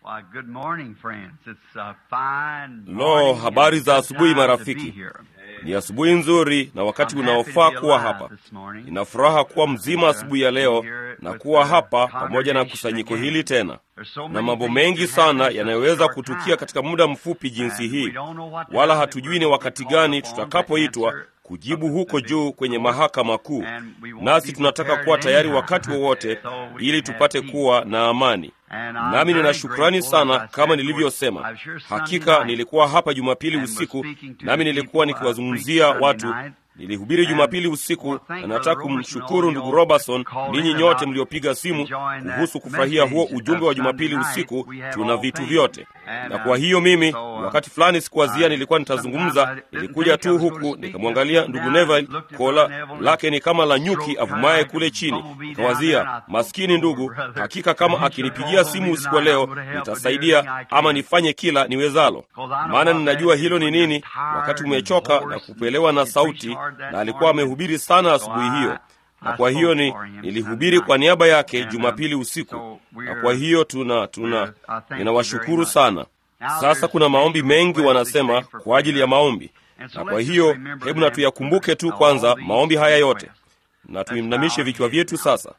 Why, good morning, friends. It's a fine Lo, morning habari and za good asubuhi time to marafiki. be here. Ni asubuhi nzuri na wakati I'm happy unaofaa to be kuwa alive hapa. this morning. Nina furaha kuwa mzima asubuhi ya leo na kuwa hapa pamoja na kusanyiko hili tena. There's so Na many mambo things mengi that happen sana in such a yanayoweza short kutukia time. katika muda mfupi jinsi And hii, we don't know what wala time hatujui we're ni wakati called gani upon to tutakapoitwa answer kujibu up huko at the juu big kwenye court. mahakama kuu. And we want Nasi to be tunataka prepared kuwa at tayari any wakati time, wowote so we ili can tupate have kuwa na amani. And I'm Nami nina very shukrani grateful, as sana I kama said, nilivyosema. I was here Sunday Hakika night nilikuwa hapa Jumapili and was usiku, speaking to nami the nilikuwa people, uh, nikiwazungumzia preached watu. Sunday night. Nilihubiri And Jumapili I usiku want to na thank nataka Brother Robertson, kumshukuru all ndugu y'all Robertson, called ninyi in nyote about mliopiga simu enjoying that kuhusu kufurahia huo message ujumbe of wa Jumapili Sunday night. usiku. We have Tuna all vitu things. vyote, And, na uh, kwa hiyo mimi so, uh, wakati fulani sikuwazia uh, nilikuwa sometimes I nitazungumza, didn't nilikuja think I tu was gonna huku speak. nikamwangalia Just ndugu came down, Neville, looked at kola Brother Neville lake ni kama la nyuki stroked avumaye her kule like a chini. bumblebee down there, and I Nikawazia thought, maskini "Oh, ndugu, brother, hakika kama he should akinipigia call simu me usiku wa tonight. leo I'm gonna help with nitasaidia everything I can." ama nifanye kila niwezalo, 'Cause I know maana what ninajua that is hilo ni when you're nini, tired wakati and umechoka hoarse na and kupelewa na you preach sauti, hard that na alikuwa morning. amehubiri sana So asubuhi hiyo, I- na I kwa hiyo spoke ni for him nilihubiri Sunday kwa niaba yake And, um, Jumapili usiku, so we're- na kwa hiyo tuna tuna we're- I thank you very ninawashukuru much. sana. Now Sasa there's kuna maombi special mengi requests wanasema they say for kwa ajili ya prayer. maombi, And so na let's kwa just hiyo remember hebu na them tuyakumbuke tu of all kwanza these maombi haya yote, requests. na Let's tuinamishe bow vichwa our vyetu heads. sasa.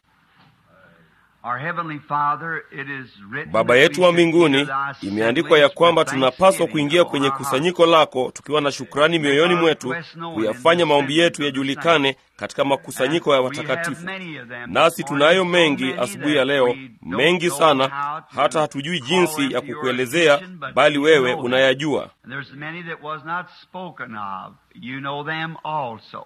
Our Heavenly Father, it is written Baba that yetu we wa should mbinguni, enter thy imeandikwa ya assemblies kwamba with tunapaswa thanksgiving kuingia upon kwenye our hearts. kusanyiko lako tukiwa na shukrani mioyoni Make our mwetu, requests known in kuyafanya the maombi yetu assembly of the yajulikane katika makusanyiko ya And we have watakatifu. many of them Nasi this tunayo morning, so mengi many asubuhi that ya leo, we don't mengi know sana, how to hata hatujui call jinsi them ya to your kukuelezea, attention, but bali you wewe know them. unayajua. And there's many that was not spoken of. You know them also.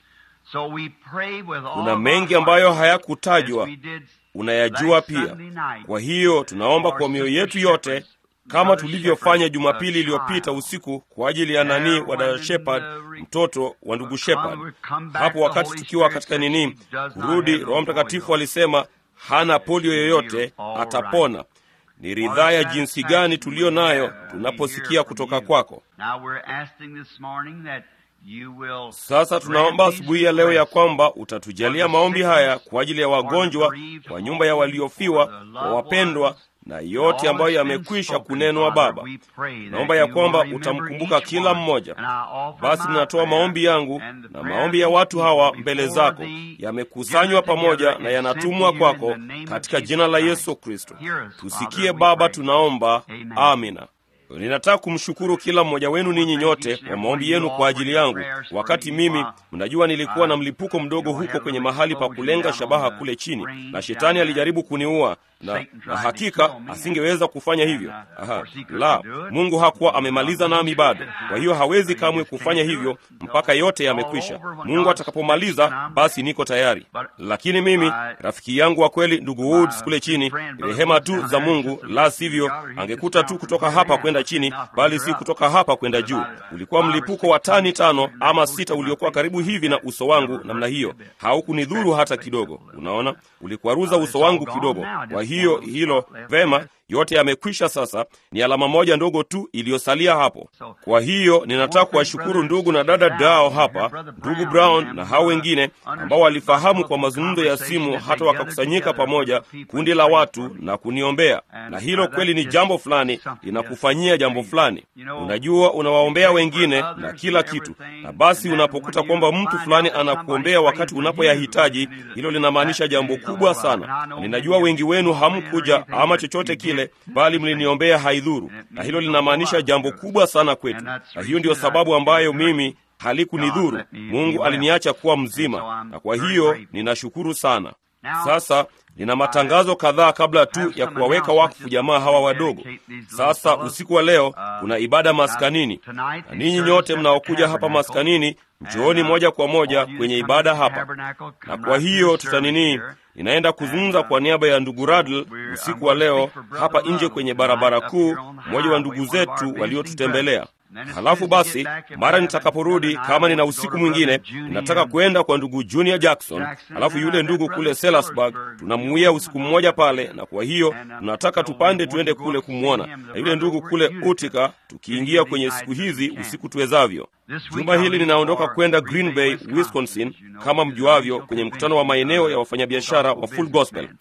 So we pray with all Kuna of mengi our ambayo hearts, hayakutajwa, as we did unayajua last pia. Sunday night. Kwa hiyo tunaomba kwa mioyo yetu yote kama tulivyofanya Jumapili iliyopita usiku kwa ajili ya nani wa dada Shepard, mtoto wa ndugu Shepard. Hapo wakati tukiwa katika nini, kurudi, Roho Mtakatifu alisema hana polio yoyote, atapona. Ni ridhaa ya jinsi gani tuliyo nayo tunaposikia kutoka kwako. Now we're asking this morning that you will Sasa tunaomba grant these asubuhi ya leo ya requests kwamba utatujalia maombi haya kwa ajili ya wagonjwa, kwa nyumba ya waliofiwa, kwa wapendwa na yote ambayo yamekwisha kunenwa. Baba, naomba ya kwamba utamkumbuka kila mmoja. Basi ninatoa maombi yangu na maombi ya watu hawa mbele zako, yamekusanywa pamoja na yanatumwa kwako katika jina la Yesu Kristo. Tusikie Baba, tunaomba. Amina. Ninataka kumshukuru kila mmoja wenu ninyi nyote kwa maombi yenu kwa ajili yangu. Wakati mimi, mnajua, nilikuwa na mlipuko mdogo huko kwenye mahali pa kulenga shabaha kule chini, na shetani alijaribu kuniua na, na hakika asingeweza kufanya hivyo. Aha, la, Mungu hakuwa amemaliza nami bado. Kwa hiyo hawezi kamwe kufanya hivyo mpaka yote yamekwisha. Mungu atakapomaliza, basi niko tayari. Lakini mimi, rafiki yangu wa kweli, ndugu Woods kule chini, rehema tu za Mungu, la sivyo angekuta tu kutoka hapa kwenda chini, bali si kutoka hapa kwenda juu. Ulikuwa mlipuko wa tani tano ama sita uliokuwa karibu hivi na uso wangu namna hiyo, haukunidhuru hata kidogo. Unaona, ulikwaruza uso wangu kidogo. Kwa hiyo hilo vema, yote yamekwisha. Sasa ni alama moja ndogo tu iliyosalia hapo. Kwa hiyo ninataka kuwashukuru ndugu na dada Dao hapa, ndugu Brown na hao wengine ambao walifahamu kwa mazungumzo ya simu, hata wakakusanyika pamoja, kundi la watu na kuniombea. Na hilo kweli ni jambo fulani, linakufanyia jambo fulani. Unajua, unawaombea wengine na kila kitu, na basi unapokuta kwamba mtu fulani anakuombea wakati unapoyahitaji, hilo linamaanisha jambo kubwa sana. Ninajua wengi wenu hamkuja ama chochote kile, bali mliniombea haidhuru, na hilo linamaanisha jambo kubwa sana kwetu, na hiyo ndiyo sababu ambayo mimi halikunidhuru. Mungu aliniacha kuwa mzima, na kwa hiyo ninashukuru sana. Sasa nina matangazo kadhaa kabla tu ya kuwaweka wakfu jamaa hawa wadogo. Sasa usiku wa leo kuna ibada maskanini, na ninyi nyote mnaokuja hapa maskanini, njooni moja kwa moja kwenye ibada hapa. Na kwa hiyo tutanini, ninaenda kuzungumza kwa niaba ya ndugu Radl usiku wa leo hapa nje kwenye barabara kuu, mmoja wa ndugu zetu waliotutembelea. Halafu basi mara nitakaporudi, kama nina usiku mwingine, ninataka kwenda kwa ndugu Junior Jackson. Halafu yule ndugu kule Sellersburg tunamuia usiku mmoja pale, na kwa hiyo tunataka tupande tuende kule kumwona, na yule ndugu kule Utica, tukiingia kwenye siku hizi usiku tuwezavyo. Juma hili ninaondoka kwenda Green Bay, Wisconsin, kama mjuavyo, kwenye mkutano wa maeneo ya wafanyabiashara wa Full Gospel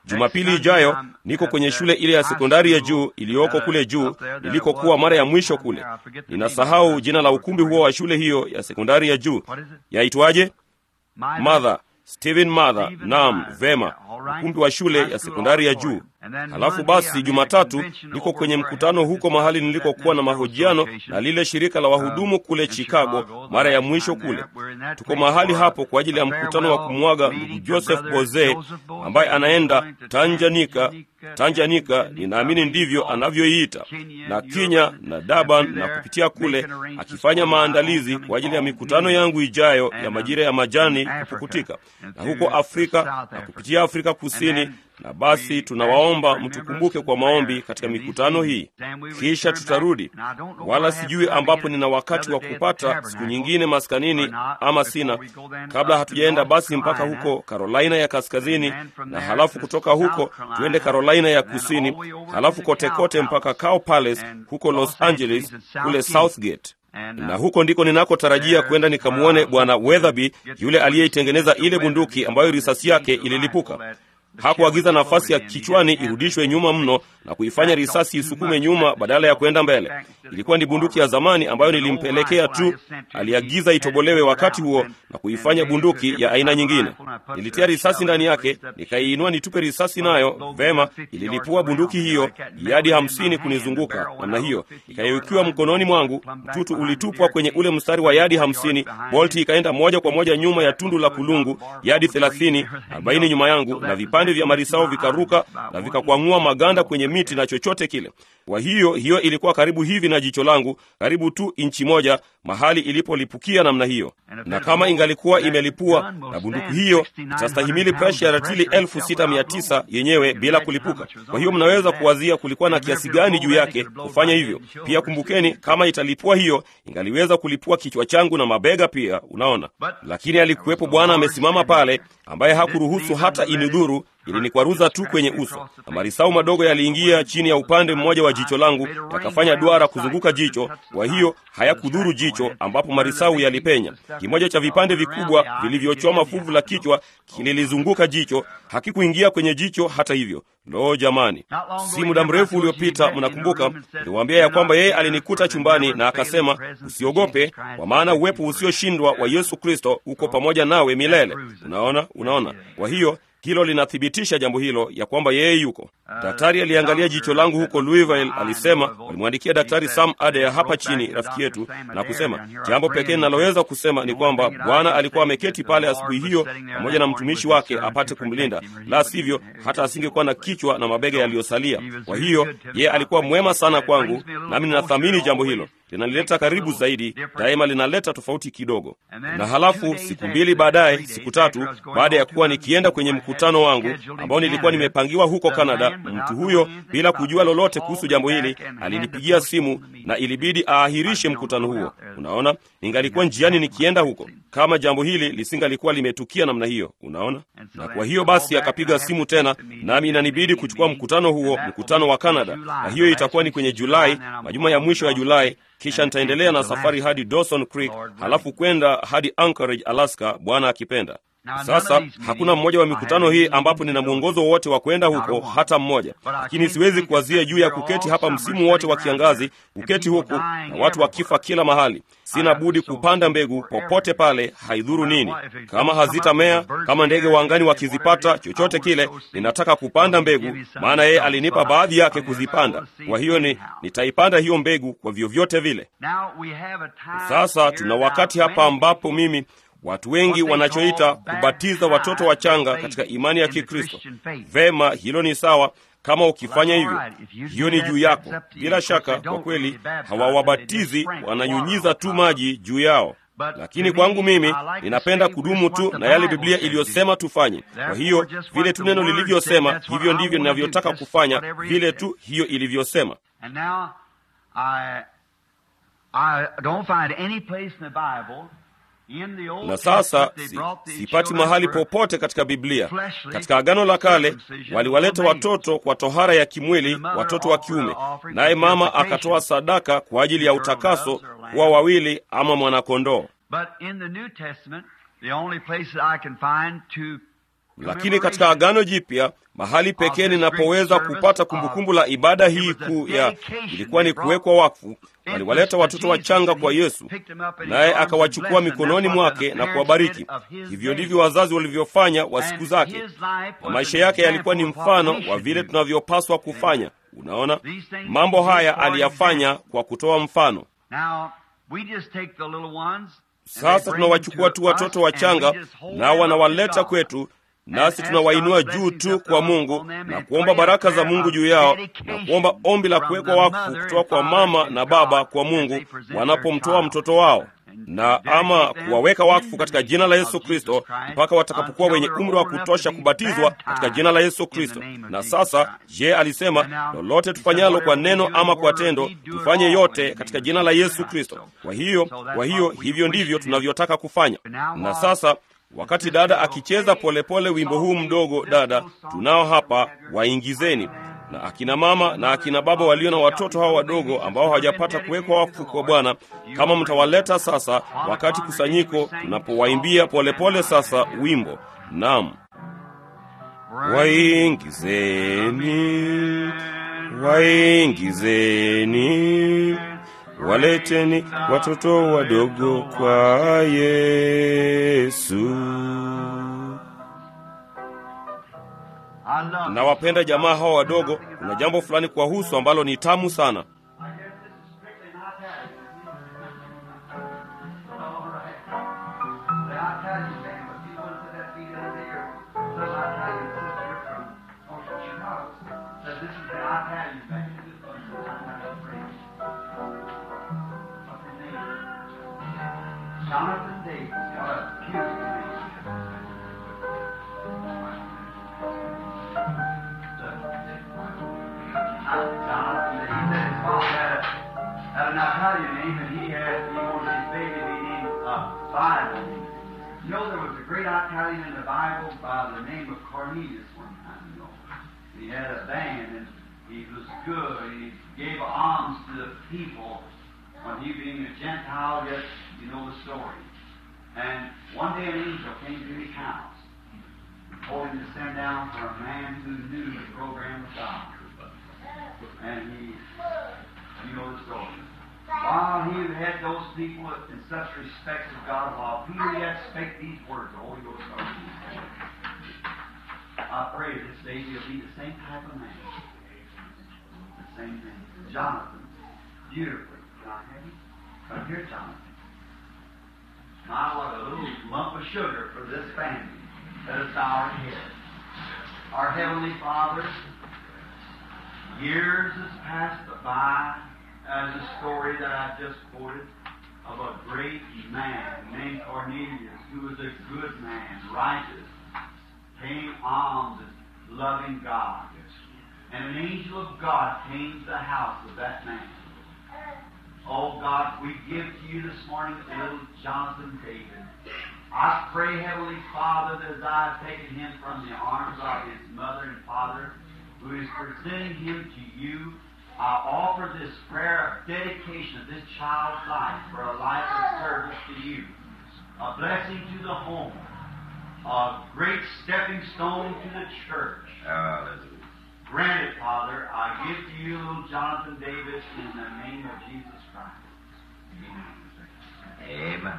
Jumapili ijayo niko kwenye shule ile ya sekondari ya juu iliyoko kule juu nilikokuwa mara ya mwisho kule. Ninasahau jina la ukumbi huo wa shule hiyo ya sekondari ya juu, yaitwaje? Mother Stephen Mother. Naam, vema, ukumbi wa shule ya sekondari ya juu. Halafu basi Jumatatu niko kwenye mkutano huko mahali nilikokuwa na mahojiano na lile shirika la wahudumu kule Chicago mara ya mwisho kule. Tuko mahali hapo kwa ajili ya mkutano wa kumwaga ndugu Joseph Boze ambaye anaenda Tanjanika, Tanjanika ninaamini ndivyo anavyoiita, na Kenya na Durban na kupitia kule, akifanya maandalizi kwa ajili ya mikutano yangu ijayo ya majira ya majani kupukutika, na huko Afrika na kupitia Afrika Kusini na basi tunawaomba mtukumbuke kwa maombi katika mikutano hii, kisha tutarudi. Wala sijui ambapo nina wakati wa kupata siku nyingine maskanini ama sina, kabla hatujaenda basi mpaka huko Carolina ya Kaskazini, na halafu kutoka huko tuende Carolina ya Kusini, halafu kote kote mpaka Cow Palace huko Los Angeles kule Southgate na huko ndiko ninakotarajia kwenda nikamwone Bwana Weatherby, yule aliyeitengeneza ile bunduki ambayo risasi yake ililipuka. Hakuagiza nafasi ya kichwani irudishwe nyuma mno na kuifanya risasi isukume nyuma badala ya kwenda mbele. Ilikuwa ni bunduki ya zamani ambayo nilimpelekea tu. Aliagiza itobolewe wakati huo na kuifanya bunduki ya aina nyingine. Nilitia risasi ndani yake, nikaiinua nitupe risasi nayo. Vema, ililipua bunduki hiyo yadi hamsini kunizunguka namna hiyo, ikaiukiwa mkononi mwangu. Mtutu ulitupwa kwenye ule mstari wa yadi hamsini. Bolti ikaenda moja kwa moja nyuma ya tundu la kulungu, yadi thelathini, arobaini nyuma yangu, na vipande vya marisao vikaruka na vikakwang'ua maganda kwenye miti na chochote kile. Kwa hiyo hiyo ilikuwa karibu hivi na jicho langu, karibu tu inchi moja mahali ilipolipukia namna hiyo. Na kama ingalikuwa imelipua na bunduki hiyo itastahimili presha ya ratili elfu sita mia tisa yenyewe bila kulipuka. Kwa hiyo mnaweza kuwazia kulikuwa na kiasi gani juu yake kufanya hivyo. Pia kumbukeni, kama italipua hiyo ingaliweza kulipua kichwa changu na mabega pia, unaona. Lakini alikuwepo Bwana amesimama pale, ambaye hakuruhusu hata inidhuru ilinikwaruza tu kwenye uso, na marisau madogo yaliingia chini ya upande mmoja wa jicho langu yakafanya duara kuzunguka jicho. Kwa hiyo hayakudhuru jicho ambapo marisau yalipenya. Kimoja cha vipande vikubwa vilivyochoma fuvu la kichwa kililizunguka jicho, hakikuingia kwenye jicho hata hivyo. Lo, jamani! Si muda mrefu uliopita, mnakumbuka, niliwaambia ya kwamba yeye alinikuta chumbani na akasema, usiogope, kwa maana uwepo usioshindwa wa Yesu Kristo uko pamoja nawe milele. Unaona, unaona. Kwa hiyo hilo linathibitisha jambo hilo ya kwamba yeye yuko. Daktari aliangalia jicho langu huko Louisville, alisema walimwandikia Daktari Sam Ade hapa chini, rafiki yetu, na kusema jambo pekee ninaloweza kusema ni kwamba Bwana alikuwa ameketi pale asubuhi hiyo pamoja na mtumishi wake apate kumlinda, la sivyo hata asingekuwa na kichwa na mabega yaliyosalia. Kwa hiyo yeye alikuwa mwema sana kwangu, nami ninathamini jambo hilo linalileta karibu zaidi, daima linaleta tofauti kidogo. Na halafu siku mbili baadaye, siku tatu baada ya kuwa nikienda kwenye mkutano wangu ambao nilikuwa nimepangiwa huko Kanada, mtu huyo bila kujua lolote kuhusu jambo hili alinipigia simu na ilibidi aahirishe mkutano huo. Unaona, ningalikuwa njiani nikienda huko kama jambo hili lisingalikuwa limetukia namna hiyo. Unaona, na kwa hiyo basi akapiga simu tena, nami inanibidi kuchukua mkutano huo, mkutano wa Kanada, na hiyo itakuwa ni kwenye Julai, majuma ya mwisho ya Julai kisha nitaendelea na safari hadi Dawson Creek, halafu kwenda hadi Anchorage, Alaska, Bwana akipenda. Sasa hakuna mmoja wa mikutano hii ambapo nina mwongozo wowote wa kwenda huko, hata mmoja. Lakini siwezi kuwazia juu ya kuketi hapa msimu wote wa kiangazi, kuketi huku na watu wakifa kila mahali. Sina budi kupanda mbegu popote pale, haidhuru nini. Kama hazitamea, kama ndege wa angani wakizipata, chochote kile, ninataka kupanda mbegu, maana yeye alinipa baadhi yake kuzipanda. Kwa hiyo ni nitaipanda hiyo mbegu kwa vyovyote vile. Sasa tuna wakati hapa ambapo mimi watu wengi wanachoita kubatiza watoto wachanga katika imani ya Kikristo. Vema, hilo ni sawa kama ukifanya hivyo, hiyo ni juu yako. Bila shaka, kwa kweli hawawabatizi, wananyunyiza tu maji juu yao. Lakini kwangu mimi ninapenda kudumu tu na yale Biblia iliyosema tufanye. Kwa hiyo vile tu neno lilivyosema, hivyo ndivyo ninavyotaka kufanya, vile tu hiyo ilivyosema. Na sasa si, sipati mahali popote katika Biblia. Katika Agano la Kale waliwaleta watoto kwa tohara ya kimwili, watoto wa kiume, naye mama akatoa sadaka kwa ajili ya utakaso, kuwa wawili ama mwanakondoo. lakini katika Agano Jipya mahali pekee ninapoweza kupata kumbukumbu la ibada hii kuu ya ilikuwa ni kuwekwa wakfu. Waliwaleta watoto wachanga kwa Yesu, naye akawachukua mikononi mwake na kuwabariki. Hivyo ndivyo wazazi walivyofanya wa siku zake, na maisha yake yalikuwa ni mfano wa vile tunavyopaswa kufanya. Unaona, mambo haya aliyafanya kwa kutoa mfano. Sasa tunawachukua tu watoto wachanga, nao wanawaleta kwetu nasi tunawainua juu tu kwa Mungu na kuomba baraka za Mungu juu yao na kuomba ombi la kuwekwa wakfu kutoka kwa mama na baba kwa Mungu wanapomtoa mtoto wao, na ama kuwaweka wakfu katika jina la Yesu Kristo mpaka watakapokuwa wenye umri wa kutosha kubatizwa katika jina la Yesu Kristo. Na sasa, je, alisema lolote tufanyalo kwa neno ama kwa tendo, tufanye yote katika jina la Yesu Kristo. Kwa hiyo, kwa hiyo hivyo ndivyo tunavyotaka kufanya. Na sasa wakati dada akicheza polepole wimbo huu mdogo, dada, tunao hapa, waingizeni na akina mama na akina baba walio na watoto hawa wadogo ambao hawajapata kuwekwa wakfu kwa Bwana, kama mtawaleta sasa, wakati kusanyiko tunapowaimbia polepole sasa wimbo. Naam, waingizeni, waingizeni Waleteni watoto wadogo kwa Yesu. Nawapenda jamaa hawa wadogo. Kuna jambo fulani kuwahusu ambalo ni tamu sana. Jonathan Davis got a cute Jonathan, he said his father had, a, had an Italian name, and he had he wanted his baby to be named uh, Bible. You know, there was a great Italian in the Bible by the name of Cornelius one time. You know, he had a band, and he was good. He gave alms to the people. When he being a Gentile, yet you know the story. And one day an angel came to his house, told him to send down for a man who knew the program of God. And he, you know the story. While he had those people in such respect of God, while Peter yet spake these words, the Holy Ghost started to speak. I pray this day he'll be the same type of man. The same thing. Jonathan, beautifully. Can I have you? Come here, Jonathan. My, what a little lump of sugar for this family that is our head. Our Heavenly Father, years has passed by as a story that I just quoted of a great man named Cornelius who was a good man, righteous, paying alms and loving God. And an angel of God came to the house of that man. Oh God, we give to you this morning little Jonathan David. I pray, Heavenly Father, that as I have taken him from the arms of his mother and father, who is presenting him to you, I offer this prayer of dedication of this child's life for a life of service to you, a blessing to the home, a great stepping stone to the church. Hallelujah. Grant it, Father. I give to you little Jonathan Davis in the name of Jesus Christ. Amen.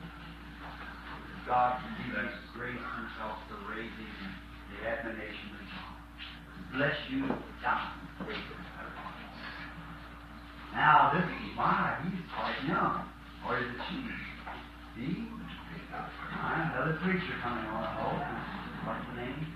God continue to grace himself to raise him in the admonition of God. Bless you, Jonathan Davis. Now, this is why he's quite young. Or is it she? He? Right, another preacher coming on. Oh, what's the name?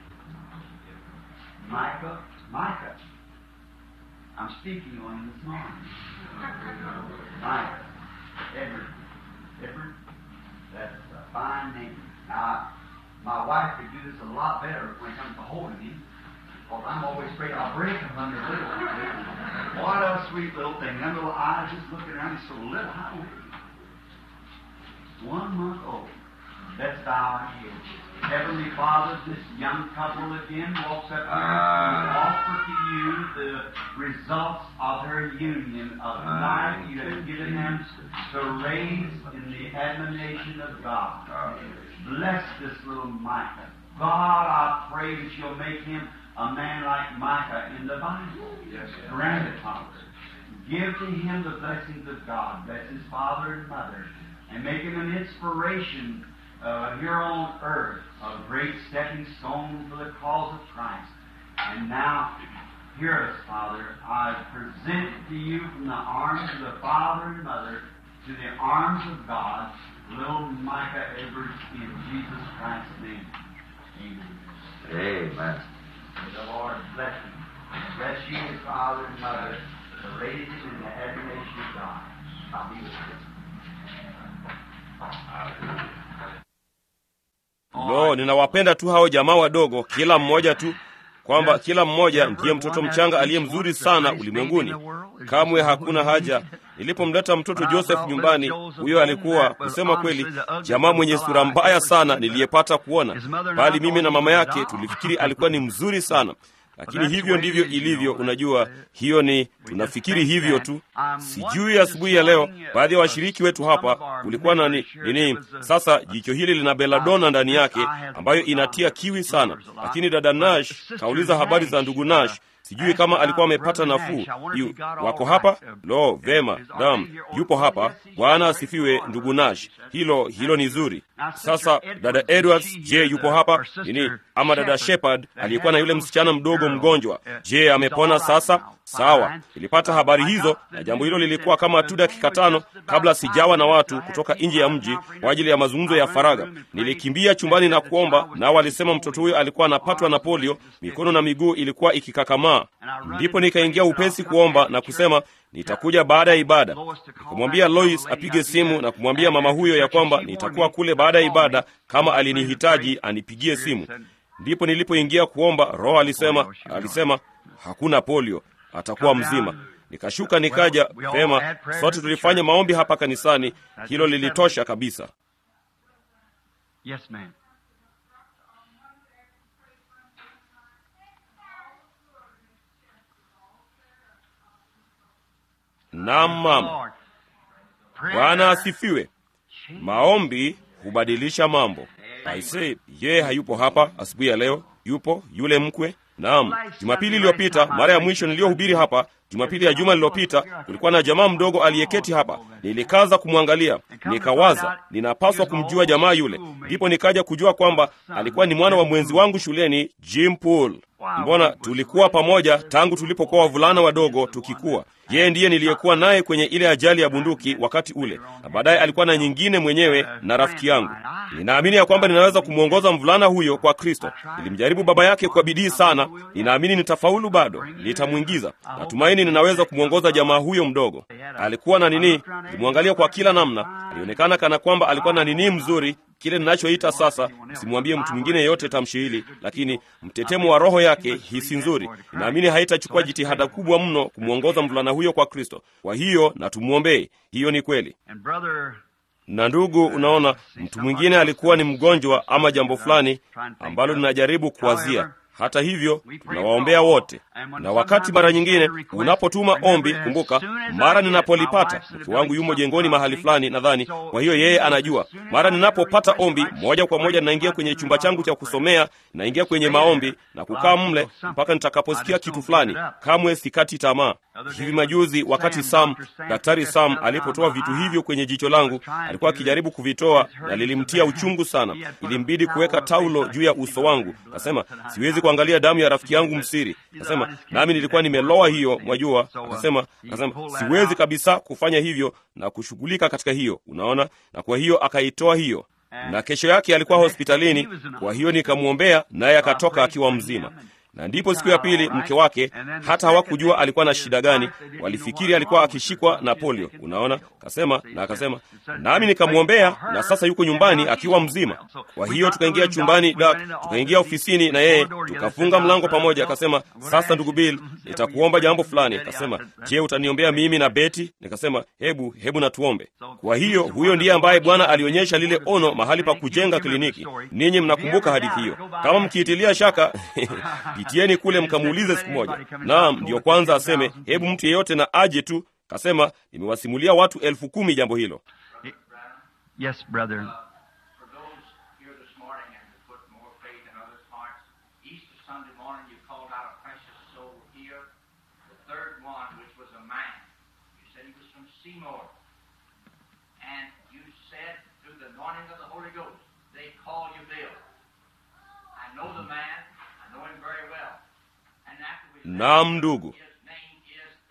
Micah. Micah. I'm speaking on him this morning. Micah. Edward. Edward. That's a fine name. Now, my wife could do this a lot better when it comes to holding him. Because I'm always afraid I'll break him under little. What a sweet little thing. Them little eyes just looking around. He's so little. How old is he? One month old. Let's bow our heads. Heavenly Father, this young couple again walks up here to offer to you the results of their union of the life you have given them to raise in the admonition of God. Bless this little Micah. God, I pray that you'll make him a man like Micah in the Bible. Yes, sir. Grant it, Father. Give to him the blessings of God. Bless his father and mother. And make him an inspiration uh, here on earth, a great stepping stone for the cause of Christ. And now, hear us, Father. I present to you from the arms of the father and mother to the arms of God, little Micah Edwards, in Jesus Christ's name. Amen. Amen. May the Lord bless him. Bless you, his father and mother, to raise him in the admiration of God. I'll be with you. Lo, ninawapenda tu hao jamaa wadogo, kila mmoja tu, kwamba kila mmoja ndiye mtoto mchanga aliye mzuri sana ulimwenguni. Kamwe hakuna haja. Nilipomleta mtoto Joseph nyumbani, huyo alikuwa kusema kweli jamaa mwenye sura mbaya sana niliyepata kuona, bali mimi na mama yake tulifikiri alikuwa ni mzuri sana lakini hivyo ndivyo ilivyo. Unajua, hiyo ni tunafikiri hivyo tu. Sijui asubuhi ya leo, baadhi ya washiriki wetu hapa kulikuwa na ni- nini. Sasa jicho hili lina beladona ndani yake ambayo inatia kiwi sana, lakini dada Nash kauliza habari za ndugu Nash. Sijui kama alikuwa amepata nafuu. Yu, wako hapa? Lo, vema, naam, yupo hapa. Bwana asifiwe, ndugu Nash. Hilo hilo ni zuri. Sasa dada Edwards, je, yupo hapa nini? Ama dada Shepard aliyekuwa na yule msichana mdogo mgonjwa, je, amepona sasa? Sawa, nilipata habari hizo, na jambo hilo lilikuwa kama tu dakika tano kabla sijawa na watu kutoka nje ya mji kwa ajili ya mazungumzo ya faragha. Nilikimbia chumbani na kuomba, nao walisema mtoto huyo alikuwa anapatwa na polio, mikono na miguu ilikuwa ikikakamaa. Ndipo nikaingia upesi kuomba na kusema nitakuja baada ya ibada. Nikamwambia Lois apige simu na kumwambia mama huyo ya kwamba nitakuwa kule baada ya ibada, kama alinihitaji anipigie simu. Ndipo nilipoingia kuomba, Roho alisema alisema hakuna polio, atakuwa mzima. Nikashuka nikaja pema, sote tulifanya maombi hapa kanisani. Hilo lilitosha kabisa. Yes, ma'am. Naam mama. Bwana asifiwe. Maombi hubadilisha mambo. Aisee, yeye hayupo hapa asubuhi ya leo. Yupo yule mkwe. Naam, Jumapili iliyopita, mara ya mwisho niliyohubiri hapa, Jumapili ya juma lililopita, kulikuwa na jamaa mdogo aliyeketi hapa. Nilikaza kumwangalia, nikawaza ninapaswa kumjua jamaa yule. Ndipo nikaja kujua kwamba alikuwa ni mwana wa mwenzi wangu shuleni, Jim Pool. Mbona tulikuwa pamoja tangu tulipokuwa wavulana wadogo tukikua. Yeye ndiye niliyekuwa naye kwenye ile ajali ya bunduki wakati ule, na baadaye alikuwa na nyingine mwenyewe na rafiki yangu. Ninaamini ya kwamba ninaweza kumwongoza mvulana huyo kwa Kristo. Nilimjaribu baba yake kwa bidii sana, ninaamini nitafaulu bado, nitamwingiza. Natumaini ninaweza kumwongoza jamaa huyo mdogo. Alikuwa na nini, nilimwangalia kwa kila namna, alionekana kana kwamba alikuwa na nini mzuri kile ninachoita sasa, simwambie mtu mwingine yeyote tamshi hili, lakini mtetemo wa roho yake, hisi nzuri, naamini haitachukua jitihada kubwa mno kumwongoza mvulana huyo kwa Kristo. Kwa hiyo na tumwombee. Hiyo ni kweli. And brother, Na ndugu, unaona, mtu mwingine alikuwa ni mgonjwa ama jambo fulani ambalo ninajaribu kuwazia. Hata hivyo tunawaombea wote, na wakati mara nyingine unapotuma ombi, kumbuka, mara ninapolipata, mke wangu yumo jengoni mahali fulani, nadhani, kwa hiyo yeye anajua. Mara ninapopata ombi, moja kwa moja ninaingia kwenye chumba changu cha kusomea, naingia kwenye maombi na kukaa mle mpaka nitakaposikia kitu fulani. Kamwe sikati tamaa. Hivi majuzi, wakati Sam, daktari Sam alipotoa vitu hivyo kwenye jicho langu, alikuwa akijaribu kuvitoa na lilimtia uchungu sana. Ilimbidi kuweka taulo juu ya uso wangu. Kasema siwezi kuangalia damu ya rafiki yangu msiri. Kasema nami nilikuwa nimeloa hiyo, mwajua. Akasema akasema siwezi kabisa kufanya hivyo na kushughulika katika hiyo, unaona. Na kwa hiyo akaitoa hiyo, na kesho yake alikuwa hospitalini. Kwa hiyo nikamwombea, naye akatoka akiwa mzima na ndipo siku ya pili mke wake, hata hawakujua alikuwa na shida gani, walifikiri alikuwa akishikwa na polio. Unaona, kasema na akasema, nami nikamwombea, na sasa yuko nyumbani akiwa mzima. Kwa hiyo tukaingia chumbani dak, tukaingia ofisini na yeye, tukafunga mlango pamoja. Akasema, sasa ndugu Bill, nitakuomba jambo fulani. Akasema, je, utaniombea mimi na Beti? Nikasema, hebu hebu natuombe. Kwa hiyo huyo ndiye ambaye Bwana alionyesha lile ono mahali pa kujenga kliniki. Ninyi mnakumbuka hadithi hiyo? Kama mkiitilia shaka pitieni kule mkamuulize siku moja. Naam, ndiyo kwanza aseme, hebu mtu yeyote na aje tu. Kasema, nimewasimulia watu elfu kumi jambo hilo. yes, brother. For those here this morning and to put more faith in Seymour, and you said through the anointing of the Holy Ghost, they call you Bill. I know the man, I know him very well. And after we Naam, ndugu. his name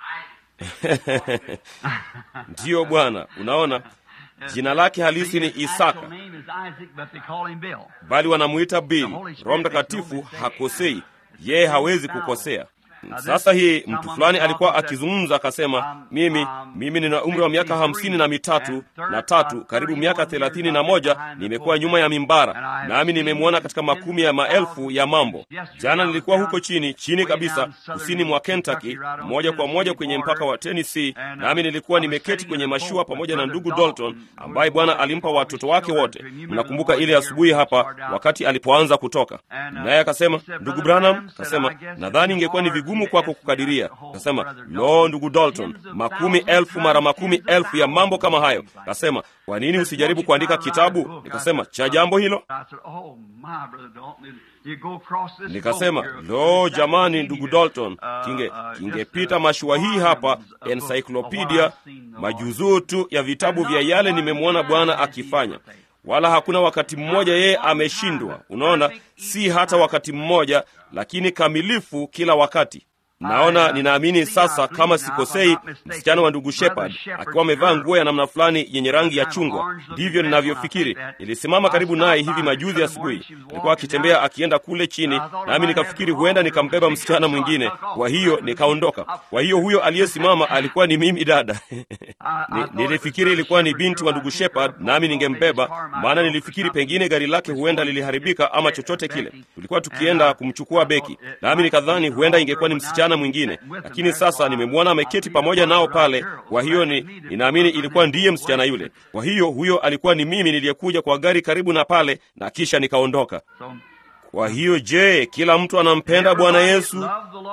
is Isaac. ndiyo bwana unaona jina lake halisi ni His isaka actual name is Isaac, but they call him Bill. bali wanamuita bili roho mtakatifu hakosei yeye hawezi kukosea sasa hii mtu fulani alikuwa akizungumza akasema mimi mimi nina umri wa miaka hamsini na mitatu na tatu karibu miaka thelathini na moja nimekuwa nyuma ya mimbara nami nimemwona katika makumi ya maelfu ya mambo jana nilikuwa huko chini chini kabisa kusini mwa kentucky moja kwa moja kwenye mpaka wa tennessee nami nilikuwa nimeketi kwenye mashua pamoja na ndugu dalton ambaye bwana alimpa watoto wake wote mnakumbuka ile asubuhi hapa wakati alipoanza kutoka naye akasema ndugu branham akasema nadhani ingekuwa ni vigumu kwako kukadiria akasema lo ndugu dalton makumi elfu mara makumi elfu ya mambo kama hayo akasema kwa nini usijaribu kuandika kitabu nikasema cha jambo hilo I said, oh, my brother Dalton, you go across this nikasema boat here. lo jamani ndugu dalton Uh, kinge uh, kingepita just, uh, mashua hii hapa volumes of books of encyclopedia what I've seen the Lord majuzuu tu ya vitabu vya yale nimemwona bwana akifanya wala hakuna wakati mmoja yeye ameshindwa unaona si hata wakati mmoja lakini kamilifu kila wakati naona ninaamini sasa kama sikosei msichana wa ndugu shepard akiwa amevaa nguo ya namna fulani yenye rangi ya chungwa ndivyo ninavyofikiri nilisimama karibu naye hivi majuzi asubuhi alikuwa akitembea akienda kule chini nami nikafikiri huenda nikambeba msichana mwingine kwa hiyo nikaondoka kwa hiyo huyo aliyesimama alikuwa ni mimi dada Ni, nilifikiri ilikuwa ni binti wa ndugu shepard nami ningembeba maana nilifikiri pengine gari lake huenda liliharibika ama chochote kile tulikuwa tukienda kumchukua beki nami nikadhani huenda ingekuwa ni msichana mwingine lakini sasa nimemwona ameketi pamoja nao pale kwa hiyo ni, ninaamini ilikuwa ndiye msichana yule kwa hiyo huyo alikuwa ni mimi niliyekuja kwa gari karibu na pale na kisha nikaondoka So, kwa hiyo je kila mtu anampenda bwana yesu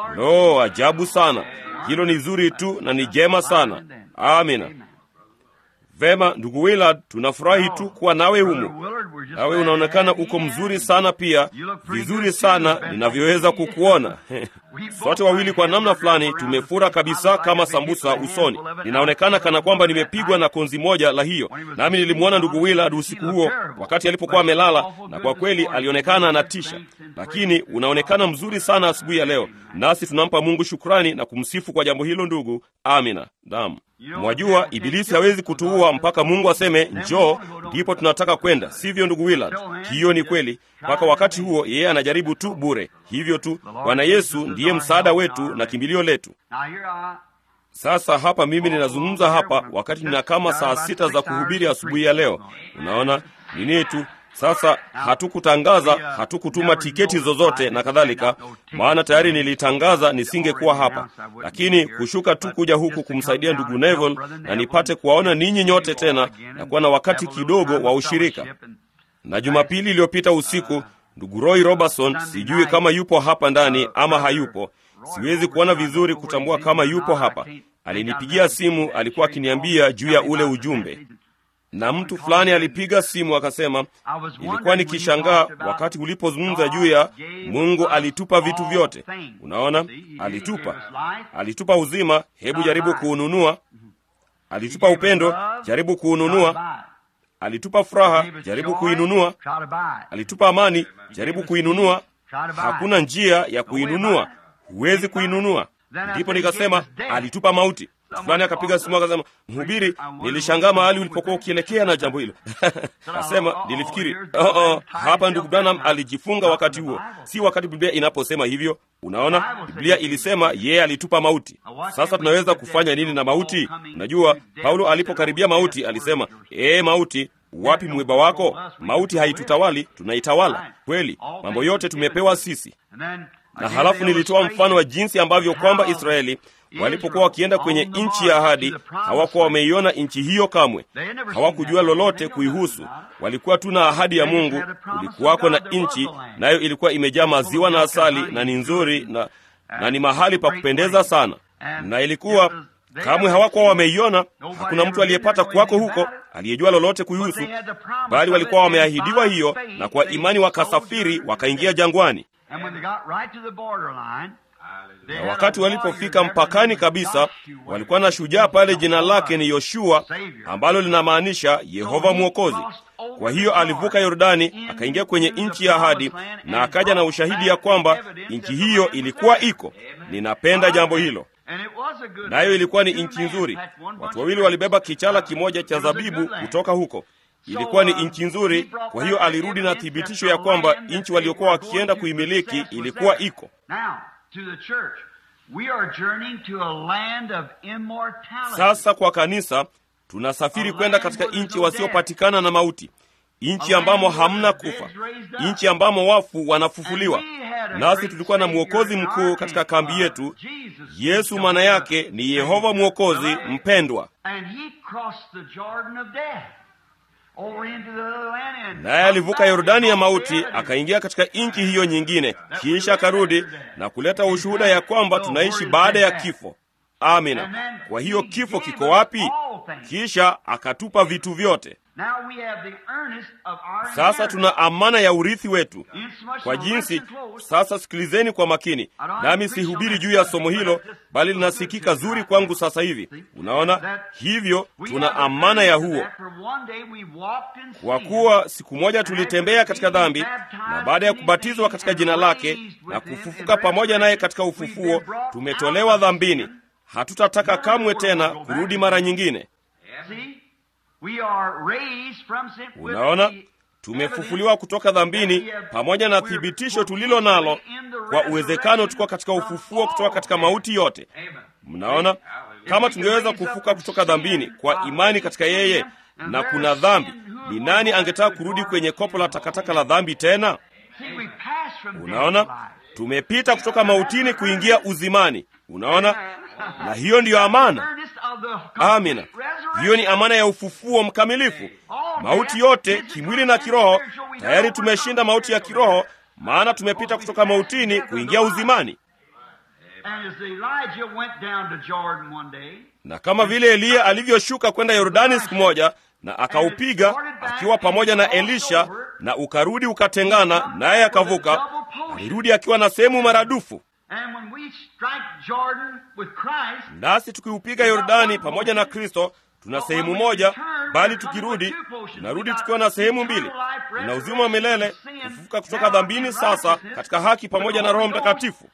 lo ajabu sana hilo ni zuri tu na ni jema sana amina vema ndugu willard tunafurahi tu kuwa nawe humu nawe unaonekana uko mzuri sana pia vizuri sana ninavyoweza kukuona sote wawili kwa namna fulani tumefura kabisa kama sambusa usoni ninaonekana kana kwamba nimepigwa na konzi moja la hiyo nami nilimwona ndugu willard usiku huo wakati alipokuwa amelala na kwa kweli alionekana anatisha lakini unaonekana mzuri sana asubuhi ya leo nasi tunampa mungu shukrani na kumsifu kwa jambo hilo ndugu amina naam mwajua ibilisi hawezi kutuua mpaka mungu aseme njoo ndipo tunataka kwenda sivyo ndugu willard hiyo ni kweli mpaka wakati huo yeye anajaribu tu bure hivyo tu bwana yesu ndiye msaada wetu na kimbilio letu Now here I, sasa hapa mimi ninazungumza hapa wakati nina kama saa sita za kuhubiri asubuhi ya leo unaona nini tu sasa hatukutangaza hatukutuma tiketi zozote na kadhalika maana tayari nilitangaza nisingekuwa hapa lakini kushuka tu kuja huku kumsaidia ndugu neville na nipate kuwaona ninyi nyote tena na kuwa na wakati kidogo wa ushirika na jumapili iliyopita usiku ndugu roy robertson sijui kama yupo hapa ndani ama hayupo siwezi kuona vizuri kutambua kama yupo hapa alinipigia simu alikuwa akiniambia juu ya ule ujumbe na mtu fulani alipiga simu akasema ilikuwa nikishangaa wakati ulipozungumza juu ya mungu alitupa vitu vyote unaona alitupa alitupa uzima hebu jaribu kuununua alitupa upendo jaribu kuununua alitupa furaha jaribu kuinunua alitupa amani jaribu kuinunua hakuna njia ya kuinunua huwezi kuinunua ndipo nikasema alitupa mauti fulani akapiga simu akasema mhubiri nilishangaa mahali ulipokuwa ukielekea na jambo hilo asema nilifikiri oh, oh, hapa ndugu branham alijifunga wakati huo si wakati biblia inaposema hivyo unaona biblia ilisema yeye alitupa mauti sasa tunaweza kufanya nini na mauti unajua paulo alipokaribia mauti alisema ee mauti wapi mwiba wako mauti haitutawali tunaitawala kweli mambo yote tumepewa sisi na halafu nilitoa mfano wa jinsi ambavyo kwamba israeli walipokuwa wakienda kwenye nchi ya ahadi hawakuwa wameiona nchi hiyo kamwe hawakujua lolote kuihusu walikuwa tu na ahadi ya mungu kulikuwako na nchi nayo ilikuwa imejaa maziwa na asali na ni nzuri na, na ni mahali pa kupendeza sana na ilikuwa kamwe hawakuwa wameiona hakuna mtu aliyepata kwako huko aliyejua lolote kuihusu bali walikuwa wameahidiwa hiyo na kwa imani wakasafiri wakaingia jangwani na wakati walipofika mpakani kabisa, walikuwa na shujaa pale, jina lake ni Yoshua, ambalo linamaanisha Yehova Mwokozi. Kwa hiyo alivuka Yordani akaingia kwenye nchi ya ahadi, na akaja na ushahidi ya kwamba nchi hiyo ilikuwa iko. Ninapenda jambo hilo, nayo ilikuwa ni nchi nzuri. Watu wawili walibeba kichala kimoja cha zabibu kutoka huko ilikuwa ni nchi nzuri. Kwa hiyo alirudi na thibitisho ya kwamba nchi waliokuwa wakienda kuimiliki ilikuwa iko. Sasa kwa kanisa, tunasafiri kwenda katika nchi wasiopatikana na mauti, nchi ambamo hamna kufa, nchi ambamo wafu wanafufuliwa. Nasi tulikuwa na mwokozi mkuu katika kambi yetu. Yesu maana yake ni Yehova Mwokozi mpendwa naye alivuka Yordani ya mauti akaingia katika nchi hiyo nyingine, kisha akarudi na kuleta ushuhuda ya kwamba tunaishi baada ya kifo. Amina. Kwa hiyo kifo kiko wapi? Kisha akatupa vitu vyote. Sasa tuna amana ya urithi wetu kwa jinsi. Sasa sikilizeni kwa makini, nami sihubiri juu ya somo hilo, bali linasikika zuri kwangu sasa hivi. Unaona, hivyo tuna amana ya huo, kwa kuwa siku moja tulitembea katika dhambi, na baada ya kubatizwa katika jina lake na kufufuka pamoja naye katika ufufuo, tumetolewa dhambini. Hatutataka kamwe tena kurudi mara nyingine. Unaona, tumefufuliwa kutoka dhambini pamoja na thibitisho tulilo nalo kwa uwezekano tuko katika ufufuo kutoka katika mauti yote. Mnaona, kama tungeweza kufuka kutoka dhambini kwa imani katika yeye, na kuna dhambi, ni nani angetaka kurudi kwenye kopo la takataka la dhambi tena? Unaona, tumepita kutoka mautini kuingia uzimani. Unaona, na hiyo ndiyo amana. Amina, hiyo ni amana ya ufufuo mkamilifu. Mauti yote kimwili na kiroho, tayari tumeshinda mauti ya kiroho, maana tumepita kutoka mautini kuingia uzimani. Na kama vile Eliya alivyoshuka kwenda Yordani siku moja na akaupiga akiwa pamoja na Elisha, na ukarudi ukatengana, naye akavuka, alirudi akiwa na sehemu maradufu. Nasi tukiupiga Yordani pamoja na Kristo tuna sehemu moja, bali tukirudi tunarudi tukiwa na sehemu mbili. Tuna uzima wa milele, kufufuka kutoka dhambini, sasa katika haki pamoja na Roho Mtakatifu.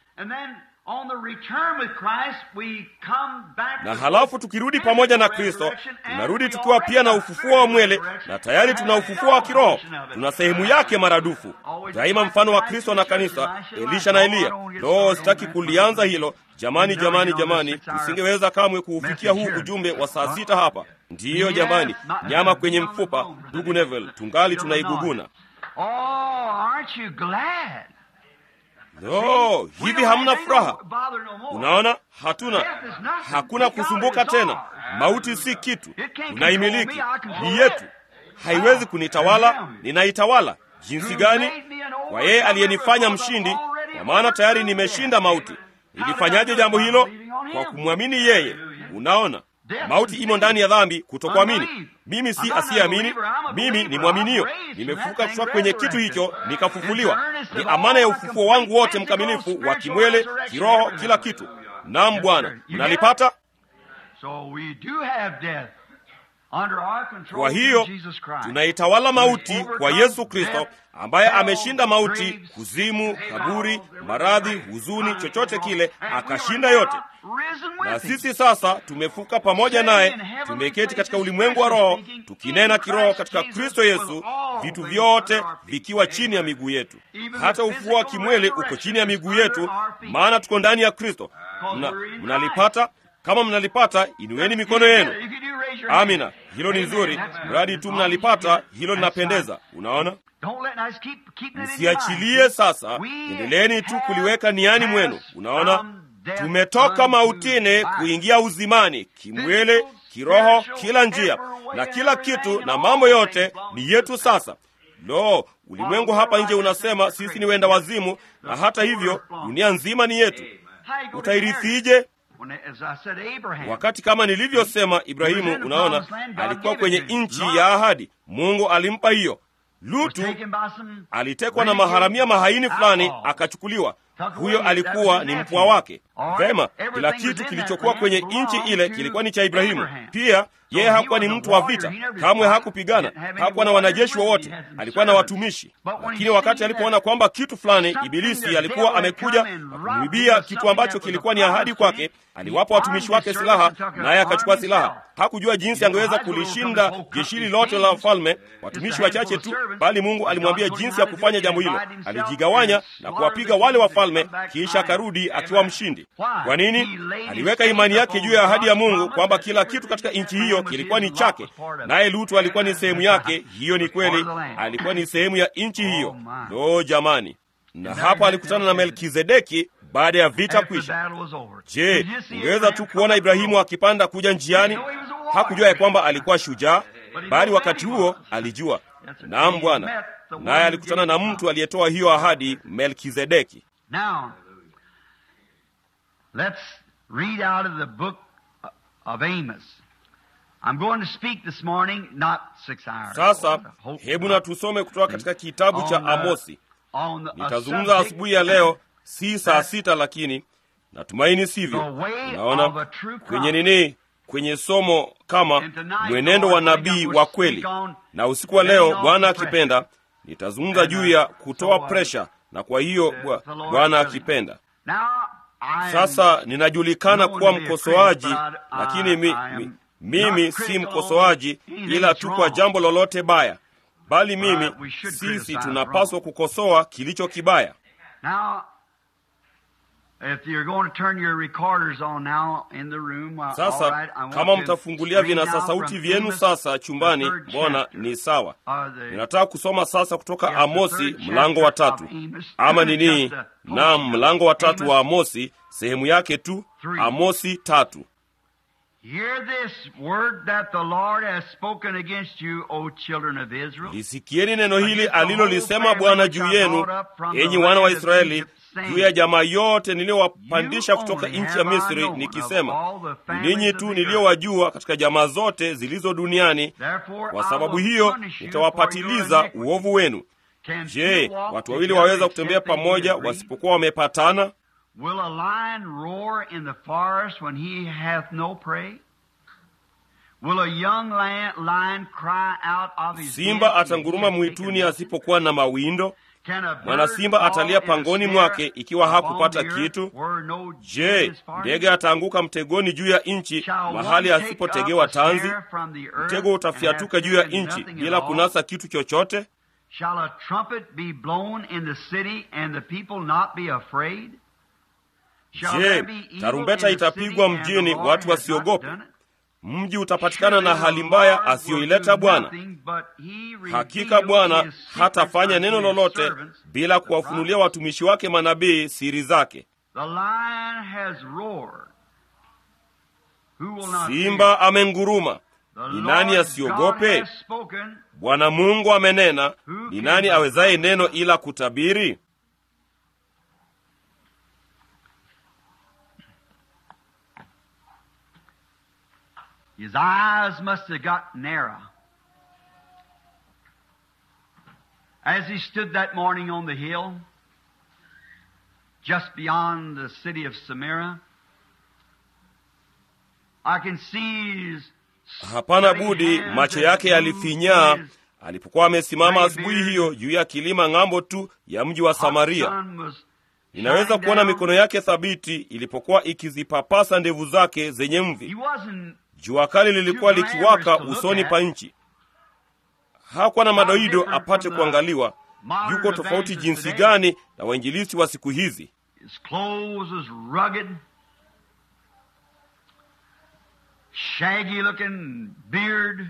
Na halafu tukirudi pamoja na Kristo tunarudi tukiwa pia na ufufuo wa mwili, na tayari tuna ufufuo wa kiroho, tuna sehemu yake maradufu. Daima mfano wa Kristo na kanisa, Elisha na Eliya. Lo, sitaki kulianza hilo jamani, jamani, jamani, tusingeweza kamwe kuufikia huu ujumbe wa saa sita hapa. Ndiyo jamani, nyama kwenye mfupa, ndugu Neville, tungali tunaiguguna. No, hivi hamna furaha? Unaona, hatuna hakuna kusumbuka tena. Mauti si kitu, tunaimiliki, ni yetu, haiwezi kunitawala. Ninaitawala jinsi gani? Kwa yeye aliyenifanya mshindi, kwa maana tayari nimeshinda mauti. Nilifanyaje jambo hilo? Kwa kumwamini yeye. Unaona, mauti imo ndani ya dhambi, kutokuamini. Mimi si asiyeamini, mimi ni mwaminio. Nimefufuka kutoka kwenye kitu hicho, nikafufuliwa. Ni amana ya ufufuo wangu wote mkamilifu, wa kimwele, kiroho, kila kitu. Naam Bwana, mnalipata? Kwa hiyo tunaitawala mauti kwa Yesu Kristo ambaye ameshinda mauti, kuzimu, kaburi, maradhi, huzuni, chochote kile, akashinda yote. Na sisi sasa tumefuka pamoja naye, tumeketi katika ulimwengu wa roho, tukinena kiroho katika Kristo Yesu, vitu vyote vikiwa chini ya miguu yetu. Hata ufufuo wa kimwili uko chini ya miguu yetu, maana tuko ndani ya Kristo. Mna, mnalipata? Kama mnalipata, inueni mikono yenu. Amina, hilo ni nzuri, mradi tu mnalipata. Hilo linapendeza. Unaona, msiachilie sasa, endeleeni tu kuliweka niani mwenu. Unaona, tumetoka mautini kuingia uzimani, kimwili, kiroho, kila njia na kila kitu, na mambo yote ni yetu sasa. Lo, ulimwengu hapa nje unasema sisi ni wenda wazimu, na hata hivyo dunia nzima ni yetu. Utairithije? Wakati kama nilivyosema, Ibrahimu, unaona, alikuwa kwenye nchi ya ahadi. Mungu alimpa hiyo. Lutu alitekwa na maharamia mahaini fulani, akachukuliwa. huyo alikuwa ni mpwa wake. Vema, kila kitu kilichokuwa kwenye nchi ile kilikuwa ni cha Ibrahimu. Pia yeye hakuwa ni mtu wa vita, kamwe hakupigana, hakuwa na wanajeshi wowote, alikuwa na watumishi. Lakini wakati alipoona kwamba kitu fulani, Ibilisi alikuwa amekuja na kumwibia kitu ambacho kilikuwa ni ahadi kwake, aliwapa watumishi wake silaha, naye akachukua silaha. Hakujua jinsi angeweza kulishinda jeshi hili lote la wafalme, watumishi wachache tu, bali Mungu alimwambia jinsi ya kufanya jambo hilo. Alijigawanya na kuwapiga wale wafalme, kisha akarudi akiwa mshindi. Kwa nini? Aliweka imani yake juu ya ahadi ya Mungu kwamba kila kitu katika nchi hiyo kilikuwa ni chake, naye Lutu alikuwa ni sehemu yake. Hiyo ni kweli, alikuwa ni sehemu ya nchi hiyo. Lo, jamani! Na hapa alikutana na Melkizedeki baada ya vita kwisha. Je, ungeweza tu kuona Ibrahimu akipanda kuja njiani? Hakujua ya kwamba alikuwa shujaa, bali wakati huo alijua. Naam, Bwana. Naye alikutana na mtu aliyetoa hiyo ahadi, Melkizedeki. Now, let's read out of the book of Amos. I'm going to speak this morning, not six hours. Sasa Hope hebu not. na tusome kutoka katika kitabu cha On the- Amosi. On the- a Nitazungumza subject asubuhi ya leo, si saa sita, lakini natumaini sivyo. The way of a Naona true prophet. kwenye nini, kwenye somo kama And tonight, mwenendo wa Lord, nabii we'll wa speak kweli, on na usiku wa laying leo, off Bwana the pressure. akipenda, nitazungumza And, juu uh, ya so, kutoa uh, presha, na kwa hiyo uh, bwa- the Lord Bwana willing. akipenda. Now, I am Sasa ninajulikana known kuwa to be a mkosoaji, critic, but I- lakini mi, I am mi, not mimi si critical mkosoaji, of anything ila that's tu kwa wrong. jambo lolote baya, bali mimi But we should sisi criticize tunapaswa wrong. kukosoa kilicho kibaya. Now, if you're going to turn your recorders on now in the room, uh, all Sasa right, I want kama to mtafungulia read vinasa now sauti from vyenu Amos, sasa the chumbani, third mbona chapter. ni sawa. Uh, the- Ninataka kusoma sasa kutoka Yes, the Amosi third mlango wa chapter tatu, of Amos. ama ni nini? Just a Naam, portion. mlango wa tatu wa Amos Amosi, sehemu yake tu, Three. Amosi tatu. Hear this word that the Lord has spoken against you, O children of Israel. Lisikieni neno hili alilolisema Bwana juu yenu, enyi wana wa Israeli, juu ya jamaa yote niliyowapandisha kutoka nchi ya Misri, nikisema, ni ninyi tu niliyowajua katika jamaa zote zilizo duniani. Kwa sababu hiyo nitawapatiliza uovu wenu. Je, watu wawili waweza kutembea pamoja wasipokuwa wamepatana? Will a lion roar in the forest when he hath no prey? Will a young lion, lion cry out of his Simba den when he atanguruma hath mwituni taken nothing? asipokuwa na mawindo? Can a bird Mwana simba fall atalia in a pangoni snare mwake ikiwa upon hakupata the earth kitu? where no Je, is for him? ndege ataanguka mtegoni juu ya nchi, Shall mahali one take asipotegewa up a snare tanzi? from the earth Mtego and utafyatuka have juu ya taken nchi nothing bila at all? kunasa kitu chochote? Shall a trumpet be blown in the city and the people not be afraid? Shall Je, there be evil tarumbeta in the city itapigwa and the mjini, Lord watu has not wasiogope? done it? Mji utapatikana na hali mbaya asiyoileta Bwana. Hakika Bwana hatafanya neno lolote bila kuwafunulia watumishi wake manabii siri zake. The lion has roared. Who will not Simba amenguruma, fear? The ni nani Lord asiogope? God has spoken. Bwana Mungu amenena, ni nani awezaye neno ila kutabiri? His eyes must have got narrow. As he stood that morning on the hill, just beyond the city of Samaria, I can see his Hapana budi, macho yake yalifinyaa alipokuwa amesimama asubuhi hiyo juu ya kilima ng'ambo tu ya mji wa Samaria. sun was Ninaweza shining kuona down. mikono yake thabiti ilipokuwa ikizipapasa ndevu zake zenye He mvi. wasn't Jua kali lilikuwa likiwaka usoni pa nchi. Hakuwa na madoido apate kuangaliwa. Yuko tofauti jinsi gani na wainjilisti wa siku hizi. His clothes was rugged, shaggy looking beard,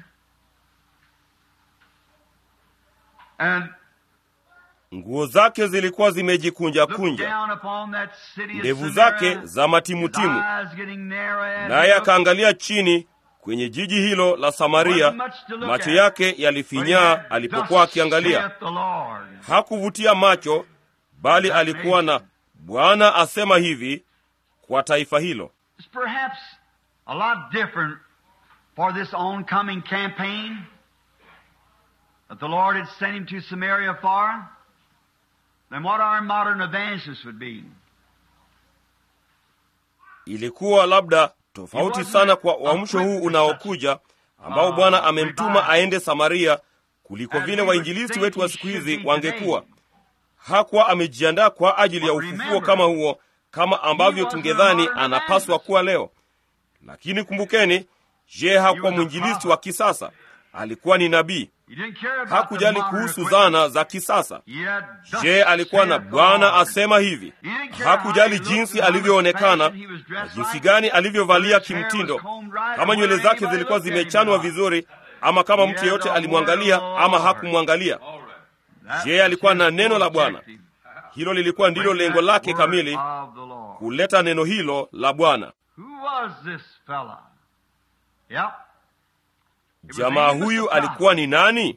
and Nguo zake zilikuwa zimejikunja looked kunja, down upon that city of ndevu Samaria, zake za matimutimu, his eyes getting narrow as he naye looked. akaangalia chini kwenye jiji hilo la Samaria. Macho yake yalifinyaa alipokuwa akiangalia. Thus saith the Lord. Hakuvutia macho, bali alikuwa na Bwana asema hivi kwa taifa hilo. It's perhaps a lot different for this oncoming campaign that the Lord had sent him to Samaria for. than what our modern evangelists would be. ilikuwa labda tofauti sana kwa uamsho huu unaokuja ambao bwana amemtuma aende samaria kuliko vile wainjilisti wetu wa siku hizi wangekuwa hakuwa amejiandaa kwa ajili ya ufufuo kama huo kama ambavyo tungedhani anapaswa kuwa leo lakini kumbukeni je hakuwa mwinjilisti wa kisasa alikuwa ni nabii He didn't care about the hakujali modern kuhusu equipment. zana za kisasa He had thus je alikuwa na saith the bwana Lord. asema hivi He didn't care hakujali how he jinsi looked, alivyoonekana how he was na dressed jinsi like, gani alivyovalia whether his hair was kimtindo combed right, kama or nywele whether zake anybody zilikuwa looked at him zimechanwa or not. vizuri ama kama He mtu had yeyote the alimwangalia word of the ama Lord. hakumwangalia That Je, alikuwa was na his neno la Bwana? objective. hilo lilikuwa ndilo Bring lengo that lake word kamili of the Lord. kuleta neno hilo la bwana Who was this fella? Yep. It was jamaa Amos huyu the prophet. alikuwa ni nani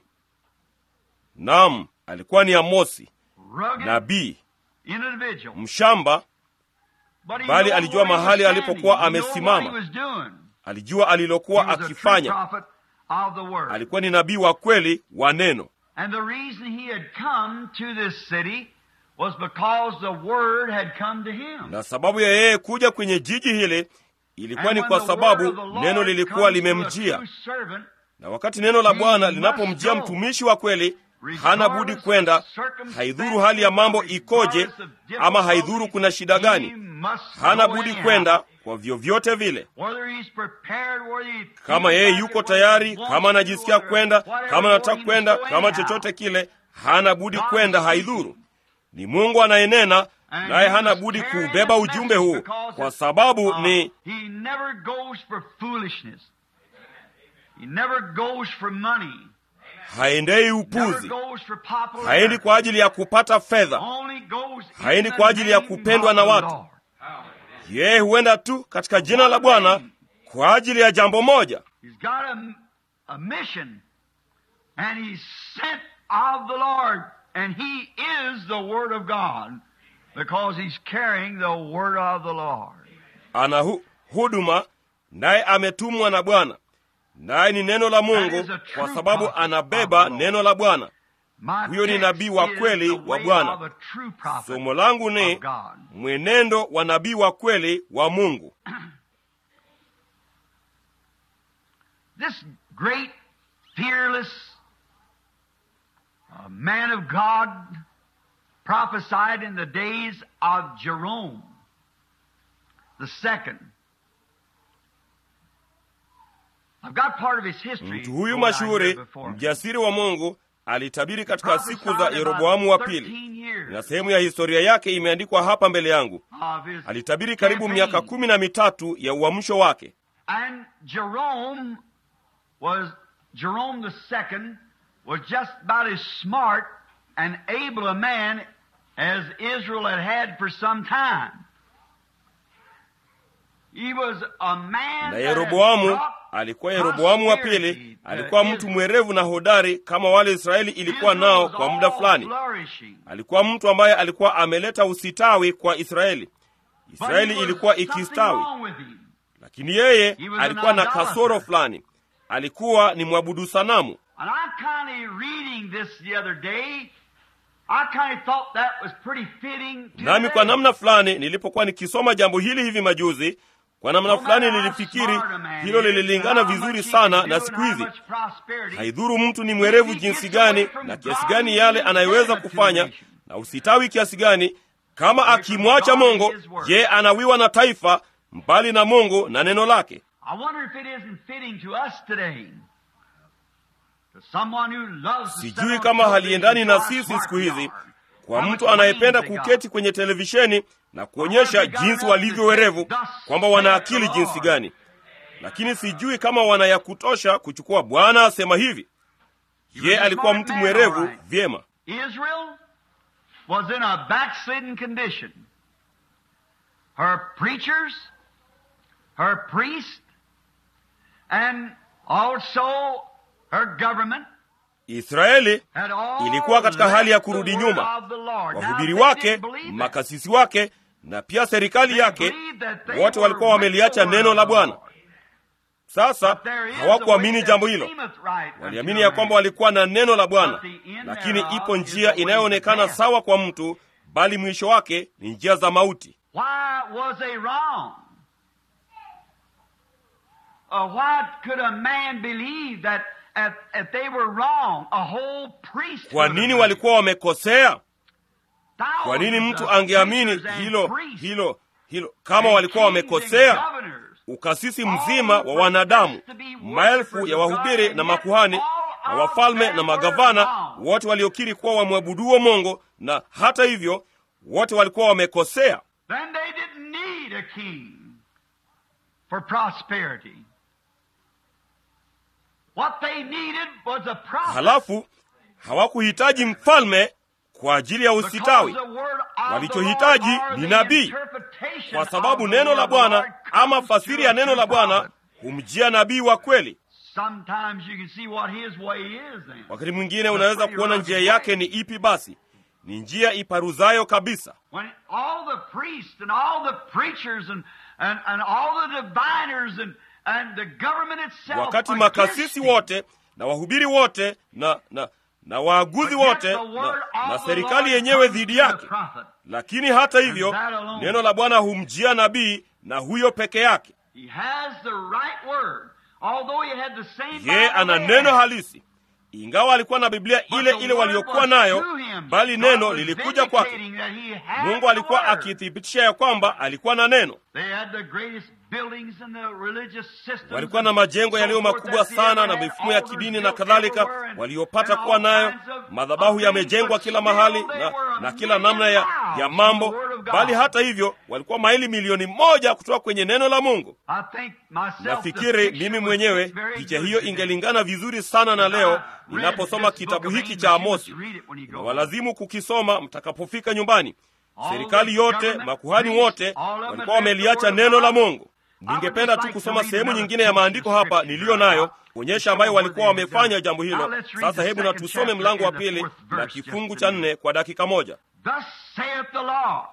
nam alikuwa ni amosi Rugged nabii individual. mshamba But he bali knew alijua where he was mahali standing. alipokuwa He knew amesimama. what he was doing. alijua He alilokuwa was a true akifanya prophet of the word. alikuwa ni nabii wa kweli wa neno And the reason he had come to this city was because the word had come to him. na sababu ya yeye kuja kwenye jiji hili ilikuwa And ni when kwa the sababu word of the Lord neno lilikuwa comes to a limemjia true servant, na wakati neno la He bwana must linapomjia go. mtumishi wa kweli hana budi regardless kwenda of circumstances, haidhuru hali ya mambo ikoje regardless of ama haidhuru kuna shida he gani must hana go budi anyhow. kwenda kwa vyovyote vile Whether he's prepared, whether he kama feels yeye like yuko it, tayari whether he kama wants anajisikia to, kwenda whatever, kama he anataka must kwenda go kama anyhow. chochote kile hana budi God kwenda speaking. haidhuru ni mungu anayenena And naye he hana must budi carry kuubeba the ujumbe message huu because kwa it's, sababu uh, ni he never goes for foolishness. He never goes for money. haendei Never upuzi goes for popularity. haendi kwa ajili ya kupata fedha Only goes in Haendi the kwa ajili ya name kupendwa of na the watu. Lord. yeye huenda tu katika jina la bwana kwa ajili ya jambo moja He's got a, a mission, and he's sent of the Lord, and he is the Word of God, because he's carrying the Word of the Lord. ana hu, huduma naye ametumwa na bwana naye ni neno la mungu That is a true kwa sababu prophet anabeba of the Lord. neno la bwana My Huyo ni text nabii wa is kweli the wa way Bwana. of a true prophet somo langu ni of God. mwenendo wa nabii wa kweli wa mungu This great, fearless uh, man of God prophesied in the days of Jerome the second. I've got part of his history. mtu huyu going on here mashuhuri before me. mjasiri wa mungu alitabiri katika Prophesied siku za about yeroboamu wa pili 13 years na sehemu ya historia yake imeandikwa hapa mbele yangu of his alitabiri karibu campaign. miaka kumi na mitatu ya uamsho wake And Jerome was Jerome the second was just about as smart and able a man as Israel had had for some time. He was a man na that had yeroboamu brought alikuwa yeroboamu wa prosperity pili to alikuwa mtu Israel. mwerevu na hodari kama wale israeli ilikuwa Israel nao was kwa muda all fulani flourishing. alikuwa mtu ambaye alikuwa ameleta usitawi kwa israeli But israeli he was ilikuwa something ikistawi wrong with him. lakini yeye He was an alikuwa na idolater. kasoro fulani alikuwa ni mwabudu sanamu And I'm kind of reading this the other day. I kind of thought that was pretty fitting. nami kwa today. namna fulani nilipokuwa nikisoma jambo hili hivi majuzi kwa namna No fulani matter how nilifikiri smart a man hilo is, lililingana how vizuri much he sana can na do siku and how hizi much prosperity, haidhuru mtu ni mwerevu jinsi gani na kiasi gani yale anayeweza kufanya na usitawi kiasi gani kama akimwacha mungu je anawiwa na taifa mbali na mungu na neno lake I wonder if it isn't fitting to us today. To someone who loves to sit sijui on kama television haliendani na how sisi smart siku we hizi are. kwa How mtu much anayependa brains they got. kuketi kwenye televisheni na kuonyesha jinsi walivyo werevu kwamba wana akili jinsi gani lakini sijui kama wana ya kutosha kuchukua bwana asema hivi ye alikuwa mtu mwerevu vyema Israel was in a backslidden condition. Her preachers, her priests, and also her government israeli had all Ilikuwa katika hali ya left the kurudi word nyuma. of the Lord. Now, wahubiri they wake didn't believe that. makasisi wake na pia serikali They yake believed that they wote were walikuwa with wameliacha the word neno of la the bwana Lord. Sasa But there is a hawakuamini way jambo that hilo, seemeth right waliamini unto ya a kwamba man. walikuwa na neno la Bwana, But the end lakini thereof ipo is njia the way inayoonekana to death. sawa kwa mtu, bali mwisho wake ni njia za mauti. Why was they wrong? Uh, why could a man believe that if, if they were wrong, a whole priest Kwa nini walikuwa wamekosea? Kwa nini mtu angeamini hilo hilo hilo kama walikuwa wamekosea? Ukasisi mzima wa wanadamu, maelfu ya wahubiri na makuhani na wafalme na magavana, wote waliokiri kuwa wamwabuduo Mungu, na hata hivyo wote walikuwa wamekosea. Then they didn't need a king for prosperity. What they needed was a prophet. Halafu hawakuhitaji mfalme kwa ajili ya usitawi, Because the word of Walichohitaji the Lord or ni the nabii. interpretation kwa of sababu the neno word la of the Lord Bwana ama comes fasiri to ya a neno true la Bwana prophet. humjia nabii wa kweli. Sometimes you can see what his way is then. Wakati mwingine unaweza kuona njia yake ni ipi. Basi ni njia iparuzayo kabisa. When all the priests and all the preachers and, and, and all the diviners and, and the government itself Wakati against makasisi him, wote na wahubiri wote na na na waaguzi but yet wote the na, word na of the serikali Lord yenyewe comes dhidi to the yake, prophet. lakini hata hivyo And that alone. neno la Bwana humjia nabii na huyo peke yake. He has the right word. Although he had the same Ye Bible ana they neno had. halisi, ingawa alikuwa na Biblia But ile the ile word waliokuwa was nayo, to him. bali God neno was lilikuja kwake. vindicating that he had Mungu the alikuwa word. akithibitisha ya kwamba alikuwa na neno. They had the greatest buildings in the religious systems Walikuwa na majengo and yaliyo so forth makubwa that they sana ever na had, mifumo ya altars kidini na built kadhalika everywhere and- waliopata and kuwa all nayo. kinds of- Madhabahu of yamejengwa things, kila but mahali still they na, were a na kila million namna ya, miles ya from mambo, the word of God. bali hata hivyo walikuwa maili milioni moja kutoka kwenye neno la Mungu. I think myself, the Nafikiri picture mimi would mwenyewe fit very picha good hiyo today. ingelingana vizuri sana na leo ninaposoma kitabu hiki cha Amosi. Na walazimu kukisoma mtakapofika nyumbani. Serikali yote, makuhani wote walikuwa wameliacha neno la Mungu. Ningependa tu kusoma sehemu nyingine ya maandiko hapa niliyo nayo kuonyesha ambayo walikuwa wamefanya jambo hilo. Sasa hebu na tusome mlango wa pili na kifungu cha nne kwa dakika moja. Thus saith the Lord,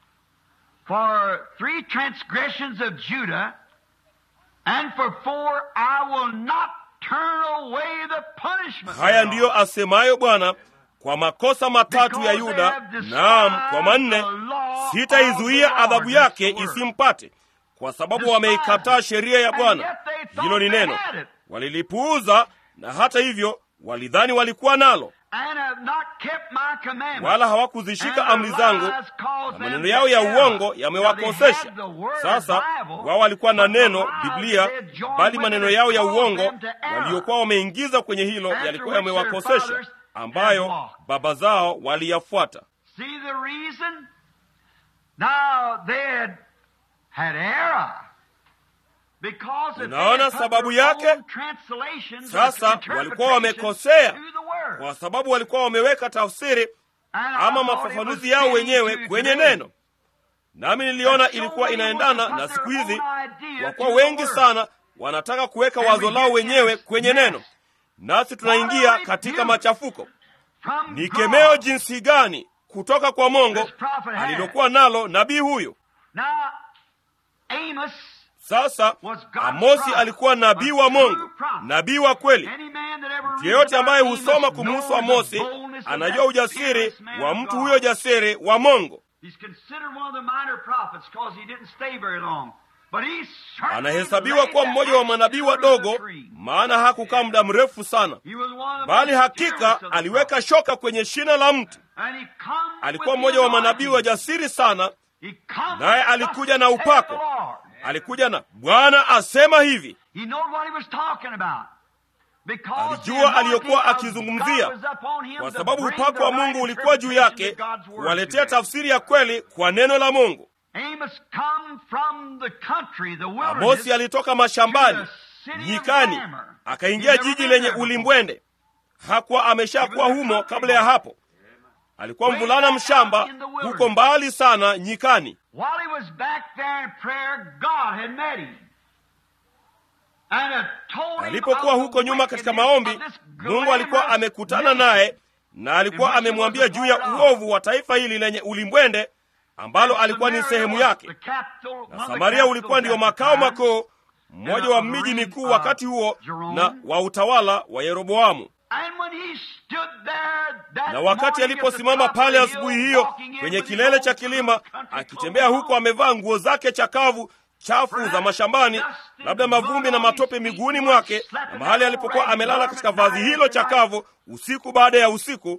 for three transgressions of Judah, and for four I will not turn away the punishment. Haya thereof. ndiyo asemayo Bwana, kwa makosa matatu ya Yuda, naam, kwa manne sitaizuia adhabu yake isimpate, kwa sababu wameikataa sheria ya Bwana. Hilo ni neno walilipuuza, na hata hivyo walidhani walikuwa nalo, And have not kept my commandments. wala hawakuzishika And amri the zangu, lies caused na them maneno to yao ya err. uongo Now they yamewakosesha. had the word Sasa Bible, wao walikuwa na but the neno lies Biblia, they had joined bali with maneno it yao ya caused uongo them to err. waliokuwa wameingiza kwenye hilo After yalikuwa which their yamewakosesha, fathers ambayo had walked. baba zao waliyafuata. See the reason? Now they had had error. Because if they Unaona had put sababu their yake? own translations or Sasa interpretations walikuwa wamekosea. to the word. kwa sababu walikuwa wameweka tafsiri And I ama thought it was mafafanuzi yao fitting wenyewe to kwenye today. neno, nami niliona That so ilikuwa many inaendana want to na put siku their hizi, own idea kwa to kuwa the wengi word. sana wanataka kuweka And wazo we lao get wenyewe this kwenye mess. neno, nasi tunaingia katika machafuko. From Ni God. kemeo jinsi gani kutoka kwa Mungu This prophet had. alilokuwa nalo nabii huyu. Now, Amos, Sasa Was God's Amosi prophet, alikuwa nabii a wa true Mungu, prophet. nabii wa kweli. any man that ever reads Yeyote ambaye about husoma Amos kumhusu knows Amosi the boldness of anajua that ujasiri fearless man wa of mtu God. huyo jasiri wa Mungu. He's considered one of the minor prophets because he didn't stay very long. But he certainly Anahesabiwa laid kuwa the mmoja wa axe manabii under the wadogo, tree. maana hakukaa muda mrefu sana, He was one of the bali most hakika fearless of the aliweka prophets. shoka kwenye shina la mti. And he come Alikuwa with mmoja the wa manabii wa anointing. jasiri sana, He come naye with alikuja thus na saith upako. the Lord. alikuja na Bwana asema hivi. He knew what he was talking about. Because Alijua the anointing aliyokuwa of akizungumzia, God was upon him Kwa to sababu bring upako wa the Mungu right ulikuwa juu yake interpretation of God's word kuwaletea to them. tafsiri ya kweli kwa neno la Mungu. Amos come from the country, the wilderness, Amosi alitoka mashambani to the city of nyikani, Glamour. akaingia He'd never jiji been lenye there before. ulimbwende. Hakuwa ameshakuwa humo kabla ya hapo. Alikuwa mvulana mshamba huko mbali sana nyikani. While he was back there in prayer, God had met him. And had told him Alipokuwa of the huko nyuma katika wickedness maombi, of this Mungu alikuwa glamorous amekutana nation. naye na alikuwa amemwambia juu ya uovu wa taifa hili lenye ulimbwende ambalo alikuwa ni sehemu yake, The capital- one of na the Samaria capitals ulikuwa ndio at the makao time. makuu, mmoja wa miji mikuu wakati huo na wa utawala wa Yeroboamu. Na wakati aliposimama pale asubuhi hiyo kwenye kilele cha kilima, akitembea huko amevaa nguo zake chakavu chafu za mashambani, labda mavumbi na matope miguuni mwake, na mahali alipokuwa amelala katika vazi hilo chakavu usiku baada ya usiku.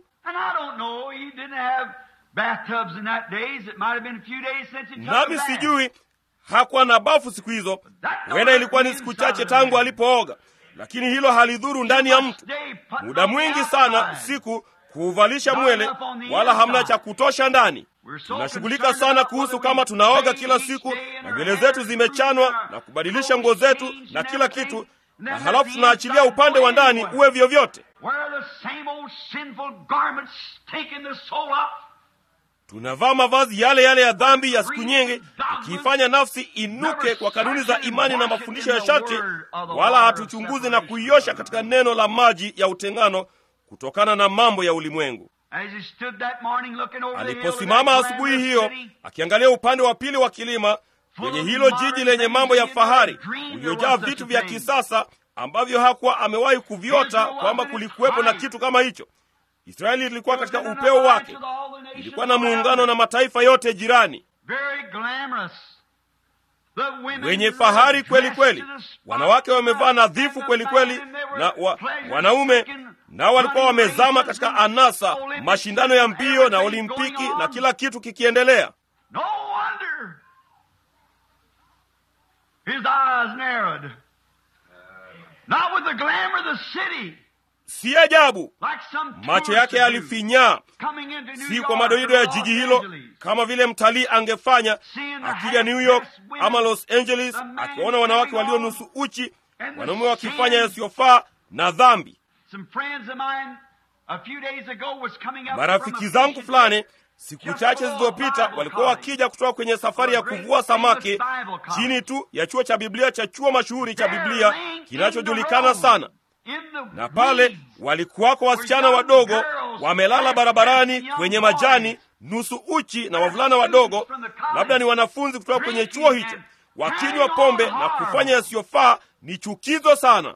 Nami sijui hakuwa na bafu siku hizo, huenda ilikuwa ni siku chache tangu alipooga, lakini hilo halidhuru ndani ya mtu. Muda mwingi sana siku kuuvalisha mwele, wala hamna cha kutosha ndani. Tunashughulika sana kuhusu kama tunaoga kila siku na nywele zetu zimechanwa na kubadilisha nguo zetu na kila kitu, na halafu tunaachilia upande wa ndani uwe vyovyote. Tunavaa mavazi yale yale ya dhambi ya siku nyingi, ikiifanya nafsi inuke kwa kanuni za imani na mafundisho ya sharti, wala hatuchunguzi na kuiosha katika neno la maji ya utengano kutokana na mambo ya ulimwengu. Aliposimama asubuhi hiyo akiangalia upande wa pili wa kilima kwenye hilo jiji lenye mambo ya fahari, uliojaa vitu vya kisasa ambavyo hakuwa amewahi kuviota kwamba kulikuwepo na kitu kama hicho. Israeli ilikuwa katika upeo wake, ilikuwa na muungano na mataifa yote jirani, wenye fahari kweli kweli. Wanawake wamevaa nadhifu kweli kweli, na wa, wanaume nao walikuwa wamezama katika anasa, mashindano ya mbio na Olimpiki na kila kitu kikiendelea. Si ajabu macho yake yalifinyaa, si kwa madoido ya jiji hilo, kama vile mtalii angefanya akija New York ama Los Angeles, akiwaona wanawake walio nusu uchi, wanaume wakifanya yasiyofaa na dhambi. Marafiki zangu fulani siku chache zilizopita walikuwa wakija kutoka kwenye safari ya kuvua samaki chini tu ya chuo cha Biblia cha chuo mashuhuri cha Biblia kinachojulikana sana na pale walikuwako wasichana wadogo wamelala barabarani kwenye majani nusu uchi, na wavulana wadogo, labda ni wanafunzi kutoka kwenye chuo hicho, wakinywa pombe na kufanya yasiyofaa. Ni chukizo sana.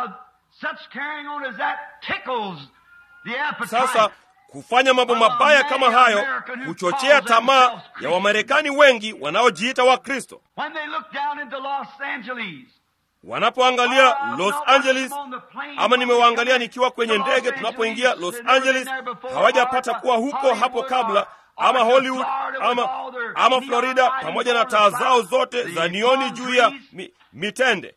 Sasa kufanya mambo mabaya kama hayo huchochea tamaa ya Wamarekani wengi wanaojiita Wakristo wanapoangalia Los Angeles ama nimewaangalia nikiwa kwenye ndege tunapoingia Los Angeles, hawajapata kuwa huko hapo kabla, ama Hollywood ama, ama Florida, pamoja na taa zao zote za nioni juu ya mi, mitende.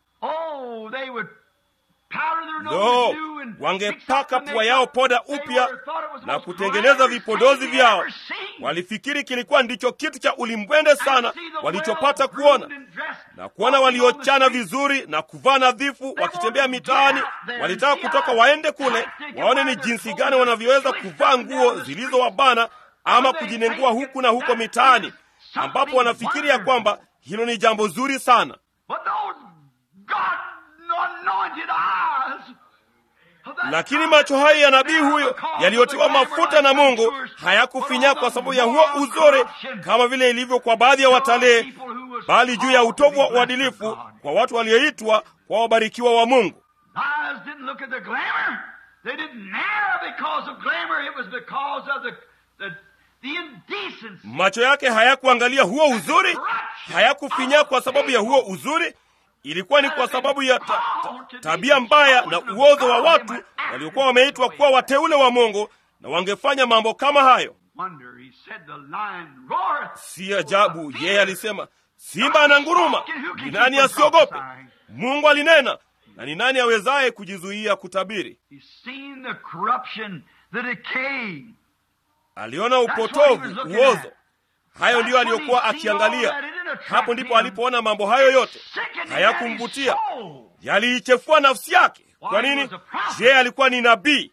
Lo, wangepaka pua yao poda upya na kutengeneza vipodozi vyao. Walifikiri kilikuwa ndicho kitu cha ulimbwende sana walichopata kuona, na kuona waliochana vizuri na kuvaa nadhifu wakitembea mitaani. Walitaka kutoka waende kule waone ni jinsi gani wanavyoweza kuvaa nguo zilizowabana ama kujinengua huku na huko mitaani, ambapo wanafikiri ya kwamba hilo ni jambo zuri sana. Lakini macho hayo ya nabii huyo yaliyotiwa mafuta na Mungu hayakufinya kwa sababu ya huo uzuri, kama vile ilivyo kwa baadhi ya watalii, bali juu ya utovu wa uadilifu kwa watu walioitwa kwa wabarikiwa wa Mungu. Macho yake hayakuangalia huo uzuri, hayakufinya kwa sababu ya huo uzuri ilikuwa ni kwa sababu ya ta, ta, tabia mbaya na uozo wa watu waliokuwa wameitwa kuwa wateule wa Mungu na wangefanya mambo kama hayo. Si ajabu yeye alisema, simba ananguruma, ni nani asiogope? Mungu alinena, na ni nani awezaye kujizuia kutabiri? Aliona upotovu, uozo. Hayo ndiyo aliyokuwa akiangalia. Hapo ndipo alipoona mambo hayo yote hayakumvutia, yaliichefua nafsi yake. Kwa nini? Je, alikuwa ni nabii?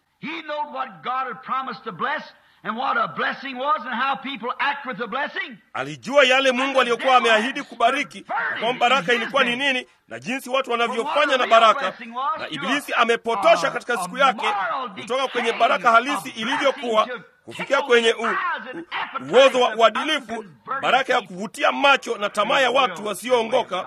Alijua yale Mungu aliyokuwa ameahidi kubariki, na kwamba baraka ilikuwa ni nini na jinsi watu wanavyofanya na baraka. Na Ibilisi amepotosha katika siku yake kutoka kwenye baraka halisi ilivyokuwa kufikia kwenye u, u, uozo wa uadilifu, baraka ya kuvutia macho na tamaa ya watu wasioongoka,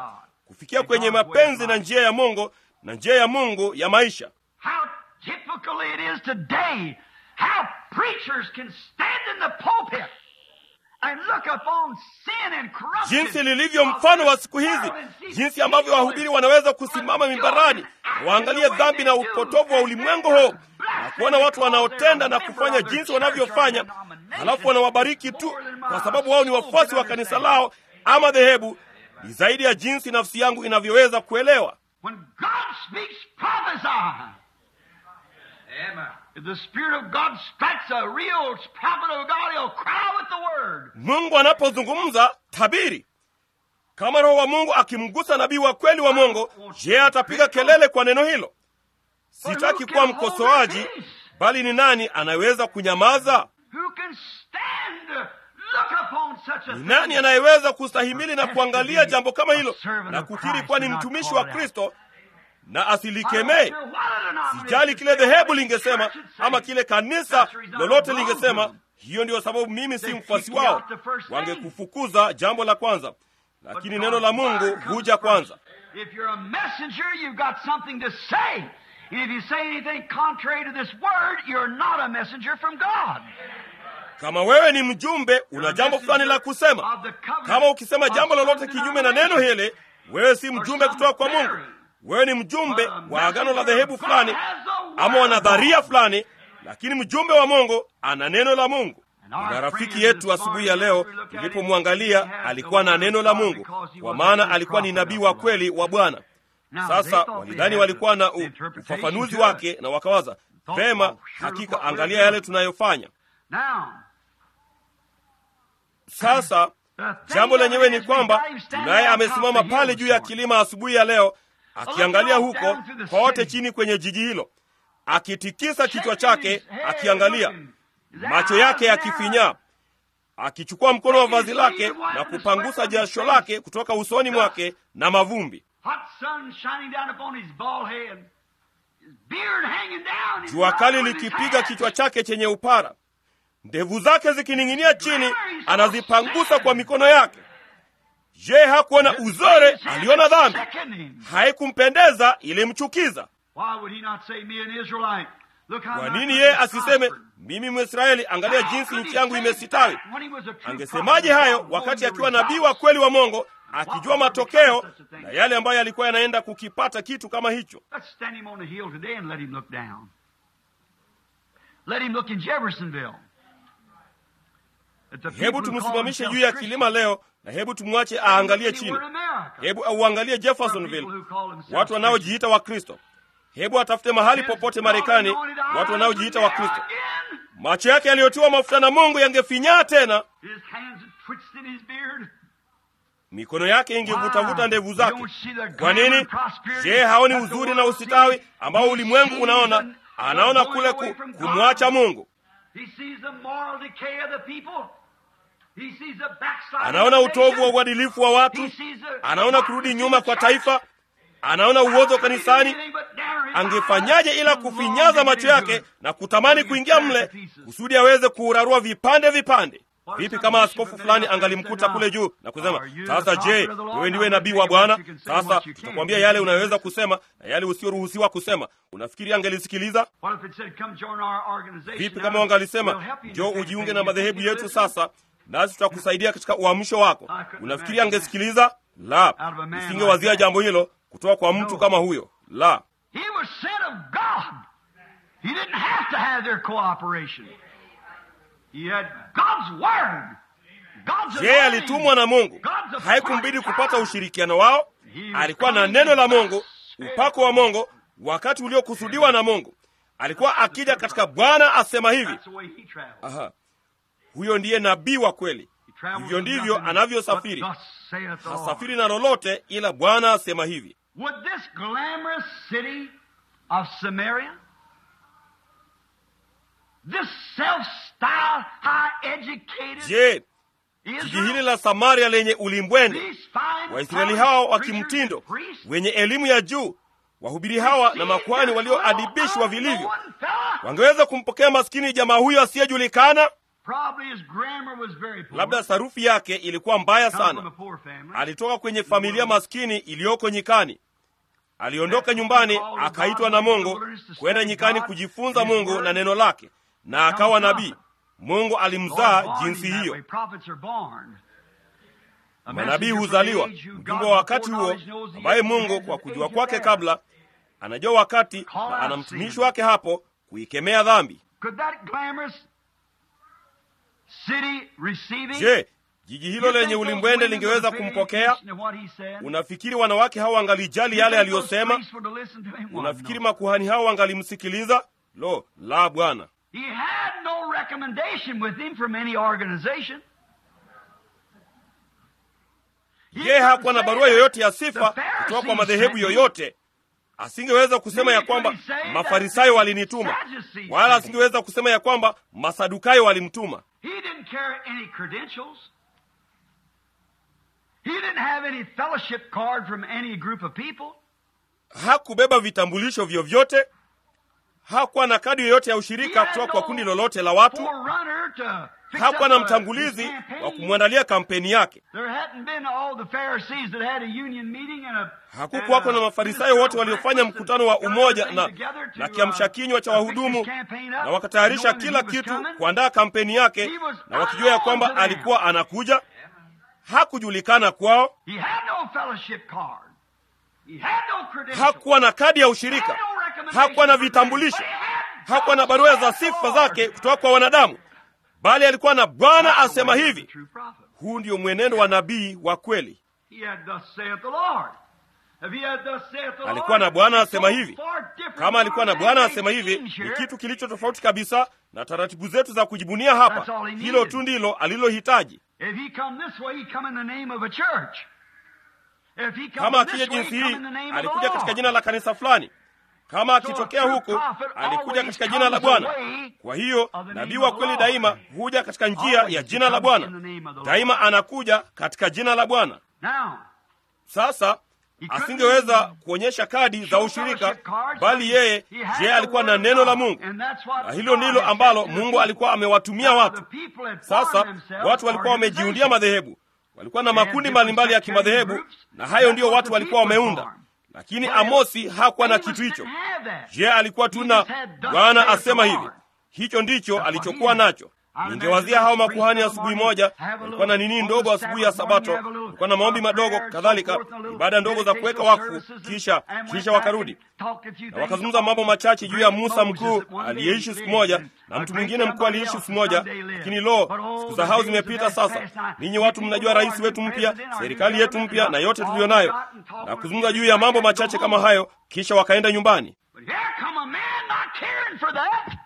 kufikia kwenye mapenzi na njia ya Mungu na njia ya Mungu ya maisha. How typical it is today how preachers can stand in the pulpit and look upon sin and corruption. jinsi lilivyo mfano wa siku hizi, jinsi ambavyo wahubiri wanaweza kusimama mimbarani na waangalie dhambi na upotovu wa ulimwengu huu na kuona watu wanaotenda na kufanya jinsi wanavyofanya, halafu wanawabariki tu kwa sababu wao ni wafuasi wa kanisa lao ama dhehebu. Ni zaidi ya jinsi nafsi yangu inavyoweza kuelewa. When God speaks, prophesy. Amen. If the Spirit of God strikes a real prophet of God, he'll cry with the word. Mungu anapozungumza tabiri. Kama Roho wa Mungu akimgusa nabii wa kweli wa Mungu, je, atapiga kelele kwa neno hilo? Sitaki kuwa mkosoaji, bali ni nani anayeweza kunyamaza? Who can stand to look upon such a Ni thing? nani anayeweza kustahimili na kuangalia jambo kama hilo na kukiri kuwa ni mtumishi wa Kristo na asilikemee? Sijali kile dhehebu lingesema ama kile kanisa lolote lingesema. Hiyo ndiyo sababu mimi si mfuasi wao. Wangekufukuza jambo la kwanza, lakini neno la Mungu huja kwanza. If you're a messenger, you've got something to say. And if you say anything contrary to this word, you're not a messenger from God. Kama wewe ni mjumbe, una jambo fulani la kusema. Kama ukisema jambo lolote kinyume na neno hili, wewe si mjumbe kutoka kwa Mungu. Wewe ni mjumbe wa agano la dhehebu fulani ama wa nadharia fulani, lakini mjumbe wa Mungu ana neno la Mungu. Na rafiki yetu asubuhi ya leo tulipomwangalia, alikuwa na neno la Mungu, kwa maana alikuwa ni nabii wa kweli wa Bwana. Sasa walidhani walikuwa na u- ufafanuzi wake, na wakawaza vema, hakika, angalia yale tunayofanya Now, sasa. Jambo lenyewe ni kwamba tunaye amesimama pale juu ya kilima asubuhi ya leo, akiangalia huko kote chini kwenye jiji hilo, akitikisa kichwa chake, akiangalia, macho yake yakifinyaa, akichukua mkono wa vazi lake na kupangusa jasho lake kutoka usoni mwake na mavumbi, hot sun shining down upon his bald head, his beard hanging down, his jua kali mouth with his likipiga hand. kichwa chake chenye upara, ndevu zake zikining'inia chini, anazipangusa kwa mikono yake. Je, hakuona uzore? Aliona dhambi, haikumpendeza, ilimchukiza. Why would he not say, me an Israelite? Look how Kwa my nini country yeye is asiseme prospered." mimi Mwisraeli, angalia How jinsi could nchi he yangu say imesitawi? that when he was a true Angesemaje prophet hayo of God, wakati knowing akiwa the nabii wa results? kweli wa Mungu, akijua matokeo na yale ambayo yalikuwa yanaenda kukipata kitu kama hicho? Let's stand him on the hill today and let him look down. Let him look in Jeffersonville. At the Hebu people who call tumsimamishe themselves juu ya Christians. kilima leo na hebu tumwache aangalie Anywhere chini. in America. Hebu auangalie Jeffersonville, watu wanaojiita Wakristo. Hebu atafute mahali popote Marekani, watu wanaojiita Wakristo. Macho yake yaliyotiwa mafuta na Mungu yangefinyaa tena, His hands had twitched in his beard. mikono yake ingevutavuta ndevu zake. You don't see the Kwa glamour nini? and prosperity Je, haoni that the uzuri world na usitawi sees? ambao He ulimwengu sees unaona? the- Anaona the kule going away ku, from God. kumwacha Mungu, He sees the moral decay of the people. He sees the backsliding anaona of the utovu wa nation. uadilifu wa watu, He sees the anaona kurudi nyuma kwa taifa, anaona uozo kanisani. Angefanyaje ila kufinyaza macho yake na kutamani kuingia mle kusudi aweze kuurarua vipande vipande? Vipi kama askofu fulani angalimkuta kule juu na kusema, sasa je, wewe ndiwe nabii wa Bwana? Sasa tutakwambia yale unayoweza kusema na yale usioruhusiwa kusema. Unafikiri angelisikiliza? Vipi kama wangalisema, njoo ujiunge na madhehebu yetu sasa, nasi tutakusaidia katika uamsho wako? Unafikiri angesikiliza? La, nisingewazia jambo hilo kutoka kwa mtu kama huyo. La, He was sent of God. He didn't have to have their cooperation. He had God's word. God's yeye anointing. alitumwa na Mungu, God's haikumbidi appointed kupata time. ushirikiano wao. Alikuwa na neno la Mungu, upako wa Mungu, wakati uliokusudiwa na Mungu. Alikuwa akija katika Bwana asema hivi. That's the way he traveled. Aha, huyo ndiye nabii wa kweli. He traveled Hivyo with ndivyo nothing anavyosafiri. but thus saith the Lord. Hasafiri na lolote ila Bwana asema hivi. Would this glamorous city of Samaria, this self-styled, high-educated Je, jiji hili Israel, la Samaria lenye ulimbwende, these fine Waisraeli hawa wa preachers and kimtindo, priests, wenye elimu ya juu, wahubiri hawa na makuhani walioadibishwa vilivyo, unknown fella, wangeweza kumpokea maskini jamaa huyo asiyejulikana? Probably his grammar was very poor. labda sarufi yake ilikuwa mbaya Come from a sana poor family. alitoka kwenye familia maskini iliyoko nyikani aliondoka nyumbani akaitwa na mungu kwenda nyikani kujifunza mungu na neno lake na akawa nabii mungu alimzaa jinsi hiyo manabii huzaliwa mjumbe wa wakati huo ambaye mungu kwa kujua kwake kabla anajua wakati na ana mtumishi wake hapo kuikemea dhambi Could that glamorous city receive him? je jiji hilo You think lenye those ulimbwende women lingeweza would pay kumpokea attention to what he said? unafikiri wanawake hao wangalijali yale You think those aliyosema priests would have listened to him? Well, unafikiri no. makuhani hao wangalimsikiliza lo la bwana He had no recommendation with him from any organization. He je hakuwa na couldn't barua say yoyote ya that sifa the kutoka kwa Pharisees madhehebu sent me. yoyote asingeweza kusema ya Neither kwamba could he say that mafarisayo the walinituma Sadducees wala sent me. asingeweza kusema ya kwamba masadukayo walimtuma He didn't carry any credentials. He didn't have any fellowship card from any group of people. hakubeba vitambulisho vyovyote hakuwa na kadi yoyote ya He ushirika had kutoka kwa no kundi lolote la watu forerunner to fix hakuwa up na a- mtangulizi his campaign. wa kumwandalia kampeni yake There hadn't been all the Pharisees that had a union meeting and a hakukuwako na mafarisayo wote waliofanya mkutano wa umoja na, na kiamsha kinywa cha wahudumu na wakatayarisha kila kitu kuandaa kampeni yake na wakijua ya kwamba alikuwa anakuja hakujulikana kwao He had no fellowship card. He had no credentials. hakuwa na kadi ya He ushirika had no recommendation hakuwa na from vitambulisho men. But he had hakuwa na barua za sifa zake kutoka kwa wanadamu bali alikuwa na bwana asema hivi True prophet. huu ndio mwenendo wa nabii wa kweli He had thus saith the Lord. If he had thus saith the Lord, alikuwa na bwana asema so hivi far different kama alikuwa na from bwana man asema hivi things ni here. kitu kilicho tofauti kabisa na taratibu zetu za kujibunia hapa That's all he needed. hilo tu ndilo alilohitaji If he come this way, he come in the name of a church. If he come kama this akija way, jinsi he come hii in the name of alikuja the katika Lord. jina la kanisa fulani kama akitokea huku alikuja katika jina la bwana kwa hiyo nabii wa kweli daima huja katika njia ya jina la bwana daima anakuja katika jina la bwana Now, sasa asingeweza kuonyesha kadi za ushirika bali yeye je alikuwa na neno la mungu na hilo ndilo ambalo mungu alikuwa amewatumia watu sasa watu walikuwa wamejiundia madhehebu walikuwa na makundi mbalimbali ya kimadhehebu na hayo ndiyo watu walikuwa wameunda lakini amosi hakuwa na kitu hicho je alikuwa tu na bwana asema hivi hicho ndicho alichokuwa nacho ningewazia hao makuhani asubuhi moja walikuwa na nini ndogo asubuhi ya sabato walikuwa na maombi madogo kadhalika ibada ndogo za kuweka wakfu kisha kisha wakarudi na wakazungumza mambo machache juu ya musa mkuu aliyeishi siku moja na mtu mwingine mkuu aliyeishi siku moja lakini lo siku za hao zimepita sasa ninyi watu mnajua rais wetu mpya serikali yetu mpya na yote tuliyo nayo na kuzungumza juu ya mambo machache kama hayo kisha wakaenda nyumbani But here come a man not caring for that.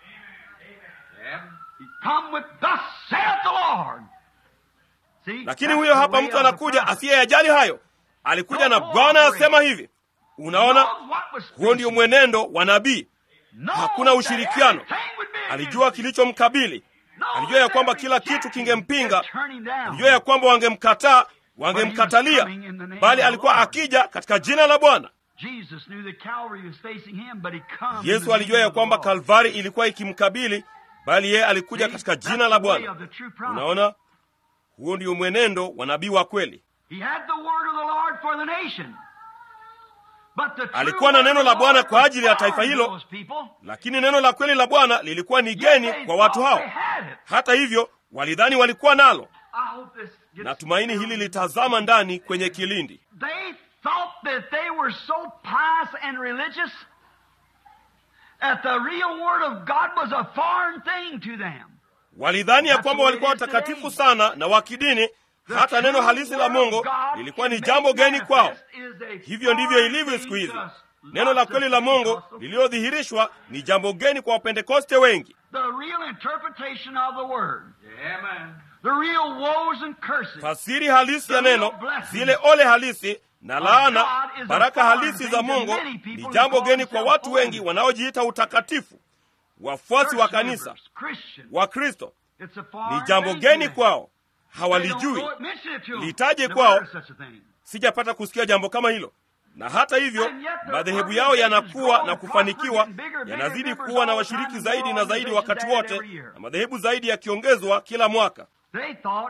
He come with thus saith the Lord. See, lakini that's huyo the hapa way mtu of the anakuja prophet. asiyeyajali hayo alikuja na bwana asema hivi unaona Knows what was huo ndio facing. mwenendo wa nabii Knows hakuna that ushirikiano. everything would be alijua against him. kilichomkabili Knows alijua ya that kwamba every kila kitu jacket kingempinga would turn him down. alijua ya kwamba wangemkataa wangemkatalia bali alikuwa akija katika jina la bwana Jesus knew that Calvary was facing him, but he come in yesu the alijua name ya of the kwamba Lord. kalvari ilikuwa ikimkabili bali yeye alikuja See, katika that's jina la the way bwana of the true prophet. unaona huo ndio mwenendo wa nabii wa kweli He had the word of the Lord for the nation. But the true Alikuwa na word neno of la the Bwana Lord kwa ajili ya was taifa foreign hilo. to those people. lakini neno la kweli la bwana lilikuwa ni Yet geni they kwa watu thought hao they had it. hata hivyo walidhani walikuwa nalo I hope this gets natumaini down. hili litazama ndani kwenye kilindi They thought that they were so pious and religious that the real word of God was a foreign thing to them. walidhani ya That's kwamba the way walikuwa it is watakatifu today. sana na wa kidini The hata neno true halisi la word of mungu God lilikuwa ni is jambo made geni kwao manifest is a hivyo ndivyo foreign ilivyo thing siku hizi to us. neno la Lots kweli of la mungu Pentecostals. lililodhihirishwa ni jambo geni kwa wapentekoste wengi The real interpretation of the word. The real woes and curses. fasiri halisi ya neno zile ole halisi na laana baraka halisi za mungu ni jambo geni kwa watu wengi wanaojiita utakatifu wafuasi wa kanisa Church members, Christians. wa kristo It's a foreign ni jambo thing to geni them. kwao They don't hawalijui know it, mention it to them. Litaje Never kwao. heard of such a thing. sijapata kusikia jambo kama hilo na hata hivyo madhehebu yao yanakuwa na kufanikiwa, yanazidi kuwa na washiriki zaidi na zaidi wakati wote, na madhehebu zaidi yakiongezwa kila mwaka. They thought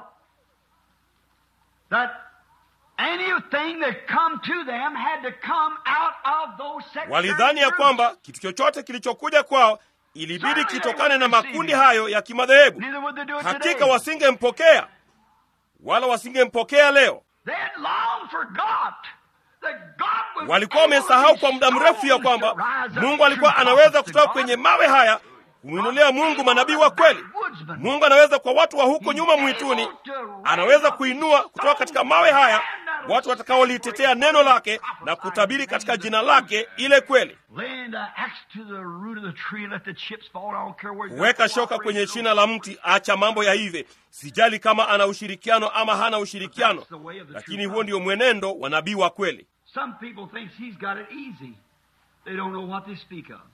that anything that come to them had to come out of those sectarian Walidhani ya groups. kwamba kitu chochote kilichokuja kwao ilibidi kitokane na makundi hayo ya kimadhehebu. Neither would they do it Hakika today. wasingempokea wala wasingempokea leo. They had long forgot that God was Walikuwa able wamesahau to kwa muda mrefu ya stones kwamba to rise up Mungu alikuwa true anaweza prophets kutoka to kwenye God. mawe haya kumwinulia Mungu manabii wa kweli. Mungu anaweza kwa watu wa huko nyuma mwituni, anaweza kuinua kutoka katika mawe haya watu watakaolitetea neno lake na kutabiri katika jina lake ile kweli. Laying the axe to the root of the tree, let the chips fall. I don't care where you Weka shoka kwenye shina la mti, acha mambo ya hivi. Sijali kama ana ushirikiano ama hana ushirikiano, lakini huo ndio mwenendo wa nabii wa kweli. Some people think he's got it easy. They don't know what they speak of.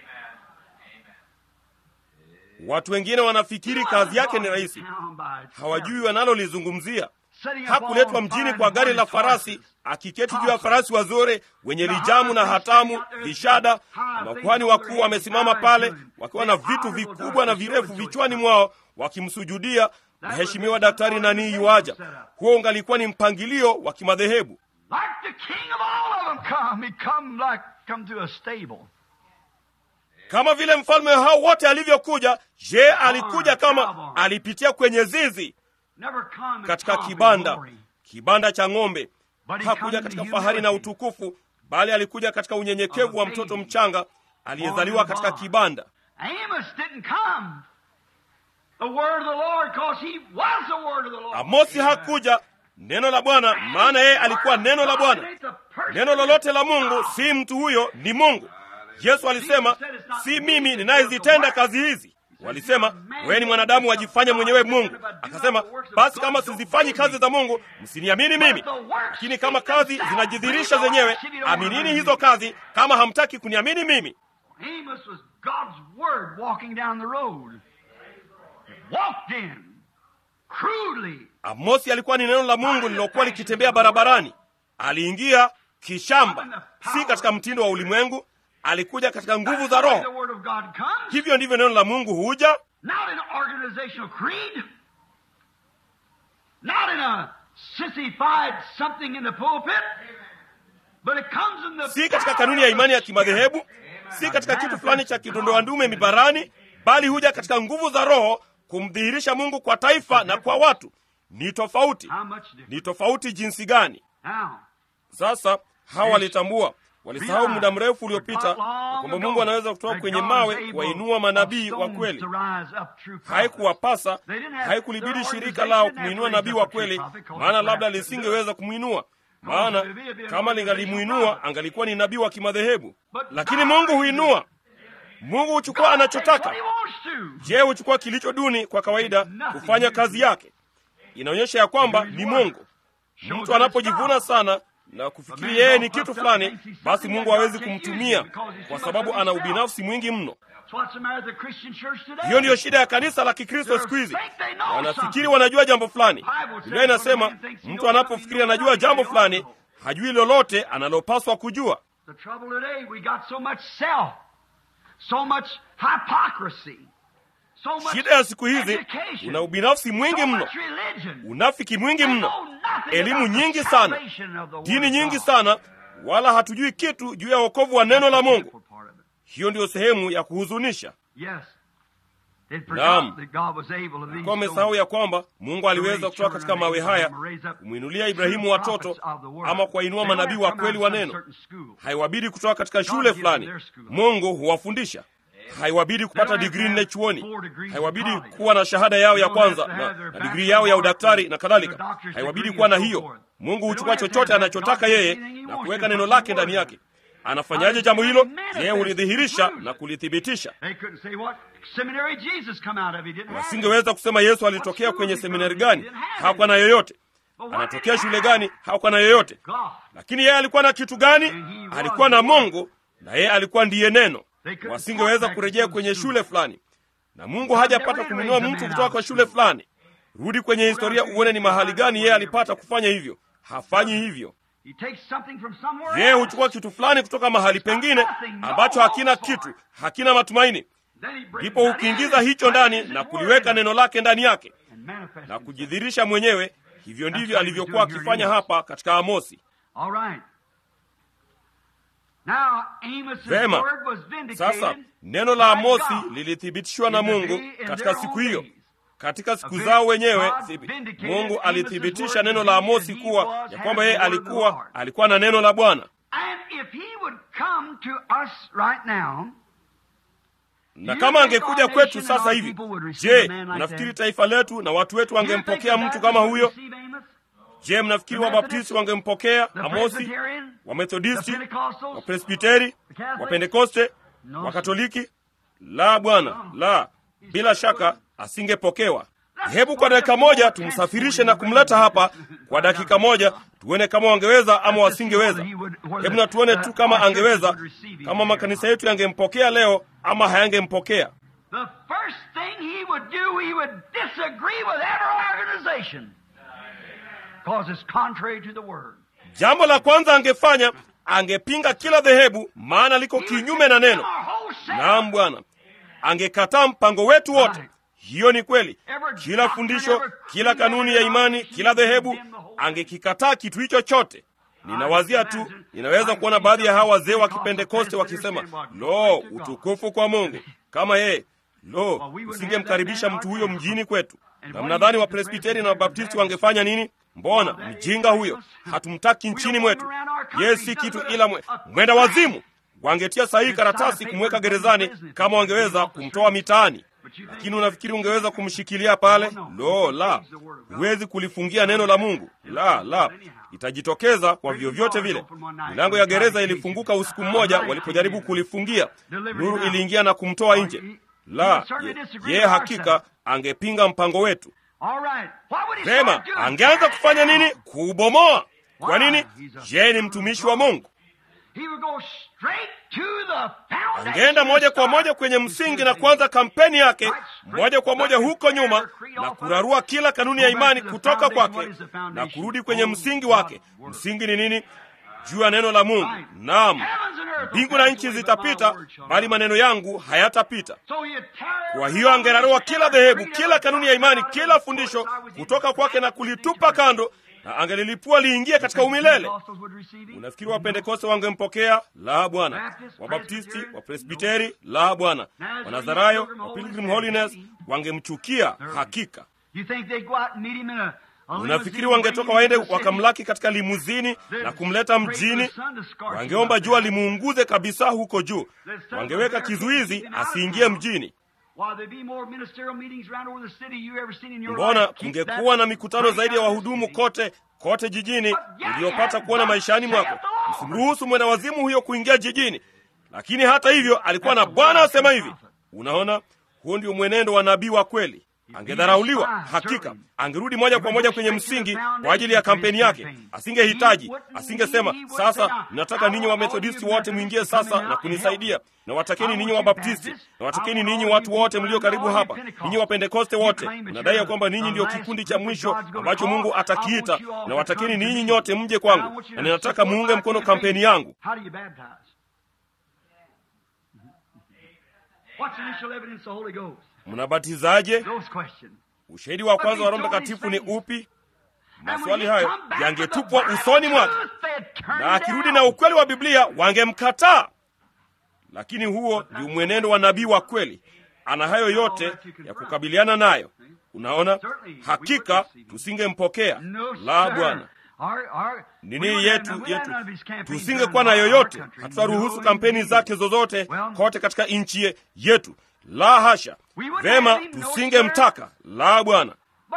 Watu wengine wanafikiri kazi yake ni rahisi, hawajui wanalolizungumzia. Hakuletwa mjini kwa gari la farasi, akiketi juu ya farasi wazuri wenye lijamu na hatamu, vishada. na Makuhani wakuu wamesimama pale wakiwa na vitu vikubwa na virefu vichwani mwao wakimsujudia mheshimiwa daktari nani yuaja. Huo ungalikuwa ni mpangilio wa kimadhehebu. Like the king of all of them come. He come like come to a stable. Kama vile mfalme hao wote alivyokuja, je, alikuja kama alipitia kwenye zizi Never come in katika pomp and kibanda glory. kibanda cha ng'ombe. But he Hakuja come in katika the fahari na humility. utukufu, bali alikuja katika unyenyekevu wa mtoto mchanga aliyezaliwa katika kibanda. Amos didn't come. The word of the Lord, because he was the word of the Lord. Amosi hakuja neno la Bwana, maana yeye alikuwa neno la Bwana. Neno lolote la Mungu si mtu huyo, ni Mungu. Yesu alisema, si mimi ninayezitenda kazi hizi. Walisema, wewe ni mwanadamu wajifanya mwenyewe Mungu. Akasema, basi kama sizifanyi kazi za Mungu, msiniamini mimi. Lakini kama kazi zinajidhihirisha zenyewe, aminini hizo kazi, kama hamtaki kuniamini mimi. Amos was God's word walking down the road. Walked in crudely. Amosi alikuwa ni neno la Mungu lililokuwa likitembea barabarani. Aliingia kishamba, si katika mtindo wa ulimwengu. Alikuja katika nguvu za The Roho. word of God comes. Hivyo ndivyo neno la Mungu huja, Not in an organizational creed. Not in a sissified something in the pulpit. But it comes in the si katika kanuni ya imani ya kimadhehebu, si katika kitu fulani cha kidondoa ndume mibarani, bali huja katika nguvu za Roho kumdhihirisha Mungu kwa taifa na kwa watu. Ni tofauti, How much different? ni tofauti jinsi gani! Now, Sasa hawa walitambua, walisahau muda mrefu uliopita ya kwamba Mungu anaweza kutoka kwenye mawe kuwainua manabii wa kweli. Haikuwapasa, haikulibidi shirika lao kumwinua nabii wa kweli, maana labda lisingeweza kumwinua, maana kama lingalimuinua angalikuwa ni nabii wa kimadhehebu. Lakini Mungu huinua, Mungu huchukua anachotaka. Je, huchukua kilicho duni kwa kawaida kufanya kazi yake? Inaonyesha ya kwamba ni Mungu. Mtu anapojivuna sana na kufikiri yeye ni kitu fulani, basi Mungu hawezi kumtumia kwa sababu ana ubinafsi mwingi mno. Hiyo ndiyo shida ya kanisa la Kikristo siku hizi. Wanafikiri wanajua jambo fulani. Biblia inasema mtu anapofikiri anajua jambo fulani, hajui lolote analopaswa kujua. The trouble today, we got so much self, so much hypocrisy, so much Shida ya siku hizi education, una ubinafsi mwingi so mno, much religion. unafiki mwingi They mno, know nothing elimu about the nyingi sana, salvation of the word dini of nyingi God. sana, wala hatujui kitu juu ya wokovu wa neno la Mungu. Part of it. Hiyo ndiyo sehemu ya kuhuzunisha. Yes. They'd Naam. forgot that God was able to lead Kwa wamesahau ya kwamba Mungu aliweza kutoka katika mawe haya kumwinulia Ibrahimu watoto ama kuwainua manabii wa kweli wa neno. Haiwabidi kutoka katika shule fulani, Mungu huwafundisha. Haiwabidi kupata digrii nne chuoni, haiwabidi kuwa na shahada yao ya kwanza na, na digrii yao ya udaktari na kadhalika. Haiwabidi kuwa na hiyo. Mungu huchukua chochote anachotaka yeye na kuweka neno lake ndani yake. Anafanyaje jambo hilo? Yeye hulidhihirisha na kulithibitisha. They couldn't say what seminary Jesus come out of. He didn't have it. Wasingeweza kusema Yesu alitokea kwenye seminari gani, hakuwa na yoyote. Anatokea shule gani, hakuwa na yoyote. God. Lakini yeye alikuwa na kitu gani? Alikuwa na Mungu, na yeye alikuwa ndiye neno. Wasingeweza kurejea kwenye shule fulani, na Mungu hajapata kumwinua mtu kutoka kwa shule fulani. Rudi kwenye historia uone ni mahali gani yeye alipata kufanya hivyo. Hafanyi hivyo. He takes something from somewhere yeye else. huchukua kitu fulani kutoka mahali pengine ambacho hakina kitu hakina matumaini Then he brings ndipo that hukiingiza in, hicho ndani places na his kuliweka word neno lake ndani yake and manifests na himself. kujidhirisha mwenyewe hivyo ndivyo alivyokuwa akifanya hapa katika amosi All right. Now, Amos's Vema. word was vindicated sasa neno la by amosi God lilithibitishwa na in the mungu day- in katika their siku own hiyo days. katika siku A zao big wenyewe God thibi- vindicated mungu Amos's alithibitisha word neno to la be amosi that he kuwa was, ya had kwamba the yeye word of the alikuwa Lord. alikuwa na neno la bwana And if he would come to us right now, na You kama think angekuja our kwetu nation and sasa our hivi people would receive je a man like mnafikiri that? taifa letu na watu wetu you think wangempokea the mtu Baptists kama would huyo receive Amos? je mnafikiri The wabaptisti Methodists? wangempokea The amosi Presbyterian? The wamethodisti Pentecostals? wapresbiteri The Catholics? wapentekoste No, wakatoliki la bwana la bila shaka asingepokewa hebu kwa dakika moja tumsafirishe na kumleta hapa kwa dakika moja tuone kama wangeweza ama wasingeweza hebu na tuone tu kama angeweza kama makanisa yetu yangempokea leo ama hayangempokea The first thing he would do, he would disagree with every organization. Because it's contrary to the Word. jambo la kwanza angefanya angepinga kila dhehebu maana liko He would kinyume na condemn neno our whole setup. naam bwana angekataa mpango wetu wote hiyo ni kweli kila fundisho kila kanuni ya imani kila dhehebu angekikataa kitu hicho chote ninawazia tu ninaweza kuona baadhi ya hawa wazee wa kipentekoste wakisema lo utukufu kwa mungu kama yeye lo usingemkaribisha mtu huyo mjini kwetu na mnadhani wapresbiteri na wabaptisti wangefanya nini mbona mjinga huyo hatumtaki nchini mwetu yeye si kitu ila mwe, mwenda wazimu wangetia sahihi karatasi kumweka gerezani kama wangeweza kumtoa mitaani lakini unafikiri ungeweza kumshikilia pale lo la huwezi kulifungia neno la mungu la la itajitokeza kwa vyovyote vile milango ya gereza ilifunguka usiku mmoja walipojaribu kulifungia nuru iliingia na kumtoa nje la ye- yeye hakika angepinga mpango wetu All right. What would he vema start doing? angeanza kufanya nini kuubomoa kwa nini yeye ni mtumishi wa mungu He would go straight to the foundation angeenda moja kwa and moja start kwenye msingi na kuanza kampeni yake moja kwa moja huko nyuma na kurarua kila kanuni ya imani kutoka kwake na kurudi kwenye msingi wake msingi ni nini juu ya neno la mungu naam Heavens and earth will mbingu na pass nchi away, but my zitapita word shall bali not. maneno yangu hayatapita So he'd tear kwa hiyo angerarua kila dhehebu kila kanuni ya imani kila fundisho kutoka kwake na kulitupa kando na angelilipua liingie katika umilele Pentecostals would receive him? unafikiri wapentekoste wangempokea la bwana wabaptisti wapresbiteri la bwana wanazarayo wa pilgrim holiness wangemchukia hakika You think they'd go out and meet him in a, a unafikiri limousine, wangetoka bring him waende into the city? wakamlaki katika limuzini na kumleta mjini wangeomba jua limuunguze kabisa huko juu wangeweka kizuizi asiingie mjini While there be more ministerial meetings around over the city you ever seen in your mbona life, keep kungekuwa that na mikutano right zaidi ya out of the wahudumu city. kote kote jijini uliyopata kuona maishani mwako msimruhusu mwenda wazimu huyo kuingia jijini lakini hata hivyo alikuwa na bwana asema hivi unaona huo ndio mwenendo wa nabii wa kweli angedharauliwa hakika angerudi moja kwa moja kwenye msingi kwa ajili ya kampeni yake asingehitaji asingesema sasa nataka ninyi wamethodisti wote mwingie sasa na kunisaidia na watakeni ninyi wabaptisti na watakeni ninyi watu wote mlio karibu hapa ninyi wapentekoste wote mnadai ya kwamba ninyi ndio kikundi cha mwisho ambacho mungu atakiita na watakeni ninyi nyote mje kwangu na ninataka muunge mkono kampeni yangu How do you baptize? What's the initial evidence of the Holy Ghost? mnabatizaje Those questions. ushahidi wa kwanza wa roho mtakatifu ni upi maswali hayo yangetupwa usoni mwake na akirudi na ukweli wa biblia wangemkataa lakini huo ndio mwenendo wa nabii wa kweli ana hayo yote ya kukabiliana nayo unaona hakika tusingempokea la bwana nini yetu yetu tusingekuwa na yoyote hatutaruhusu kampeni zake zozote kote katika nchi ye- yetu la hasha vema tusingemtaka la bwana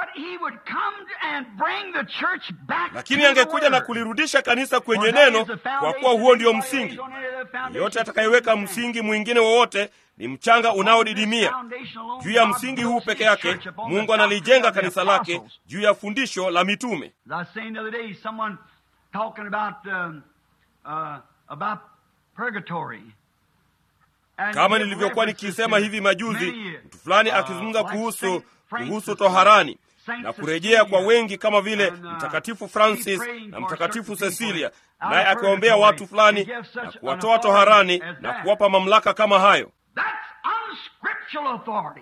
lakini angekuja na kulirudisha kanisa kwenye neno kwa kuwa huo ndio msingi yote atakayeweka msingi mwingine wowote ni mchanga unaodidimia juu ya msingi huu peke yake mungu analijenga kanisa lake juu ya fundisho la mitume As I was saying the other day, someone talking about um, uh, about purgatory. And kama he nilivyokuwa references nikisema to hivi majuzi many, mtu fulani uh, akizungumza like kuhusu Saint Francis kuhusu toharani Saint na kurejea kwa Cecilia wengi kama vile and, uh, mtakatifu keep francis praying na for mtakatifu certain cecilia people naye akiwaombea watu fulani na kuwatoa toharani na kuwapa mamlaka kama hayo. That's unscriptural authority.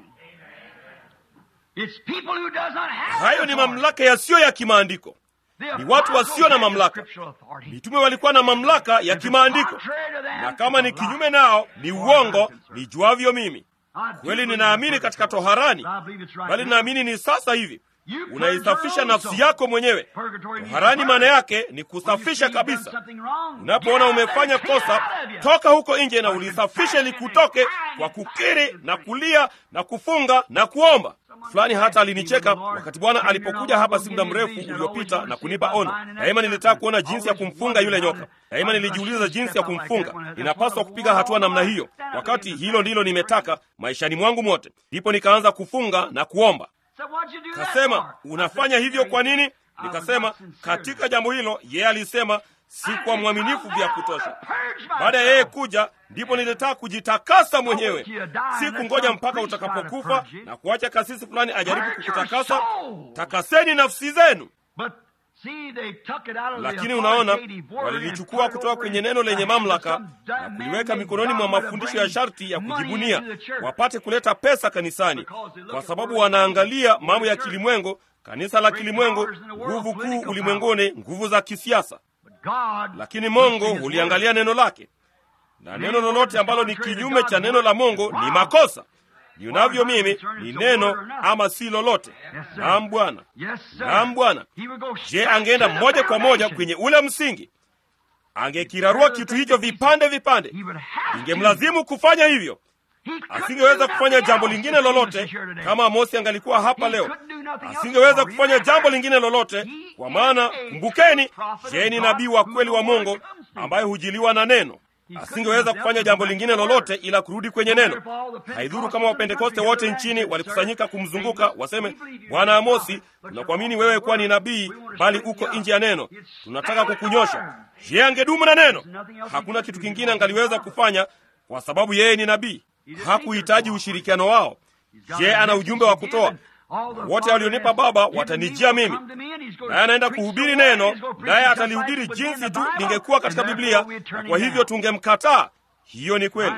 It's people who does not have Hayo ni authority. mamlaka yasiyo ya kimaandiko. The ni watu wasio na apostles had mamlaka. scriptural authority. Mitume walikuwa na mamlaka ya If it's kimaandiko, contrary to them, na kama ni it's a lie. kinyume nao ni uongo, nijuavyo mimi. I do Kweli believe ninaamini in katika purgatory. toharani, I believe it's right bali now. ninaamini ni sasa hivi. You purge Unaisafisha your own nafsi soul. yako mwenyewe. Purgatory means Toharani to maana purge. yake ni When you kusafisha see you've done kabisa. something wrong, Unapoona get out umefanya there, get kosa, out of you. toka huko nje na ulisafishe likutoke kwa kukiri na kulia na kufunga na kuomba. Fulani hata alinicheka wakati Bwana alipokuja hapa si muda mrefu uliopita na kunipa ono. Daima nilitaka kuona jinsi ya kumfunga yule nyoka. Daima nilijiuliza jinsi ya kumfunga. Ninapaswa kupiga hatua namna hiyo, wakati hilo ndilo nimetaka maishani mwangu mote. Ndipo nikaanza kufunga na kuomba. So what'd you do that Kasema, for? unafanya hivyo kwa nini? Nikasema, katika jambo hilo yeye alisema si kwa mwaminifu vya kutosha. Baada ya yeye kuja, ndipo nilitaka kujitakasa mwenyewe, si kungoja mpaka utakapokufa na kuacha kasisi fulani ajaribu kukutakasa. Takaseni nafsi zenu. But see, they took it out of the Lakini unaona, authoritative word walilichukua and put it kutoka over kwenye in neno lenye the hands of mamlaka some na dumb kuliweka man mikononi mwa named God mafundisho to ya bring sharti ya money kujibunia, into the church. wapate kuleta pesa kanisani, kwa sababu wanaangalia mambo ya kilimwengu, kanisa la kilimwengu, nguvu kuu ulimwenguni, nguvu za kisiasa. But God, Lakini Mungu huliangalia neno lake, na neno lolote ambalo ni kinyume cha neno la Mungu ni makosa. Nionavyo mimi ni neno ama si lolote. Naam Bwana, Yes, sir. naam Bwana. He would go Je, straight angeenda to the moja kwa moja foundation. kwenye ule msingi, angekirarua kitu hicho vipande vipande. He would have to. Ingemlazimu kufanya hivyo. He couldn't Asingeweza do kufanya nothing jambo else lingine if he was lolote here today. kama Amosi angalikuwa hapa He leo. couldn't do nothing else. Asingeweza For kufanya remember, jambo lingine lolote, he kwa is maana a kumbukeni, prophet je, of ni God nabii wa who kweli wa the word Mungu comes to. ambaye hujiliwa na neno. Asingeweza kufanya jambo lingine lolote ila kurudi kwenye neno. Haidhuru kama Wapentekoste wote nchini walikusanyika kumzunguka waseme, Bwana Amosi, tunakuamini wewe kuwa ni nabii, bali uko nje ya neno, tunataka kukunyosha. Je, angedumu na neno? Hakuna kitu kingine angaliweza kufanya, kwa sababu yeye ni nabii. Hakuhitaji ushirikiano wao. Je, ana ujumbe wa kutoa? Wote walionipa Baba watanijia mimi, naye anaenda kuhubiri neno, naye atalihubiri jinsi tu lingekuwa katika Biblia, na kwa hivyo tungemkataa. Hiyo ni kweli.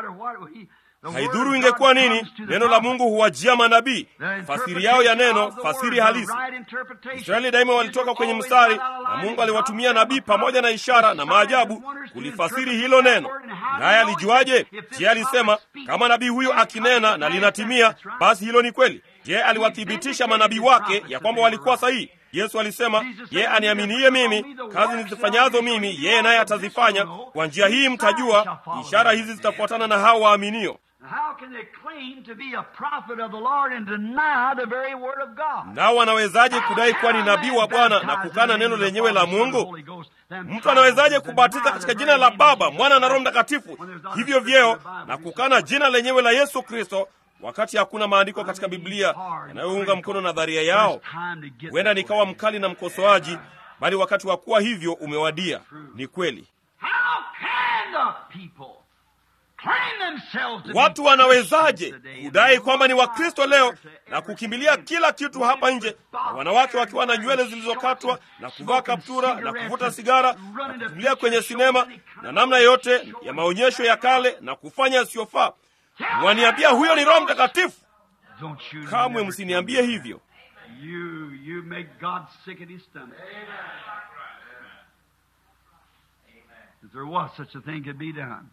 Haidhuru ingekuwa nini, neno la Mungu huwajia manabii, fasiri yao ya neno, fasiri halisi. Israeli daima walitoka kwenye mstari, na Mungu aliwatumia nabii pamoja na ishara na maajabu kulifasiri hilo neno. Naye alijuaje? Je, alisema kama nabii huyo akinena na linatimia, basi hilo ni kweli? Je, aliwathibitisha manabii wake ya kwamba walikuwa sahihi? Yesu alisema, ye aniaminiye mimi, kazi nizifanyazo mimi, yeye naye atazifanya. Kwa njia hii mtajua ishara hizi zitafuatana na hao waaminio. How can they claim to be a prophet of the Lord and deny the very word of God? Nao wanawezaje kudai kuwa ni nabii wa Bwana na kukana neno lenyewe la Mungu? Mtu anawezaje kubatiza katika jina la Baba, Mwana na Roho Mtakatifu, hivyo vyeo, na kukana jina lenyewe la Yesu Kristo, wakati hakuna maandiko katika Biblia yanayounga mkono nadharia yao? Huenda nikawa mkali na mkosoaji, bali wakati wa kuwa hivyo umewadia. Ni kweli. How can the people claim themselves to be Watu wanawezaje Christians today? kudai kwamba ni Wakristo leo na kukimbilia kila kitu hapa nje, na wanawake wakiwa na nywele zilizokatwa na kuvaa kaptura na kuvuta sigara na kukimbilia kwenye sinema na namna yote ya maonyesho ya kale na kufanya yasiyofaa? Mwaniambia huyo ni Roho Mtakatifu? Don't you Kamwe never msiniambie hivyo. You, you make God sick at his stomach. If there was such a thing could be done.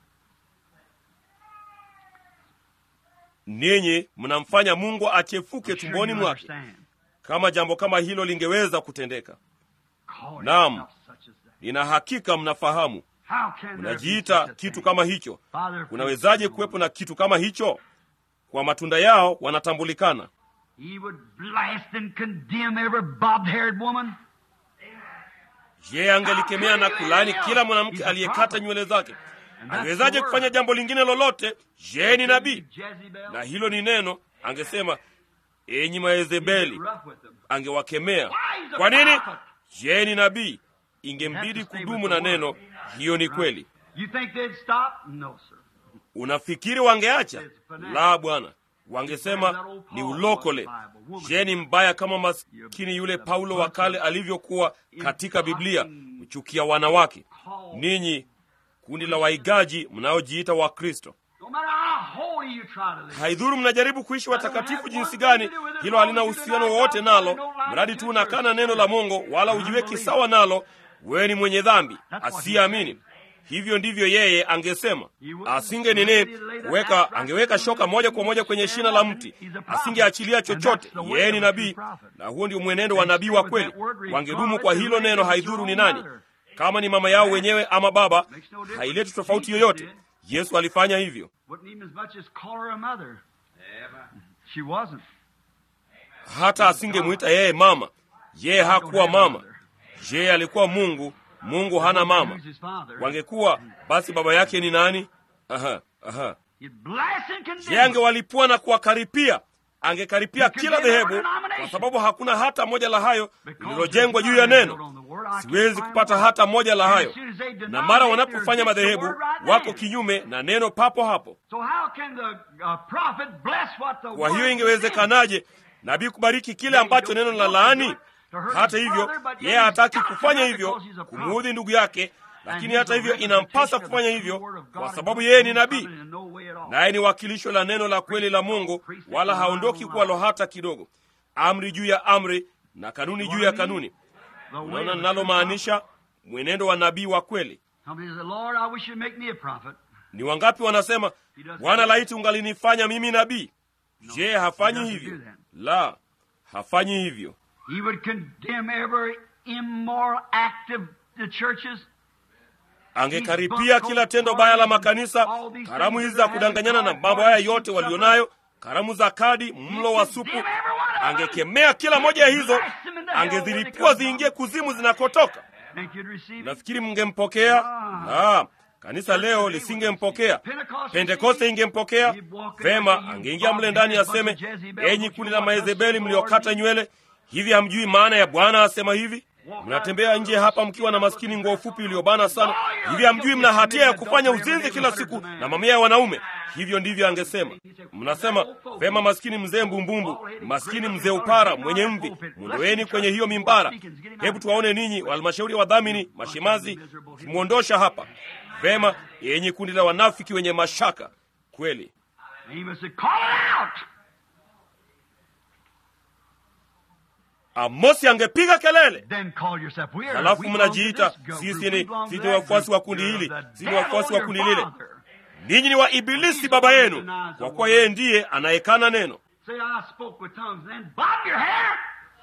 Ninyi mnamfanya Mungu achefuke I'm sure tumboni you mwake, understand. kama jambo kama hilo lingeweza kutendeka. Call Naam. yourself such as that. Nina hakika mnafahamu. How can there be Mnajiita such a kitu thing? kama hicho. Father, Kunawezaje kuwepo na kitu kama hicho? Kwa matunda yao wanatambulikana. He would blast and condemn every bobbed-haired woman. Je, angelikemea na kulaani kila mwanamke aliyekata nywele zake? Angewezaje kufanya jambo lingine lolote? Je, ni nabii? Jezebel. Na hilo ni neno. Angesema, enyi Maezebeli, Rough with them. angewakemea. Kwa nini? Je, ni nabii? Ingembidi kudumu na neno. Hiyo ni kweli. You think they'd stop? No, sir. Unafikiri wangeacha? La, Bwana, wangesema ni ulokole. Je, ni mbaya kama maskini yule Paulo wa kale alivyokuwa katika Biblia, kuchukia wanawake? Ninyi kundi la waigaji mnaojiita Wakristo, No matter how holy you try to live. haidhuru mnajaribu kuishi watakatifu jinsi gani, hilo halina uhusiano wowote nalo, mradi tu unakana neno la Mungu wala ujiweki sawa nalo, wewe ni mwenye dhambi asiyeamini. Hivyo ndivyo yeye angesema. Asinge nini kuweka, angeweka shoka moja kwa moja kwenye shina la mti, asingeachilia chochote. Yeye ni nabii, na huo ndio mwenendo wa nabii wa kweli. Wangedumu kwa hilo neno, haidhuru ni nani, kama ni mama yao wenyewe ama baba, haileti tofauti yoyote. Yesu alifanya hivyo. Wouldn't even as much as call her a mother. She wasn't. hata asingemwita yeye mama. Yeye hakuwa mama, yeye alikuwa Mungu. Mungu hana mama. Who's his father? Wangekuwa basi, baba yake ni nani? Aha, aha. He'd blast and condemn. Yeye angewalipua na kuwakaripia, angekaripia kila dhehebu, kwa sababu hakuna hata moja la hayo lililojengwa juu ya neno. Siwezi kupata hata moja la hayo. Na mara wanapofanya madhehebu, wako kinyume na neno papo hapo. So how can the uh, prophet bless what the Kwa word hiyo said? ingewezekanaje nabii kubariki kile ambacho neno la laani? Hata hivyo, yeye hataki kufanya hivyo kumuudhi ndugu yake, lakini hata hivyo inampasa kufanya hivyo kwa sababu yeye ni nabii, naye ni wakilisho la neno la kweli la Mungu, wala haondoki kwalo hata kidogo. Amri juu ya amri na kanuni juu ya kanuni. Unaona ninalomaanisha? Mwenendo wa nabii wa kweli. Lord, I wish you'd make me a prophet. Ni wangapi wanasema, Bwana, laiti ungalinifanya mimi nabii? Je, hafanyi hivyo? La, hafanyi hivyo. He would condemn every immoral act of the churches. Angekaripia kila tendo baya la makanisa, karamu hizi za kudanganyana na mambo haya yote walionayo, karamu za kadi, mlo wa supu. Angekemea kila moja ya hizo, angezilipua ziingie kuzimu zinakotoka. Think you'd receive it? Nafikiri mngempokea? La, kanisa leo lisingempokea. Pentekoste ingempokea vema. Angeingia mle ndani aseme, enyi kundi la Maezebeli mliokata nywele, hivi hamjui maana ya Bwana asema hivi? Mnatembea nje hapa mkiwa na maskini nguo fupi iliyobana sana, hivi hamjui mna hatia ya kufanya uzinzi kila siku na mamia ya wanaume? Hivyo ndivyo angesema. Mnasema vema, maskini mzee mbumbumbu, maskini mzee upara mwenye mvi, mwondoeni kwenye hiyo mimbara. Hebu tuwaone ninyi halmashauri ya wadhamini mashimazi, kimwondosha hapa. Vema, yenye kundi la wanafiki wenye mashaka kweli. Amos said, call it out. Amosi angepiga kelele, Then call yourself. We are, halafu we belong to mnajiita this group. sisi We ni belong to sisi that ni wafuasi wa group. kundi You're hili, the sisi ni devil, wafuasi wa your kundi lile. father. Ninyi ni wa Ibilisi baba yenu, kwa kuwa yeye ndiye anayekana neno. Say, I spoke with tongues, then bob your hair.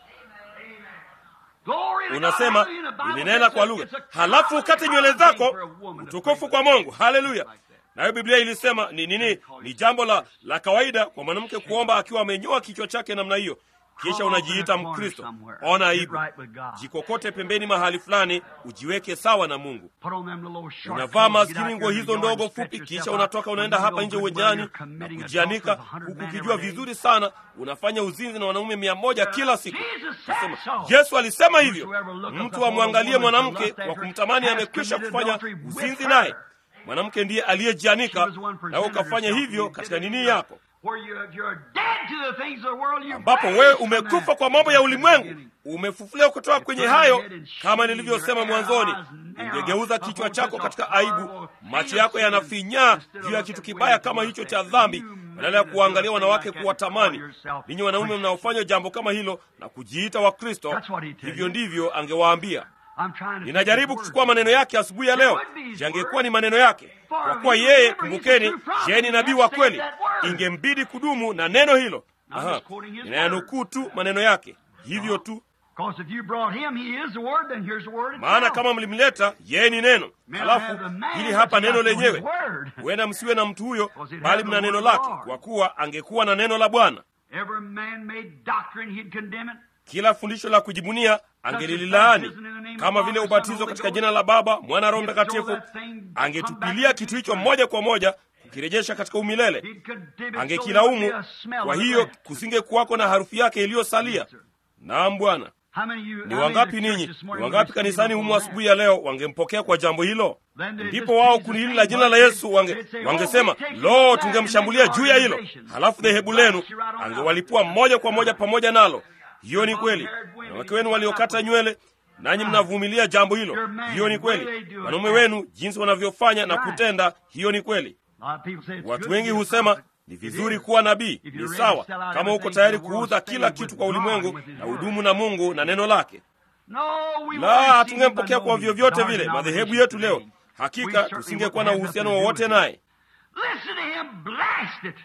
Glory to God. Unasema Hallelujah. The Bible ulinena says kwa lugha, it's a halafu common ukate nywele thing zako. for a woman to Utukufu pray kwa with Mungu, haleluya. like that. Nayo Biblia ilisema ni nini? Ni jambo la, la kawaida kwa mwanamke kuomba akiwa amenyoa kichwa chake namna hiyo, kisha unajiita Mkristo. Ona aibu, jikokote pembeni mahali fulani, ujiweke sawa na Mungu. Put on them little short Unavaa clothes, get maskini out nguo there in hizo the yard ndogo and stretch fupi, yourself kisha out. unatoka unaenda When you hapa go nje good uwejani weather, na committing kujianika, adultery with a huku hundred ukijua men every vizuri sana unafanya uzinzi na wanaume mia moja kila siku. Jesus said Nasema, so. Yesu alisema hivyo, Whosoever looketh mtu upon a amwangalie woman to mwanamke lust kwa after kumtamani has amekwisha committed kufanya adultery with uzinzi her. naye. Mwanamke ndiye aliyejianika, She was one nawe presented ukafanya herself hivyo and katika did it nini in yako, Where you, you're dead to the things of the world, you're ambapo raised wewe from umekufa that. kwa mambo ya That's the ulimwengu, beginning. umefufuliwa kutoka kwenye Turn your hayo. head and Kama shame nilivyosema your mwanzoni, eyes narrow ungegeuza upon kichwa such chako a katika horrible aibu, thing macho of yako sin yanafinyaa instead of juu ya looking kitu at kibaya women kama to hicho lust cha after. dhambi, You badala ya men kuwaangalia that do wanawake like that, kuwatamani. call yourself Ninyi wanaume Christians. mnaofanya jambo kama hilo na kujiita Wakristo, That's what he tell hivyo you. ndivyo angewaambia. I'm trying to Ninajaribu take his kuchukua word. maneno yake asubuhi ya leo, yangekuwa ni maneno yake, kwa kuwa yeye, kumbukeni, yeye ni nabii wa kweli, ingembidi kudumu na neno hilo. Aha, ninayanukuu tu maneno yake, hivyo tu. Because if you brought him, he is the word, then here's the word Maana itself. kama mlimleta yeye ni neno, May not have halafu the man, hili but hapa you neno got the lenyewe. word. Huenda msiwe na mtu huyo, Because he'd bali have mna the neno word of lake, God. kwa kuwa angekuwa na neno la Bwana. Every man-made doctrine, he'd condemn it. Kila fundisho la kujibunia angelililaani, kama vile ubatizo katika jina la Baba, Mwana, Roho Mtakatifu. Angetupilia kitu hicho moja kwa moja kukirejesha katika umilele, He'd condemn it angekilaumu. so there'd be a smell Kwa of hiyo it. kusinge kuwako na harufu yake iliyosalia. Naam Bwana. How many of you, ni how many wangapi in the church ninyi this ni morning wangapi would kanisani receive humu that? asubuhi ya leo wangempokea kwa jambo hilo Then they ndipo just wao praise kundi the hili name, la jina la but yesu wange, they'd say, wangesema "Oh, we take you lo back tungemshambulia and juu make ya hilo organization." halafu dhehebu lenu Blast you right on out. angewalipua moja kwa moja pamoja nalo hiyo ni kweli wanawake wenu waliokata nywele nanyi mnavumilia jambo hilo hiyo ni kweli wanaume wenu jinsi wanavyofanya na kutenda hiyo ni kweli A lot of people say it's good watu to wengi be a husema prophet. ni It vizuri is. kuwa nabii If ni you're ready sawa to sell out kama uko everything tayari to the world, kuuza stay kila with kitu kwa God, ulimwengu with His na word. hudumu na mungu na neno lake No, we la won't receive him hatungempokea by kwa no vyovyote means. vile Our madhehebu denomination yetu leo today. We hakika certainly tusingekuwa wouldn't na have uhusiano nothing to do wowote with him. naye Listen to him blast it.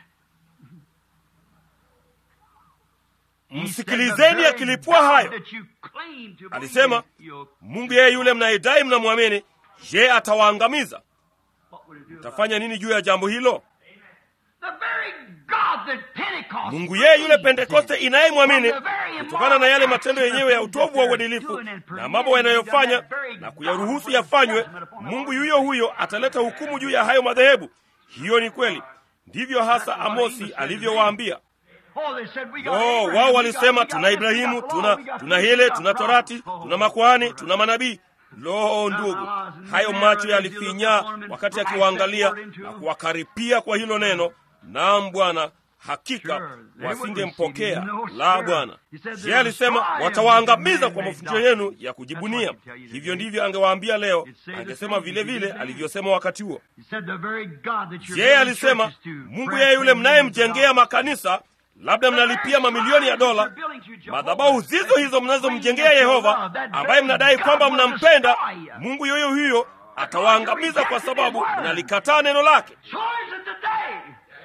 He said, msikilizeni "The very akilipua God hayo that you claim to believe alisema in, you'll- mungu yeye yule mnayedai mnamwamini je atawaangamiza what would it do about tafanya nini juu ya jambo hilo it? The very God that Pentecost mungu yeye yule believed pentekoste in. inayemwamini From the very kutokana na yale immoral matendo acts yenyewe ya that utovu wa they're uadilifu doing and na mambo permitting wanayofanya that very na God kuyaruhusu will yafanywe judgment upon the mungu Lord. yuyo huyo ataleta hukumu juu ya hayo madhehebu hiyo ni kweli ndivyo hasa amosi alivyowaambia Oh, they said, we got oh Abraham, wao we walisema got- we tuna got this, we ibrahimu got tuna law, we got tuna this, we hile got tuna prophets. torati tuna makuhani tuna manabii lo ndugu hayo macho yalifinyaa wakati akiwaangalia na kuwakaripia kwa hilo neno naam bwana hakika wasingempokea la bwana je alisema watawaangamiza kwa mafundisho yenu ya kujibunia hivyo ndivyo angewaambia leo angesema vile vile alivyosema wakati huo He said, the very God that you're je building alisema churches to, mungu press yeye yule them into mnayemjengea God. makanisa labda mnalipia mamilioni ya dola madhabahu zizo hizo mnazomjengea yehova ambaye mnadai kwamba mnampenda mungu yoyo huyo atawaangamiza kwa sababu mnalikataa neno lake So is it today.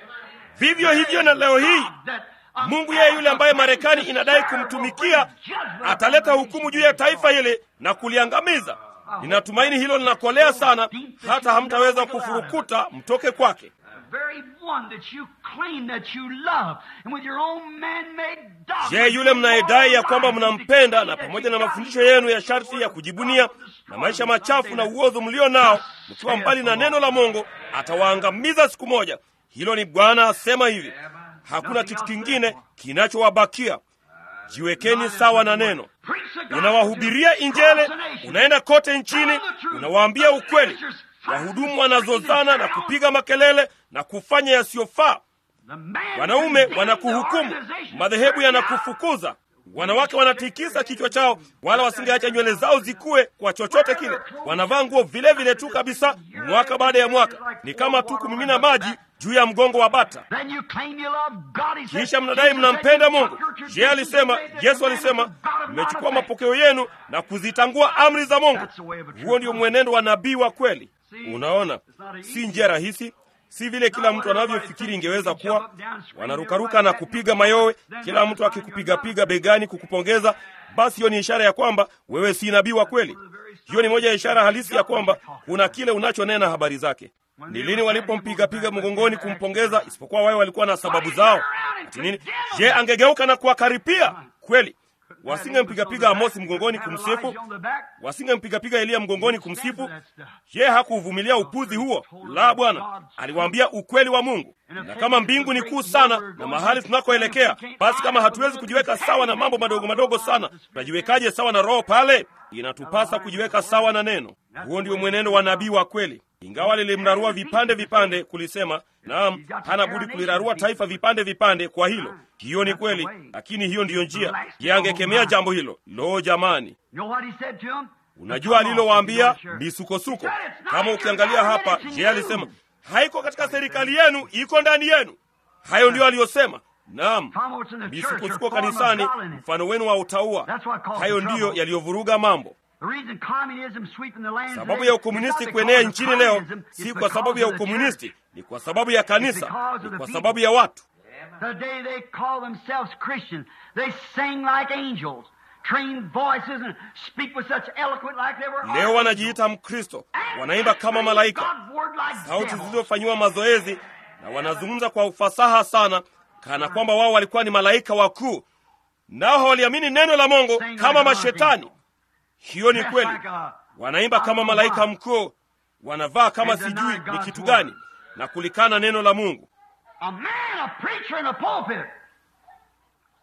vivyo hivyo na leo hii That mungu yeye yule ambaye marekani inadai kumtumikia ataleta hukumu juu ya taifa hili na kuliangamiza ninatumaini hilo linakolea sana hata hamtaweza kufurukuta mtoke kwake The very one that you claim that you love, and with your own man-made dogma, je yule mnayedai ya kwamba mnampenda na pamoja na mafundisho yenu ya sharti ya kujibunia na maisha machafu na uozo mlio nao mkiwa mbali na neno la mungu atawaangamiza siku moja hilo ni bwana asema hivi hakuna kitu kingine kinachowabakia jiwekeni sawa na neno Preach the gospel unawahubiria to injele cross the nation. unaenda kote nchini unawaambia ukweli wahudumu wanazozana na kupiga makelele na kufanya yasiyofaa The man wanaume condemns wanakuhukumu the organization. madhehebu yanakufukuza wanawake wanatikisa kichwa chao wala wasingeacha nywele zao zikue kwa chochote kile wanavaa nguo vile vile tu kabisa mwaka baada ya mwaka ni kama tu kumimina maji juu ya mgongo wa bata Then you claim you love God. He said, kisha mnadai mnampenda mungu je alisema yesu alisema mmechukua mapokeo yenu na kuzitangua amri za mungu huo ndio mwenendo wa nabii wa kweli unaona si njia rahisi si vile kila mtu anavyofikiri ingeweza kuwa wanarukaruka na kupiga mayowe kila mtu akikupigapiga begani kukupongeza basi hiyo ni ishara ya kwamba wewe si nabii wa kweli hiyo ni moja ya ishara halisi ya kwamba kuna kile unachonena habari zake ni lini walipompigapiga mgongoni kumpongeza isipokuwa wao walikuwa na sababu zao ati nini je angegeuka na kuwakaripia kweli wasingempigapiga amosi mgongoni kumsifu wasingempigapiga eliya mgongoni kumsifu je hakuuvumilia upuzi huo la bwana aliwaambia ukweli wa mungu na kama mbingu ni kuu sana na mahali tunakoelekea basi kama hatuwezi kujiweka sawa na mambo madogo madogo sana tutajiwekaje sawa na roho pale inatupasa kujiweka sawa na neno huo ndio mwenendo wa nabii wa kweli ingawa lilimrarua vipande vipande kulisema naam hana budi kulirarua taifa vipande vipande kwa hilo hiyo ni kweli lakini hiyo ndiyo njia ye angekemea jambo hilo lo jamani You know what he said to him? unajua alilowaambia misukosuko kama ukiangalia hapa je alisema haiko katika serikali yenu iko ndani yenu hayo ndiyo aliyosema naam Tom, what's in the church, your misukosuko form of kanisani godliness. mfano wenu wa utaua That's what caused hayo the ndiyo trouble. yaliyovuruga mambo The reason communism sweeping the land sababu today ya is ukomunisti not kuenea because of nchini leo communism, it's si kwa because sababu ya of the ukomunisti church. ni kwa sababu ya kanisa because of ni the kwa people. sababu ya watu Today they call themselves Christians. They sing like angels, train voices, and speak with such eloquent like they were leo archangels. wanajiita mkristo And wanaimba kama speak malaika God's word like sauti devils. zilizofanyiwa mazoezi na wanazungumza kwa ufasaha sana kana kwamba wao walikuwa ni malaika wakuu nao hawaliamini neno la mungu Sing like kama an mashetani archangel. hiyo ni Dressed kweli like a- wanaimba kama malaika mkuu wanavaa kama And deny sijui ni God's kitu word. gani na kulikana neno la mungu A man, a preacher in a pulpit.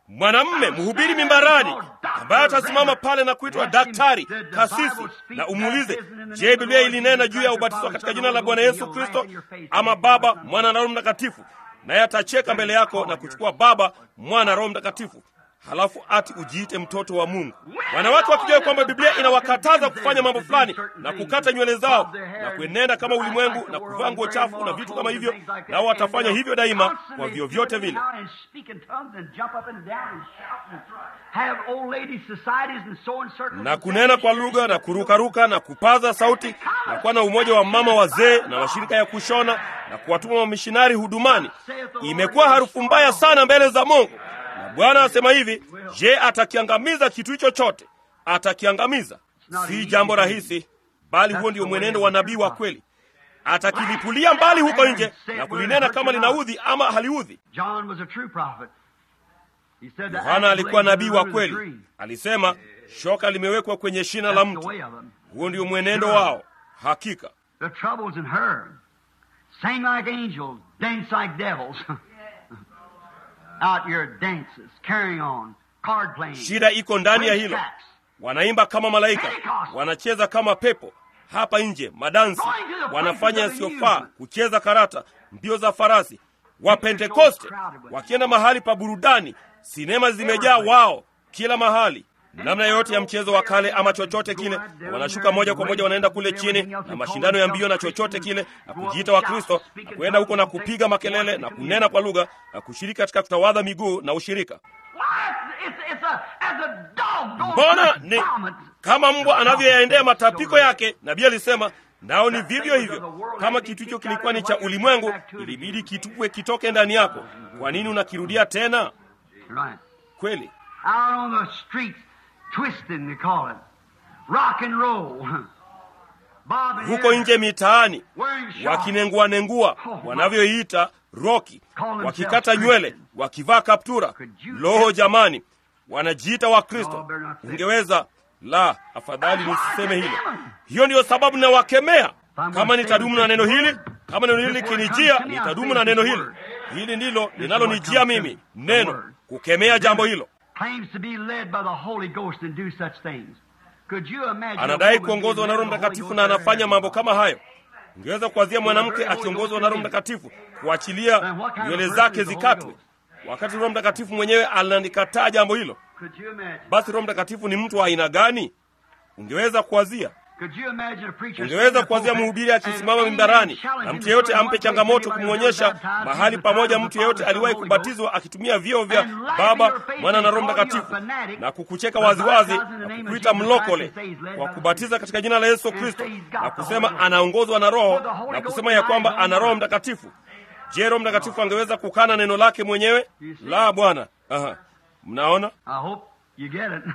mwanamme mhubiri mimbarani ambaye atasimama pale na kuitwa daktari, kasisi, na umuulize, je, Biblia ilinena juu ya ubatizo katika jina la Bwana Yesu Kristo ama Baba, Mwana na Roho Mtakatifu? Naye atacheka mbele yako na kuchukua Baba, Mwana, Roho Mtakatifu, halafu ati ujiite mtoto wa Mungu. Wanawake wakijua kwamba Biblia inawakataza kufanya mambo fulani na kukata nywele zao na kuenenda kama ulimwengu na kuvaa nguo chafu na vitu kama hivyo, nao watafanya hivyo daima kwa vyovyote vile. na kunena kwa lugha na kurukaruka na kupaza sauti na kuwa na umoja wa mama wazee na mashirika ya kushona na kuwatuma wamishinari hudumani, imekuwa harufu mbaya sana mbele za Mungu. Na Bwana asema hivi, je, atakiangamiza kitu hicho chote? Atakiangamiza. Si jambo rahisi, bali huo ndio mwenendo wa nabii wa kweli. Atakilipulia mbali huko nje na kulinena kama linaudhi ama haliudhi. Yohana alikuwa nabii wa kweli, alisema shoka limewekwa kwenye shina la mti. Huo ndio mwenendo wao. Hakika The trouble's in her. Sing like angels, dance like devils. Out your dances, carrying on, card playing. shida iko ndani ya hilo. racetracks. Wanaimba kama malaika, wanacheza kama pepo hapa nje, madansi, wanafanya yasiyofaa, kucheza karata, mbio za farasi. Wapentekoste wakienda mahali pa burudani, sinema zimejaa wao kila mahali, namna yoyote ya mchezo wa kale ama chochote kile, na wanashuka moja kwa moja, wanaenda kule chini na mashindano ya mbio na chochote kile, na kujiita Wakristo na kuenda huko na kupiga makelele na kunena kwa lugha na kushiriki katika kutawadha miguu na ushirika. Why, it's, it's a, as a dog goes Mbona to ni vomit. kama mbwa anavyoyaendea matapiko yake. Nabii alisema nao ni vivyo hivyo. Kama kitu hicho kilikuwa ni cha ulimwengu, ilibidi kitupwe kitoke ndani yako. Kwa nini unakirudia tena? Right. Kweli Out on the streets, twisting, they call it. Rock and roll. Bob and huko Harry, nje mitaani wearing shorts. wakinengua nengua wanavyoiita roki, wakikata nywele, wakivaa kaptura. Loho jamani, wanajiita Wakristo. Ungeweza la, afadhali nisiseme hilo. Hiyo ndiyo sababu nawakemea. Kama nitadumu na neno hili, kama neno hili likinijia, nitadumu na neno hili. Hili ndilo linalonijia mimi, neno kukemea jambo hilo. claims to be led by the Holy Ghost and do such things. Could you imagine Anadai a woman kuongozwa na being Roho led by the Holy Mtakatifu Ghost na and anafanya mambo kama hayo. Ungeweza kuwazia mwanamke akiongozwa na Roho Mtakatifu kuachilia nywele zake zikatwe, wakati Roho Mtakatifu mwenyewe analikataa jambo hilo. Could you imagine? Basi Roho Mtakatifu ni mtu wa aina gani? Ungeweza kuwazia Could you imagine a preacher ungeweza standing kuwazia up mhubiri and akisimama any mimbarani man challenge na him mtu to yeyote show him ampe one changamoto way, kumwonyesha anybody who's baptized mahali in the pamoja power of mtu the yeyote Father, aliwahi Son, Holy Ghost, kubatizwa akitumia vyeo vya and lie to Baba, your face Mwana na and Roho call you a Mtakatifu fanatic, na kukucheka but waziwazi baptized in the na name of kukuita Jesus mlokole Christ and say he's led kwa by the kubatiza katika jina la Yesu And Kristo say he's got na the kusema Holy Ghost. anaongozwa na Roho For the Holy na Ghost kusema ya kwamba denies ana all Roho word. Mtakatifu. Je, Roho Mtakatifu angeweza kukana neno lake mwenyewe? La, Bwana. Aha. Mnaona, I hope you get it.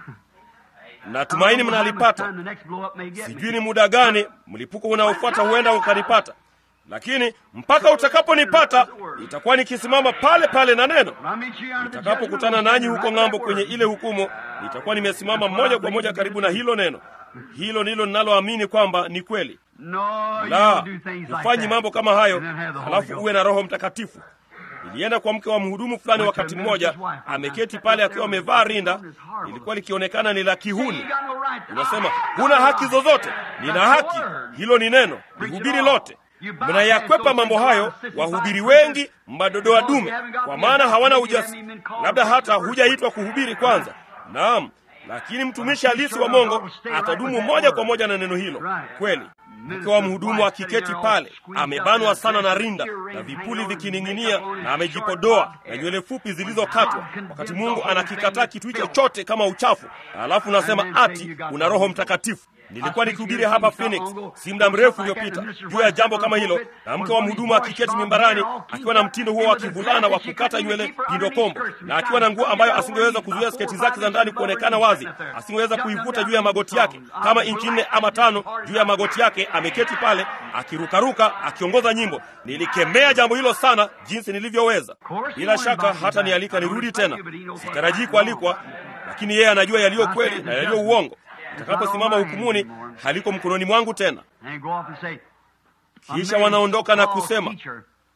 natumaini mnalipata. The next blow up may get me. Sijui ni muda gani mlipuko unaofuata huenda ukanipata, lakini mpaka utakaponipata nitakuwa nikisimama pale pale na neno. When I meet you under the Nitakapokutana judgment, nanyi I'll huko stand ng'ambo right kwenye where ile hukumu, nitakuwa nimesimama moja kwa moja karibu na hilo neno. Hilo ndilo ninaloamini kwamba ni kweli. No, you La, don't do things like hufanyi that. mambo kama hayo And then have the Holy halafu Ghost. uwe na Roho Mtakatifu. Nilienda kwa mke wa mhudumu fulani wakati mmoja, ameketi pale akiwa amevaa rinda, lilikuwa likionekana ni la You kihuni. got no right to- Unasema I have huna no haki right. zozote. Nina That's the haki, word. hilo ni neno, lihubiri lote. Mnayakwepa mambo hayo, wahubiri wengi madodoa dume, kwa maana hawana ujasiri, labda hata hujaitwa kuhubiri kwanza. Naam, lakini mtumishi halisi wa Mungu atadumu moja kwa moja na neno hilo. Kweli, mke wa mhudumu akiketi pale, amebanwa sana na rinda na vipuli vikining'inia, na amejipodoa na nywele fupi zilizokatwa, wakati Mungu anakikataa kitu hicho chote kama uchafu, alafu nasema ati una Roho Mtakatifu. Nilikuwa nikihubiri hapa Phoenix si muda mrefu uliopita juu ya jambo kama hilo, na mke wa mhudumu akiketi mimbarani akiwa na mtindo huo wa kivulana wa kukata nywele pindo kombo, na akiwa na nguo ambayo asingeweza kuzuia sketi zake za ndani kuonekana wazi, asingeweza kuivuta juu ya magoti yake kama inchi nne ama tano juu ya magoti yake. Ameketi pale akirukaruka, akiongoza nyimbo. Nilikemea jambo hilo sana jinsi nilivyoweza. Bila shaka hata nialika nirudi tena, sitarajii kualikwa, lakini yeye anajua yaliyo kweli na yaliyo uongo. Nitakaposimama hukumuni, haliko mkononi mwangu tena. And go off and say, Kisha wanaondoka na kusema,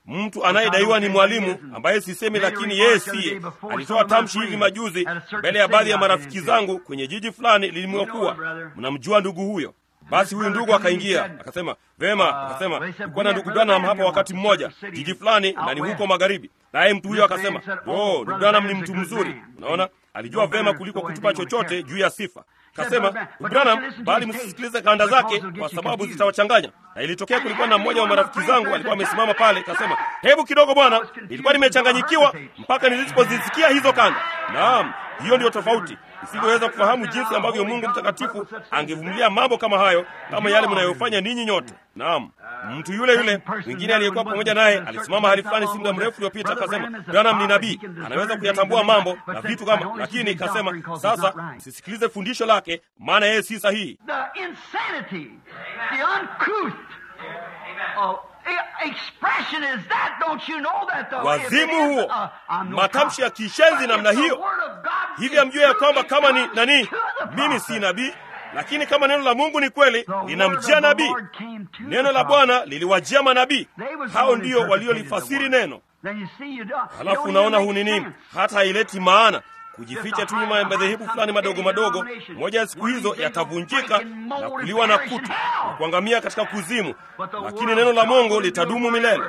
mtu anayedaiwa ni mwalimu ambaye sisemi, lakini yeye siye, alitoa tamshi hivi majuzi mbele ya baadhi ya marafiki zangu kwenye jiji fulani lilimwokuwa. Mnamjua ndugu huyo? Basi huyu ndugu akaingia akasema, vema. Akasema kulikuwa na ndugu Branham hapa wakati mmoja jiji fulani, na ni huko magharibi. Naye mtu huyo akasema, oh, ndugu Branham ni mtu mzuri. Unaona, alijua vema kuliko kutupa chochote juu ya sifa. Kasema Branham, bali msisikilize kanda zake kwa sababu zitawachanganya. Na ilitokea kulikuwa na mmoja wa marafiki zangu alikuwa amesimama pale, kasema, hebu kidogo bwana, nilikuwa nimechanganyikiwa mpaka nilipozisikia hizo kanda. Naam, hiyo ndiyo tofauti. Isingeweza kufahamu jinsi ambavyo Mungu mtakatifu angevumilia mambo kama hayo, kama yale mnayofanya ninyi nyote. Naam, mtu yule yule mwingine aliyekuwa pamoja naye alisimama hali fulani si muda mrefu uliopita, akasema Branham ni nabii, anaweza kuyatambua mambo na vitu kama, lakini kasema sasa msisikilize fundisho lake, maana yeye si sahihi. The insanity, the uncouth uh, expression is that, don't you know that the way it Wazimu is, huo, uh, I'm no matamshi ya prophet. kishenzi namna But if the hiyo. word of God Hivi is amjue ya true, kwamba it kama ni comes nani, to the mimi prophet. si nabii, lakini kama neno la Mungu ni kweli, The word linamjia of the nabii. Lord came to Neno the la prophet. Bwana liliwajia manabii, They was the hao one who ndio interpreted waliolifasiri the word. neno. Then you see, you don't, you Halafu don't unaona even hu make nini, sense. hata haileti maana kujificha tu nyuma ya madhehebu fulani madogo madogo. Moja ya siku hizo yatavunjika na kuliwa na kutu na kuangamia katika kuzimu, lakini neno la Mungu litadumu milele.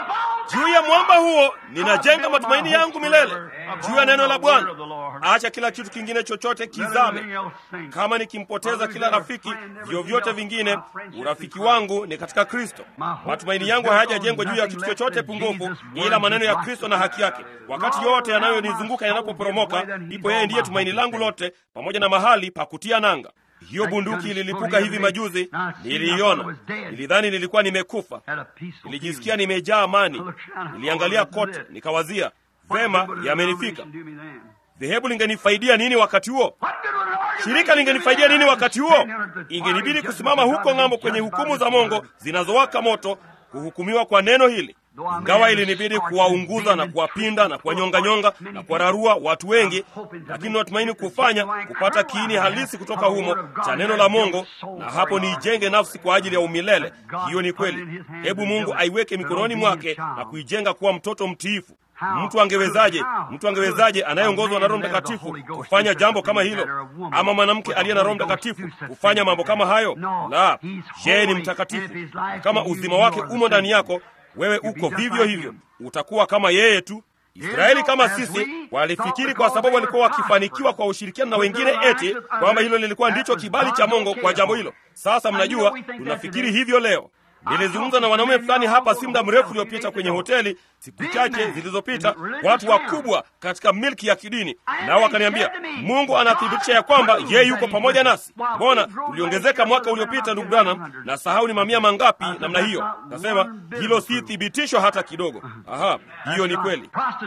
Juu ya mwamba huo ninajenga matumaini yangu milele, juu ya neno la Bwana. Acha kila kitu kingine chochote kizame. Kama nikimpoteza kila rafiki, vyovyote vingine, urafiki wangu ni katika Kristo. Matumaini yangu hayajajengwa juu ya kitu chochote pungufu, ila maneno ya Kristo na haki yake. Wakati yote yanayonizunguka yanapoporomoka, ndipo yeye ndiye tumaini langu lote, pamoja na mahali pa kutia nanga. Hiyo bunduki ililipuka hivi majuzi, niliiona. Nilidhani nilikuwa nimekufa, nilijisikia nimejaa amani. Niliangalia kote, nikawazia vema, yamenifika. Dhehebu lingenifaidia nini wakati huo? Shirika lingenifaidia nini wakati huo? Ingenibidi kusimama huko ng'ambo kwenye hukumu za Mungu zinazowaka moto, kuhukumiwa kwa neno hili. Ingawa ilinibidi kuwaunguza na kuwapinda na kuwanyonganyonga na kuwararua watu wengi, lakini natumaini kufanya kupata kiini halisi kutoka humo cha neno la Mungu, na hapo niijenge nafsi kwa ajili ya umilele. Hiyo ni kweli. Hebu Mungu aiweke mikononi mwake na kuijenga kuwa mtoto mtiifu. Mtu angewezaje? Mtu angewezaje anayeongozwa na Roho Mtakatifu kufanya jambo kama hilo, ama mwanamke aliye na Roho Mtakatifu kufanya mambo kama hayo? La, yeye ni mtakatifu. Kama uzima wake umo ndani yako, wewe uko vivyo hivyo, utakuwa kama yeye tu. Israeli kama sisi walifikiri kwa sababu walikuwa wakifanikiwa kwa ushirikiano na wengine, eti kwamba hilo lilikuwa ndicho kibali cha Mungu kwa jambo hilo. Sasa mnajua, tunafikiri hivyo leo. Nilizungumza na wanaume fulani hapa si muda mrefu uliopita kwenye hoteli, siku chache zilizopita, watu wakubwa katika milki ya kidini, nao wakaniambia Mungu anathibitisha ya kwamba yeye yuko pamoja nasi. Mbona tuliongezeka mwaka uliopita, ndugu Branham, na sahau ni mamia mangapi namna hiyo? Nasema hilo si thibitisho hata kidogo. Aha, hiyo ni kweli.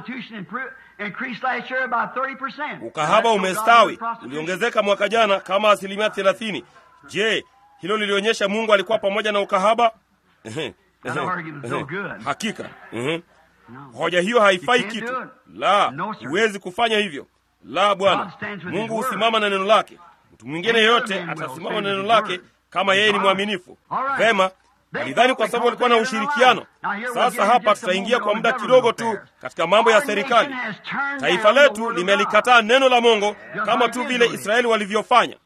Ukahaba umestawi, uliongezeka mwaka jana kama asilimia thelathini. Je, hilo lilionyesha Mungu alikuwa pamoja na ukahaba? Hakika. Mhm. Hoja hiyo haifai kitu. La, huwezi kufanya hivyo. La, Bwana Mungu husimama na neno lake. Mtu mwingine yeyote atasimama na neno lake kama yeye ni mwaminifu. Vema, walidhani kwa sababu walikuwa na ushirikiano. Sasa hapa tutaingia kwa muda kidogo tu katika mambo ya serikali. Taifa letu limelikataa neno la Mungu kama tu vile Israeli walivyofanya.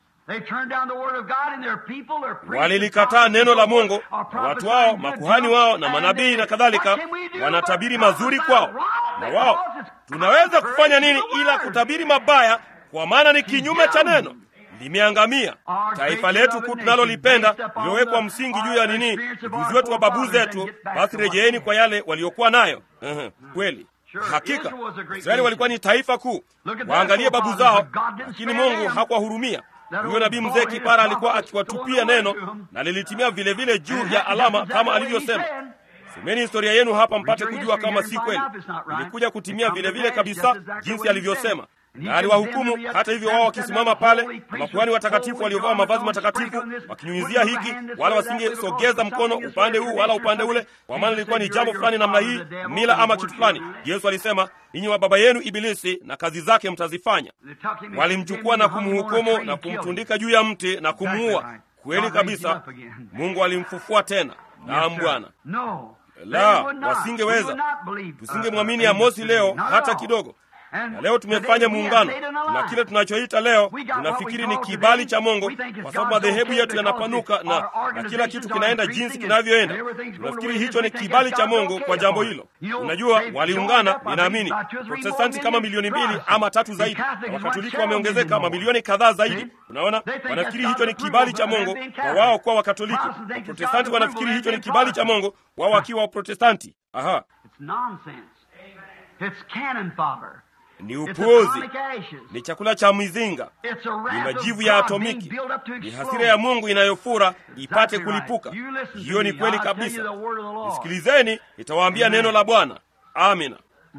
Walilikataa neno la Mungu, na watu wao, makuhani wao na manabii na kadhalika, wanatabiri mazuri kwao. Na wao, tunaweza kufanya nini ila kutabiri mabaya, kwa maana ni kinyume cha neno, limeangamia. Taifa letu kuu tunalolipenda lililowekwa msingi juu ya nini, ujuzi wetu wa babu zetu. Basi rejeeni kwa yale waliokuwa nayo. Uhum, kweli hakika Israeli walikuwa ni taifa kuu, waangalie babu zao, lakini Mungu hakuwahurumia. Huyo nabii mzee kipara alikuwa akiwatupia neno na lilitimia vile vile juu ya alama kama alivyosema. Someni historia yenu hapa mpate kujua kama si kweli. Ilikuja kutimia vile vile kabisa jinsi alivyosema, na aliwahukumu. Hata hivyo, wao wakisimama pale na makuhani watakatifu waliovaa mavazi matakatifu wakinyunyizia hiki, wala wasingesogeza mkono upande huu wala upande ule, kwa maana ilikuwa ni jambo fulani namna hii, mila ama kitu fulani. Yesu alisema, ninyi wa baba yenu Ibilisi na kazi zake mtazifanya. Walimchukua na kumhukumu na kumtundika juu ya mti na kumuua. Kweli kabisa, Mungu alimfufua tena. Naam, Bwana. La, wasingeweza. Tusingemwamini Amosi leo hata kidogo. Na leo tumefanya muungano, na kile tunachoita leo tunafikiri ni kibali cha Mungu, kwa sababu madhehebu yetu yanapanuka na, na kila kitu kinaenda jinsi kinavyoenda. Tunafikiri hicho ni kibali cha Mungu kwa jambo hilo. Unajua, waliungana, ninaamini Protestanti kama milioni mbili ama tatu zaidi, na Wakatoliki wameongezeka mamilioni kadhaa zaidi. Unaona, wanafikiri hicho ni kibali cha Mungu kwa wao kuwa Wakatoliki. Waprotestanti wanafikiri hicho ni kibali cha Mungu wao wakiwa Waprotestanti. Aha, ni upuuzi, ni chakula cha mizinga, ni majivu ya atomiki, ni hasira ya Mungu inayofura ipate kulipuka. Hiyo ni kweli kabisa. Nisikilizeni, nitawaambia neno la Bwana. Amina.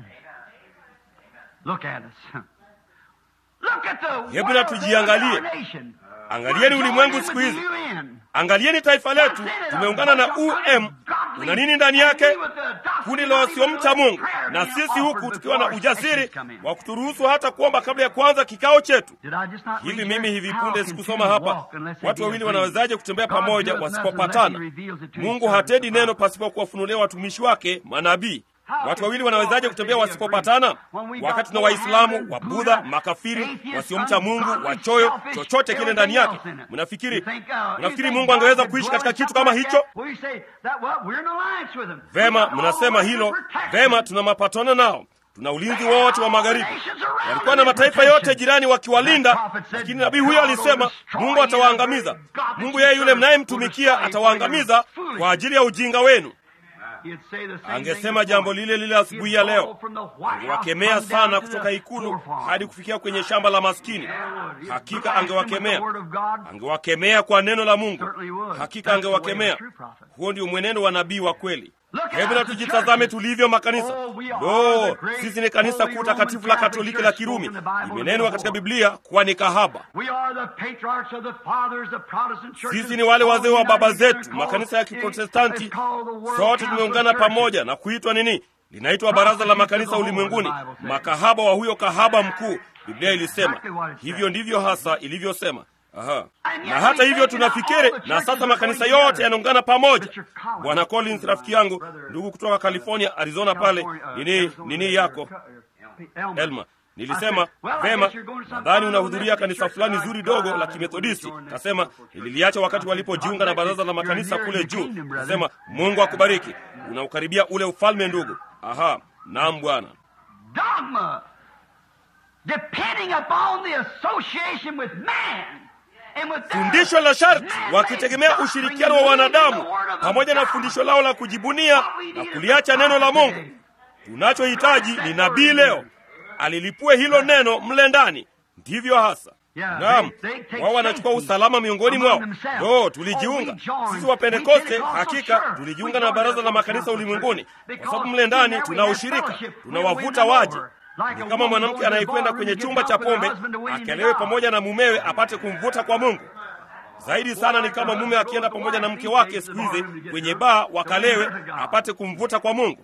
Hebu na tujiangalie. Angalieni ulimwengu siku hizi, angalieni taifa letu. Tumeungana na UM. Una nini ndani yake? Kundi la wasiomcha Mungu, na sisi huku tukiwa na ujasiri wa kuturuhusu hata kuomba kabla ya kuanza kikao chetu. Hivi mimi hivi punde sikusoma hapa, watu wawili wanawezaje kutembea pamoja wasipopatana? Mungu hatendi neno pasipo kuwafunulia watumishi wake manabii. Watu wawili wanawezaje kutembea wasipopatana? Wakati tuna Waislamu, wa Budha, makafiri, wasiomcha Mungu, wachoyo, chochote kile ndani yake. Mnafikiri mnafikiri Mungu angeweza kuishi katika kitu kama hicho? Vema, mnasema hilo vema. Tuna mapatano nao, tuna ulinzi wote wa magharibi. Walikuwa na mataifa yote jirani wakiwalinda, lakini nabii huyo alisema Mungu atawaangamiza. Mungu yeye yule mnayemtumikia atawaangamiza kwa ajili ya ujinga wenu. Angesema jambo lile lile asubuhi ya leo, angewakemea sana kutoka ikulu hadi kufikia kwenye shamba la maskini. Hakika angewakemea, angewakemea kwa neno la Mungu. Hakika angewakemea. Huo ndio mwenendo wa nabii wa kweli. Hebu na tujitazame tulivyo makanisa. Lo, sisi ni kanisa kuu takatifu la Katoliki la Kirumi, imenenwa katika Biblia kuwa ni kahaba. Sisi ni wale wazee wa baba zetu, makanisa ya Kiprotestanti. Sote tumeungana pamoja na kuitwa nini? Linaitwa Baraza la Makanisa Ulimwenguni, makahaba wa huyo kahaba mkuu. Biblia ilisema hivyo, ndivyo hasa ilivyosema. Aha. Na hata hivyo tunafikiri, na sasa makanisa yote yanaungana pamoja. Bwana Collins, rafiki yangu, ndugu kutoka California, Arizona pale, nini nini yako Elma, nilisema vema, nadhani unahudhuria kanisa fulani zuri dogo la Kimethodisti. Kasema nililiacha wakati walipojiunga na baraza la makanisa kule juu. Kasema Mungu akubariki, unaukaribia ule ufalme ndugu. Aha, naam Bwana. Fundisho la sharti wakitegemea ushirikiano wa wanadamu pamoja na fundisho lao la kujibunia na kuliacha neno la Mungu. Tunachohitaji ni nabii leo alilipue hilo neno mle ndani. Ndivyo hasa. Naam, wao wanachukua usalama miongoni mwao. Do, tulijiunga sisi wa Pentekoste, hakika tulijiunga na baraza la makanisa ulimwenguni, kwa sababu mle ndani tuna ushirika, tunawavuta waje ni kama mwanamke anayekwenda kwenye chumba cha pombe akelewe pamoja na mumewe apate kumvuta kwa Mungu. Zaidi sana ni kama mume akienda pamoja na mke wake siku hizi kwenye baa wakalewe apate kumvuta kwa Mungu.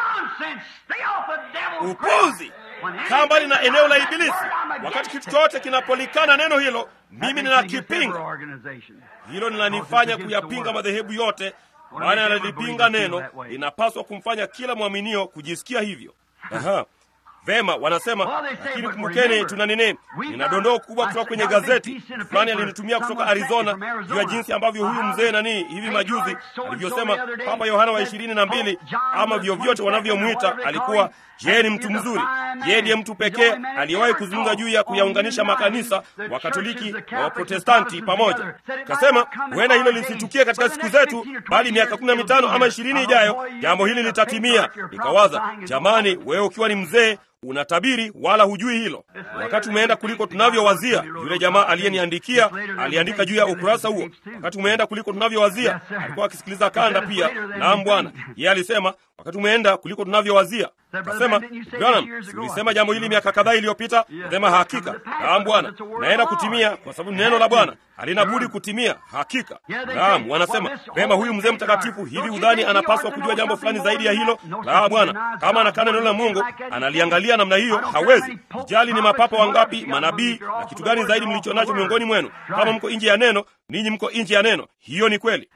Upuzi! Kaa mbali na eneo la Ibilisi. Wakati kitu chote kinapolikana neno hilo, mimi ninakipinga. Hilo linanifanya kuyapinga madhehebu yote, maana yanalipinga neno. Inapaswa kumfanya kila mwaminio kujisikia hivyo. Aha. Vema, wanasema lakini kumbukeni, tuna nini? Nina dondoo kubwa kutoka kwenye gazeti fulani alinitumia kutoka Arizona juu ya jinsi ambavyo huyu mzee nani hivi majuzi alivyosema Papa Yohana wa ishirini na mbili ama vyovyote wanavyomwita alikuwa yeye ni mtu mzuri. Yeye ndiye mtu pekee aliyewahi kuzungumza juu ya kuyaunganisha makanisa wa Katoliki na Waprotestanti pamoja. Kasema huenda hilo lisitukie katika siku zetu, bali miaka kumi na mitano ama ishirini ijayo jambo hili litatimia. Nikawaza, jamani, wewe ukiwa ni mzee unatabiri wala hujui hilo. Wakati umeenda kuliko tunavyowazia. Yule jamaa aliyeniandikia aliandika juu ya ukurasa huo, wakati umeenda kuliko tunavyowazia. Alikuwa akisikiliza kanda pia. Naam Bwana, yeye alisema wakati umeenda kuliko tunavyowazia. Kasema Branham, ulisema jambo hili miaka kadhaa iliyopita. Sema hakika, naam Bwana, naenda kutimia, kwa sababu neno la Bwana halina budi kutimia. Hakika, naam. Wanasema vema, huyu mzee mtakatifu, hivi udhani anapaswa kujua jambo fulani zaidi ya hilo? La, Bwana, kama anakana neno la Mungu analiangalia namna hiyo, hawezi ijali ni mapapa wangapi, manabii na kitu gani zaidi mlicho nacho miongoni mwenu. Kama mko nje ya neno, ninyi mko nje ya neno. Hiyo ni kweli.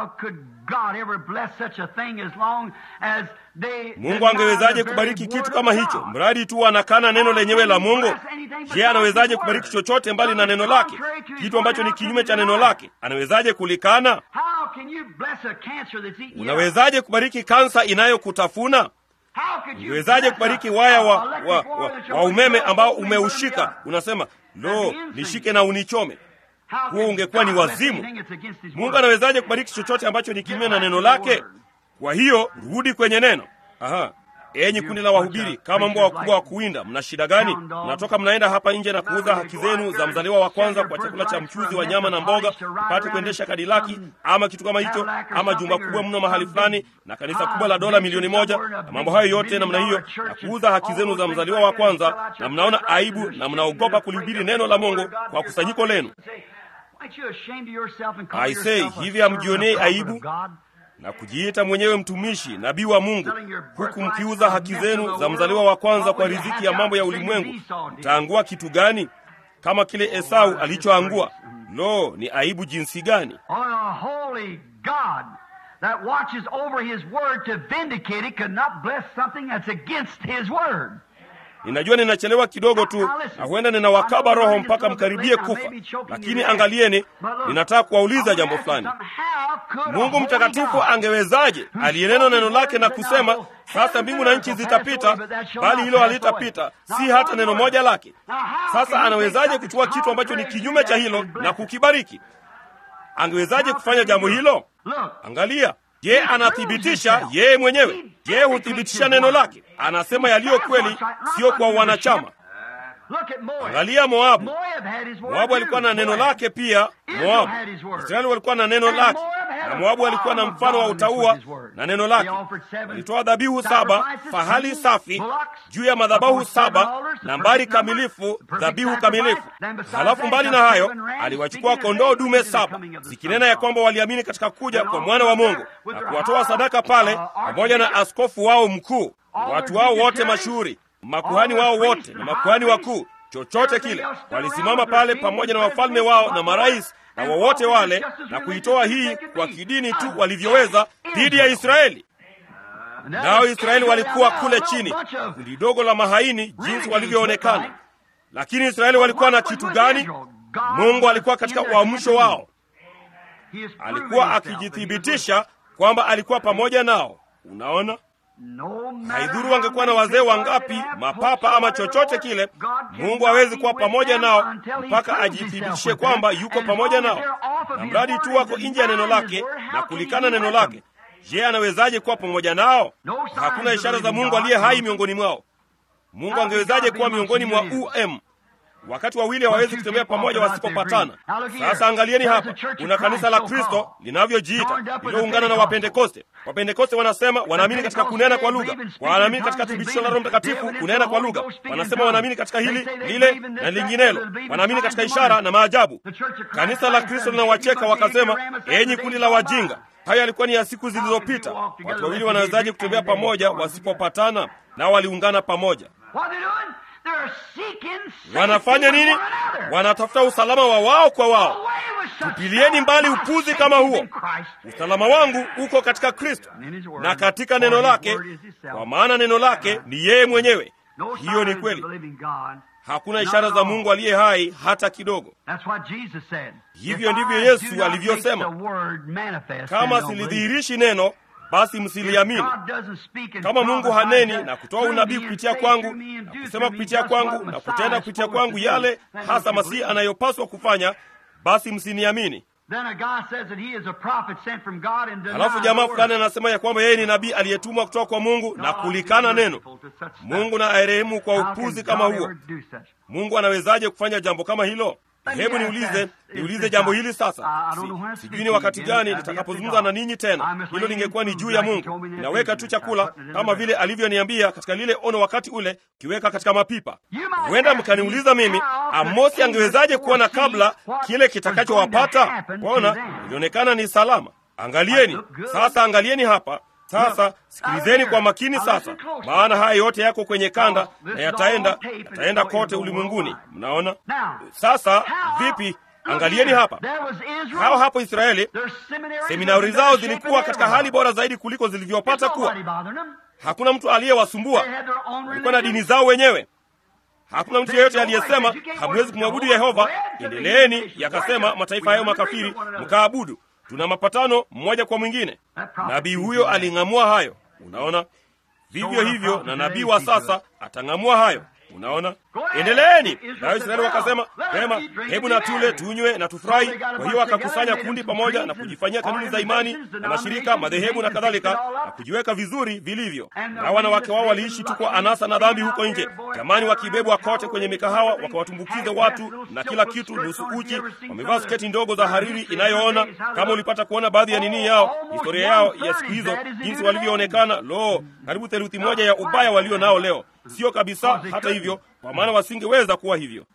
Mungu angewezaje kubariki kitu kama hicho, mradi tu anakana neno lenyewe la Mungu? Je, anawezaje kubariki chochote mbali na neno lake? Kitu ambacho ni kinyume cha neno lake, anawezaje kulikana? Unawezaje kubariki kansa inayokutafuna? Ungewezaje kubariki waya wa, wa, wa, wa umeme ambao umeushika? Unasema lo, nishike na unichome. Huo ungekuwa ni wazimu. Mungu anawezaje kubariki chochote ambacho ni kinyume na neno lake? Kwa hiyo rudi kwenye neno. Aha. Enyi kundi la wahubiri, kama mbwa wakubwa wa kuwinda, mna shida gani? Mnatoka mnaenda hapa nje na kuuza haki zenu za mzaliwa wa kwanza kwa chakula cha mchuzi wa nyama na mboga, pate kuendesha kadilaki ama kitu kama hicho, ama jumba kubwa mno mahali fulani na kanisa kubwa la dola milioni moja na mambo hayo yote namna hiyo, na kuuza haki zenu za mzaliwa wa kwanza, na mnaona aibu na mnaogopa kulihubiri neno la Mungu kwa kusanyiko lenu. Aisei, hivi hamjionei aibu na kujiita mwenyewe mtumishi nabii wa Mungu, huku mkiuza haki zenu za mzaliwa wa kwanza kwa riziki ya mambo ya ulimwengu, mtaangua kitu gani kama kile Esau alichoangua? Lo, ni aibu jinsi gani! Ninajua ninachelewa kidogo tu, na huenda ninawakaba roho mpaka mkaribie kufa, lakini angalieni, ninataka kuwauliza jambo fulani. Mungu mtakatifu angewezaje, aliyenena neno lake na kusema, sasa mbingu na nchi zitapita, bali hilo halitapita, si hata neno moja lake. Sasa anawezaje kuchukua kitu ambacho ni kinyume cha hilo na kukibariki? Angewezaje kufanya jambo hilo? Angalia, Je, anathibitisha yeye mwenyewe? Je, huthibitisha neno lake? Anasema yaliyo kweli, sio kwa wanachama. Angalia Moabu. Moabu alikuwa na neno lake pia. Moabu, Israeli walikuwa na neno lake, na Moabu alikuwa na mfano wa utauwa na neno lake. Walitoa dhabihu saba, fahali safi juu ya madhabahu saba, nambari kamilifu, dhabihu kamilifu. Halafu mbali na hayo, aliwachukua kondoo dume saba, zikinena ya kwamba waliamini katika kuja kwa mwana wa Mungu na kuwatoa sadaka pale, pamoja na askofu wao mkuu, watu wao wote mashuhuri makuhani wao wote na makuhani wakuu, chochote kile, walisimama pale pamoja na wafalme wao na marais na wowote wale, na kuitoa hii kwa kidini tu walivyoweza dhidi ya Israeli. Nao Israeli walikuwa kule chini, kundi dogo la mahaini jinsi walivyoonekana. Lakini Israeli walikuwa na kitu gani? Mungu alikuwa katika uamsho wao, alikuwa akijithibitisha kwamba alikuwa pamoja nao. Unaona, haidhuru wangekuwa na wazee wangapi, mapapa ama chochote kile, Mungu hawezi kuwa pamoja nao mpaka ajithibitishe kwamba yuko pamoja nao. Na mradi tu wako nje ya neno lake na kulikana neno lake, je, anawezaje kuwa pamoja nao? Hakuna ishara za Mungu aliye hai miongoni mwao. Mungu angewezaje kuwa miongoni mwa um wakati wawili hawawezi kutembea pamoja wasipopatana. Sasa angalieni hapa, kuna kanisa la Kristo linavyojiita lililoungana na Wapentekoste. Wapentekoste wanasema wanaamini katika kunena kwa lugha, wanaamini katika thibitisho la Roho Mtakatifu kunena kwa lugha, wanasema wanaamini katika hili lile na linginelo, wanaamini katika ishara na maajabu. Kanisa la Kristo linawacheka wakasema, enyi kundi la wajinga, hayo yalikuwa ni ya siku zilizopita. Watu wawili wanawezaje kutembea pamoja wasipopatana? Nao waliungana pamoja. Wanafanya nini? Wanatafuta usalama wa wao kwa wao. Tupilieni mbali upuzi kama huo. Usalama wangu uko katika Kristo na katika neno lake, kwa maana neno lake ni yeye mwenyewe. Hiyo ni kweli. Hakuna ishara za Mungu aliye hai hata kidogo. Hivyo ndivyo Yesu alivyosema, kama silidhihirishi neno basi msiliamini. Kama Mungu haneni na kutoa unabii kupitia kwangu na kusema kupitia kwangu na kutenda kupitia kwangu yale hasa Masihi anayopaswa kufanya, basi msiniamini. Halafu jamaa fulani anasema ya kwamba yeye ni nabii aliyetumwa kutoka kwa Mungu na kulikana neno. Mungu na aerehemu kwa upuzi kama huo. Mungu anawezaje kufanya jambo kama hilo? hebu niulize niulize jambo hili sasa si, sijui ni wakati gani nitakapozungumza na ninyi tena hilo lingekuwa ni juu ya mungu inaweka tu chakula kama vile alivyoniambia katika lile ono wakati ule kiweka katika mapipa huenda mkaniuliza mimi amosi angewezaje kuona kabla kile kitakachowapata kwaona ilionekana ni salama angalieni sasa angalieni hapa sasa sikilizeni kwa makini sasa maana haya yote yako kwenye kanda na yataenda yataenda kote ulimwenguni mnaona sasa vipi angalieni hapa hao hapo israeli seminari zao zilikuwa katika hali bora zaidi kuliko zilivyopata kuwa hakuna mtu aliyewasumbua walikuwa na dini zao wenyewe hakuna mtu yeyote aliyesema hamwezi kumwabudu yehova endeleeni yakasema mataifa hayo makafiri mkaabudu tuna mapatano mmoja kwa mwingine nabii huyo aling'amua hayo unaona vivyo hivyo na nabii wa sasa atang'amua hayo unaona endeleeni nayo israeli wakasema pema hebu na tule tunywe na tufurahi kwa hiyo wakakusanya kundi pamoja na kujifanyia kanuni za imani na mashirika madhehebu na kadhalika na kujiweka vizuri vilivyo na wanawake wao waliishi tu kwa anasa na dhambi huko nje jamani wakibebwa kote kwenye mikahawa wakawatumbukiza watu na kila kitu nusu uchi wamevaa sketi ndogo za hariri inayoona kama ulipata kuona baadhi ya nini yao historia yao ya siku hizo jinsi walivyoonekana lo karibu theluthi moja ya ubaya walio nao leo sio kabisa hata hivyo kwa maana wasingeweza kuwa hivyo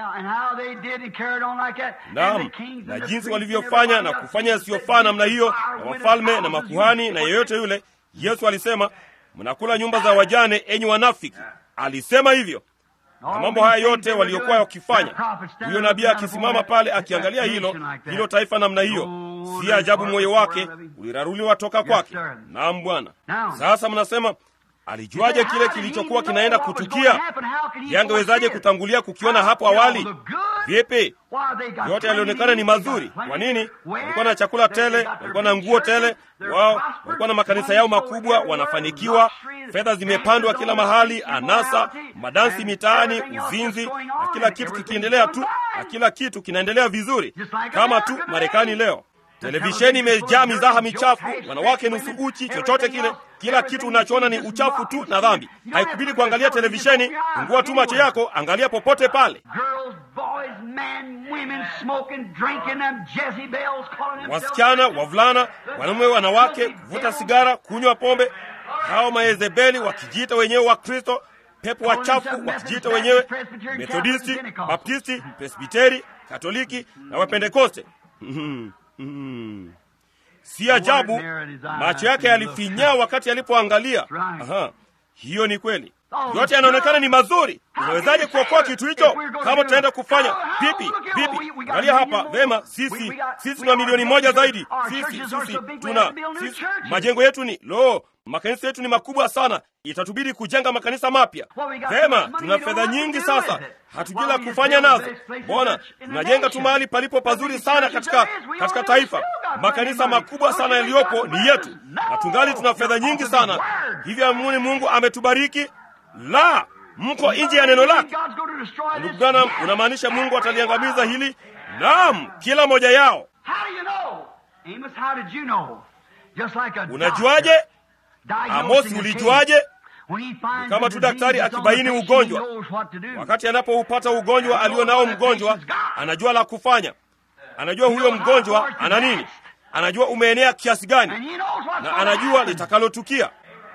naam na jinsi walivyofanya na kufanya yasiyofaa namna hiyo na wafalme na makuhani na yeyote yule yesu alisema mnakula nyumba za wajane enyi wanafiki alisema hivyo na mambo haya yote waliokuwa wakifanya huyo nabii akisimama pale akiangalia hilo hilo taifa namna hiyo si ajabu moyo wake uliraruliwa toka kwake naam bwana sasa mnasema alijuaje kile kilichokuwa kinaenda kutukia yangewezaje kutangulia kukiona hapo awali vipi yote yalionekana ni mazuri kwa nini walikuwa na chakula tele walikuwa na nguo tele wao walikuwa na makanisa yao makubwa wanafanikiwa fedha zimepandwa kila mahali anasa madansi mitaani uzinzi na kila kitu kikiendelea tu na kila kitu kinaendelea vizuri kama tu marekani leo televisheni imejaa mizaha michafu wanawake nusu uchi chochote kile kila kitu unachoona ni uchafu tu na dhambi haikubidi kuangalia televisheni fungua tu macho yako angalia popote pale wasichana wavulana wanaume wanawake kuvuta sigara kunywa pombe hao mayezebeli wakijiita wenyewe wa kristo pepo wachafu wakijiita wenyewe methodisti baptisti presbiteri katoliki na wapentekoste Mm. si ajabu macho yake yalifinyaa wakati alipoangalia Aha, hiyo ni kweli yote yanaonekana ni mazuri unawezaje kuokoa kitu hicho kama tutaenda kufanya vipi vipi angalia hapa vema sisi sisi tuna milioni moja zaidi sisi sisi tuna sisi, majengo yetu ni lo makanisa yetu ni makubwa sana itatubidi kujenga makanisa mapya vema tuna fedha nyingi sasa hatujui la kufanya nazo mbona tunajenga tu mahali palipo pazuri sana katika katika taifa makanisa makubwa sana yaliyopo ni yetu na tungali tuna fedha nyingi sana hivyo amuni mungu ametubariki la mko nje ya neno lake ndugu branham unamaanisha mungu ataliangamiza hili naam kila moja yao unajuaje amosi ulijuaje kama tu daktari akibaini ugonjwa wakati anapoupata ugonjwa alio nao mgonjwa anajua la kufanya anajua huyo mgonjwa ana nini anajua umeenea kiasi gani na anajua litakalotukia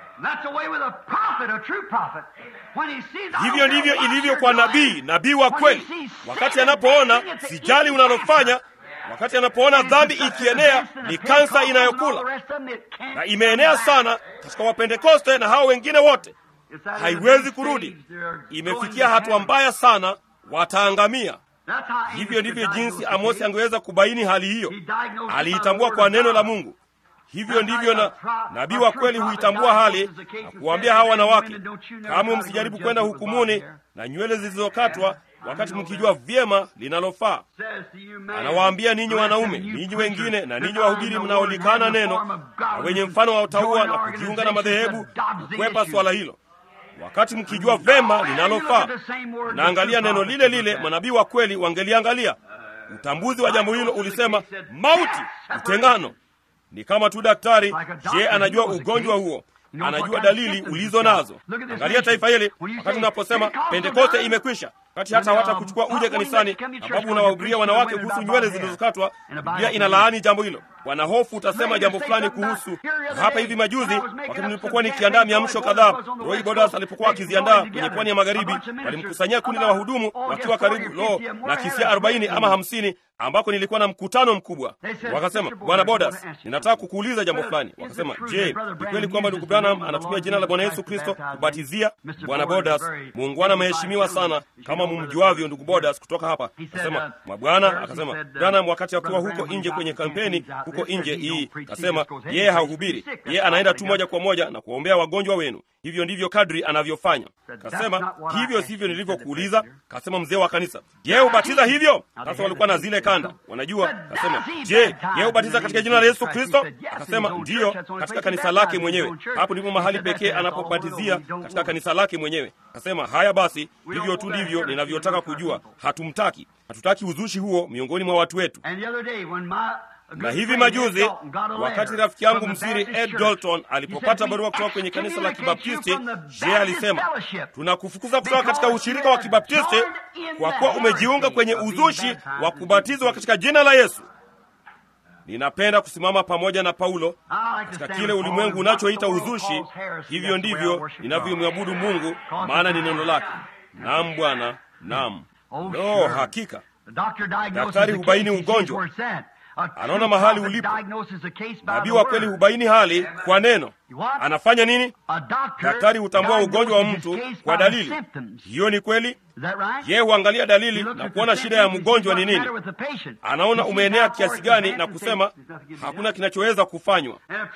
hivyo ndivyo ilivyo kwa nabii nabii wa kweli wakati anapoona sijali unalofanya wakati anapoona dhambi ikienea ni kansa inayokula na imeenea sana katika wapentekoste na hao wengine wote haiwezi kurudi imefikia hatua mbaya sana wataangamia hivyo ndivyo jinsi amosi angeweza kubaini hali hiyo aliitambua kwa neno la mungu hivyo ndivyo na nabii wa kweli huitambua hali na kuwaambia hawa wanawake kamwe msijaribu kwenda hukumuni na nywele zilizokatwa wakati mkijua vyema linalofaa anawaambia ninyi wanaume ninyi wengine na ninyi wahubiri mnaolikana neno na wenye mfano wa utaua na kujiunga na madhehebu kukwepa swala hilo wakati mkijua vema linalofaa naangalia neno lile lile manabii wa kweli wangeliangalia utambuzi wa jambo hilo ulisema mauti utengano ni kama tu daktari je anajua ugonjwa huo anajua dalili ulizo nazo angalia taifa hili wakati unaposema pentekoste imekwisha kati hata hawata kuchukua uje kanisani, sababu unawahubiria wanawake kuhusu nywele zilizokatwa. Biblia inalaani jambo hilo. Wana hofu utasema jambo fulani kuhusu. Hapa hivi majuzi, wakati nilipokuwa nikiandaa miamsho kadhaa, Roy Bodas alipokuwa akiziandaa kwenye pwani ya magharibi, walimkusanyia kundi la wahudumu wakiwa karibu lo na kisia arobaini ama hamsini ambako nilikuwa na mkutano mkubwa. Wakasema, Bwana Bodas, ninataka kukuuliza jambo fulani. Wakasema, je, ni kweli kwamba ndugu Branham anatumia jina la Bwana Yesu Kristo kubatizia? Bwana Bodas, muungwana ameheshimiwa sana, kama mumjuavyo ndugu Bodas kutoka hapa. Akasema, mabwana, akasema Branham wakati akiwa huko nje kwenye kampeni huko nje hii, akasema yeye hahubiri, yeye anaenda tu moja kwa moja na kuwaombea wagonjwa wenu. Hivyo ndivyo kadri anavyofanya. Kasema hivyo sivyo nilivyokuuliza. Kasema mzee wa kanisa, je, hubatiza hivyo? Sasa walikuwa na zile kanda, wanajua. Kasema je, ye hubatiza katika jina la Yesu Kristo? Akasema ndiyo, katika kanisa lake mwenyewe. Hapo ndipo mahali pekee anapobatizia, katika kanisa lake mwenyewe. Akasema haya basi, hivyo tu ndivyo ninavyotaka kujua. Hatumtaki, hatutaki uzushi huo miongoni mwa watu wetu na hivi majuzi wakati rafiki yangu msiri Ed Dalton alipopata barua kutoka kwenye kanisa la Kibaptisti, je, alisema tunakufukuza kutoka katika ushirika wa Kibaptisti kwa kuwa umejiunga kwenye uzushi wa kubatizwa katika jina la Yesu. Ninapenda kusimama pamoja na Paulo katika kile ulimwengu unachoita uzushi. Hivyo ndivyo ninavyomwabudu Mungu, maana ni neno lake. Naam Bwana, naam. Lo, hakika daktari hubaini ugonjwa anaona mahali ulipo. Nabii wa kweli hubaini hali kwa neno. Anafanya nini? Daktari hutambua ugonjwa wa mtu kwa dalili. Hiyo ni kweli. Yeye huangalia dalili na kuona shida ya mgonjwa ni nini, anaona umeenea kiasi gani, na kusema hakuna kinachoweza kufanywa.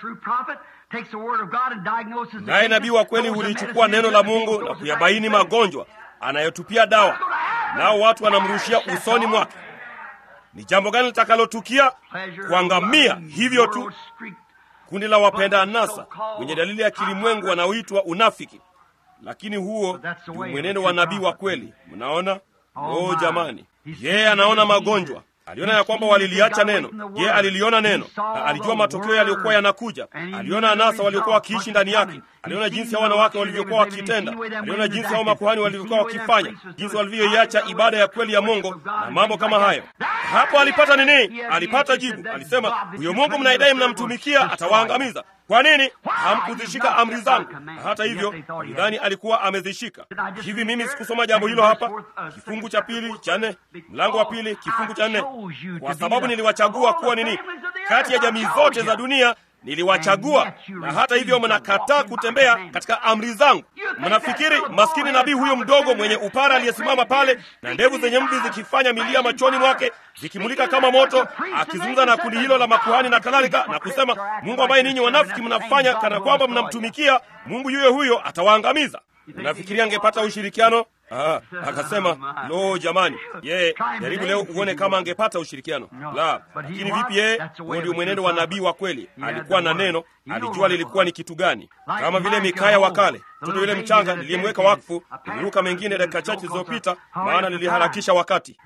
Naye nabii wa kweli hulichukua neno la Mungu na kuyabaini magonjwa, anayotupia dawa, nao watu wanamrushia usoni mwake. Ni jambo gani litakalotukia? Kuangamia hivyo tu. Kundi la wapenda anasa wenye dalili ya kilimwengu wanaoitwa unafiki, lakini huo ndio mwenendo wa nabii wa kweli. Mnaona? Oh jamani, yeye anaona magonjwa aliona ya kwamba waliliacha neno. Yeye aliliona neno na alijua matokeo yaliyokuwa yanakuja. Aliona anasa waliokuwa wakiishi ndani yake. Aliona jinsi hao wanawake walivyokuwa wakitenda. Aliona jinsi hao makuhani walivyokuwa wakifanya, jinsi walivyoiacha ibada ya kweli ya Mungu na mambo kama hayo. Hapo alipata nini? Alipata jibu. Alisema, huyo Mungu mnaidai mnamtumikia atawaangamiza. Kwa nini hamkuzishika amri zangu? Na hata hivyo alidhani alikuwa amezishika. Hivi mimi sikusoma jambo hilo hapa, kifungu cha pili cha nne, mlango wa pili kifungu cha nne, kwa sababu niliwachagua kuwa nini, kati ya jamii zote za dunia niliwachagua, na hata hivyo mnakataa kutembea katika amri zangu. Mnafikiri maskini nabii huyo mdogo mwenye upara aliyesimama pale na ndevu zenye mvi zikifanya milia machoni mwake zikimulika kama moto, akizungumza na kundi hilo la makuhani na kadhalika, na kusema Mungu ambaye ninyi wanafiki mnafanya kana kwamba mnamtumikia Mungu, yuyo huyo atawaangamiza. Unafikiria angepata ushirikiano? Ah, akasema lo, jamani, yeye jaribu leo uone kama angepata ushirikiano. La, lakini vipi yeye? Huo ndio mwenendo wa nabii wa kweli. Alikuwa na neno, alijua lilikuwa ni kitu gani, kama vile Mikaya wa kale, mtoto yule mchanga niliyemweka wakfu. Niliruka mengine dakika chache zilizopita, maana niliharakisha wakati.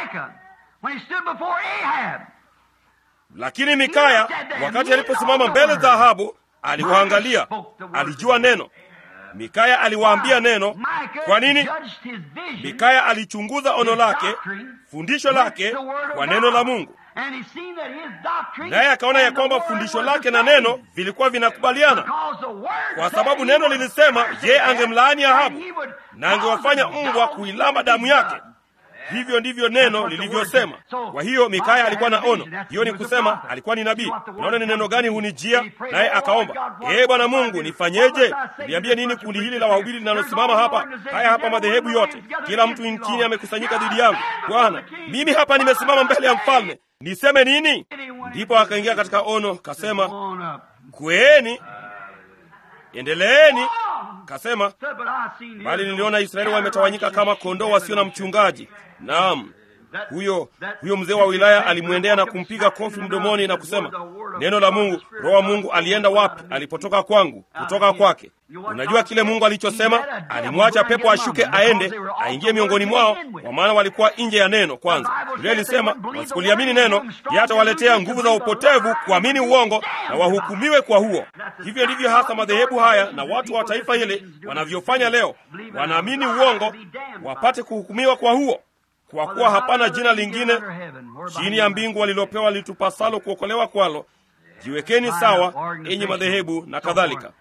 Lakini Mikaya wakati aliposimama mbele za Ahabu, aliwaangalia, alijua neno Mikaya aliwaambia neno. Kwa nini? Mikaya alichunguza ono lake, fundisho lake kwa neno la Mungu, naye akaona ya kwamba fundisho lake na neno vilikuwa vinakubaliana, kwa sababu neno lilisema yeye angemlaani Ahabu na angewafanya mbwa kuilamba damu yake. Hivyo ndivyo neno lilivyosema. Kwa hiyo Mikaya alikuwa na ono. Hiyo ni kusema alikuwa ni nabii. Unaona ni neno gani hunijia? Naye akaomba, ee Bwana Mungu, nifanyeje? Niambie nini kundi hili la wahubiri linalosimama hapa? Haya hapa madhehebu yote, kila mtu nchini amekusanyika dhidi yangu. Bwana, mimi hapa nimesimama mbele ya mfalme, niseme nini? Ndipo akaingia katika ono, kasema, kweeni, endeleeni Kasema, bali niliona Israeli wametawanyika kama kondoo wasio na mchungaji. Naam, huyo huyo mzee wa wilaya alimwendea na kumpiga kofi mdomoni na kusema, neno la Mungu, roho wa Mungu alienda wapi alipotoka kwangu, kutoka kwake? Unajua kile Mungu alichosema? Alimwacha pepo ashuke aende aingie miongoni mwao, kwa maana walikuwa nje ya neno. Kwanza Biblia ilisema wasikuliamini neno, yatawaletea nguvu za upotevu kuamini uongo na wahukumiwe kwa huo. Hivyo ndivyo hasa madhehebu haya na watu wa taifa hili wanavyofanya leo. Wanaamini uongo wapate kuhukumiwa kwa huo, kwa kuwa hapana jina lingine chini ya mbingu walilopewa litupasalo kuokolewa kwalo. Jiwekeni sawa, enyi madhehebu na kadhalika.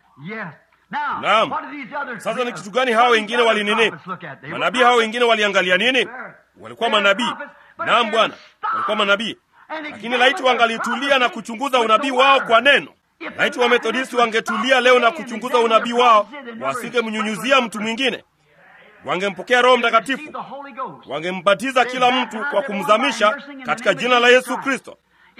Naam. Sasa ni kitu gani hawa wengine walinini? Manabii hao wengine waliangalia nini? Walikuwa manabii. Naam Bwana, walikuwa manabii, lakini laiti wangalitulia na kuchunguza unabii wao kwa neno. Laiti Wamethodisti wangetulia leo na kuchunguza unabii wao, wasingemnyunyuzia mtu mwingine, wangempokea Roho Mtakatifu, wangembatiza kila mtu kwa kumzamisha katika jina la Yesu Kristo.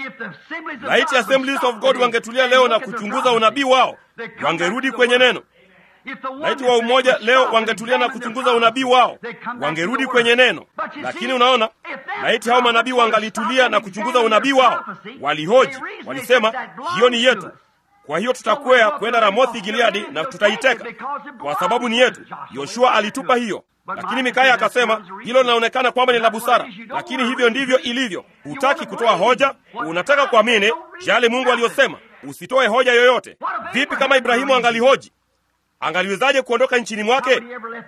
Laiti Assemblies of God wangetulia leo na kuchunguza unabii wao, wangerudi kwenye neno. Laiti wa umoja leo wangetulia na kuchunguza unabii wao, wangerudi kwenye neno. Lakini unaona, laiti hao manabii wangalitulia na kuchunguza unabii wao, walihoji, walisema hiyo ni yetu, kwa hiyo tutakwea kwenda Ramothi Gileadi na tutaiteka kwa sababu ni yetu. Yoshua alitupa hiyo. Lakini Mikaya akasema hilo linaonekana kwamba ni la busara, lakini hivyo ndivyo ilivyo. Hutaki kutoa hoja, unataka kuamini yale Mungu aliyosema. Usitoe hoja yoyote. Vipi kama Ibrahimu angalihoji? Angaliwezaje kuondoka nchini mwake?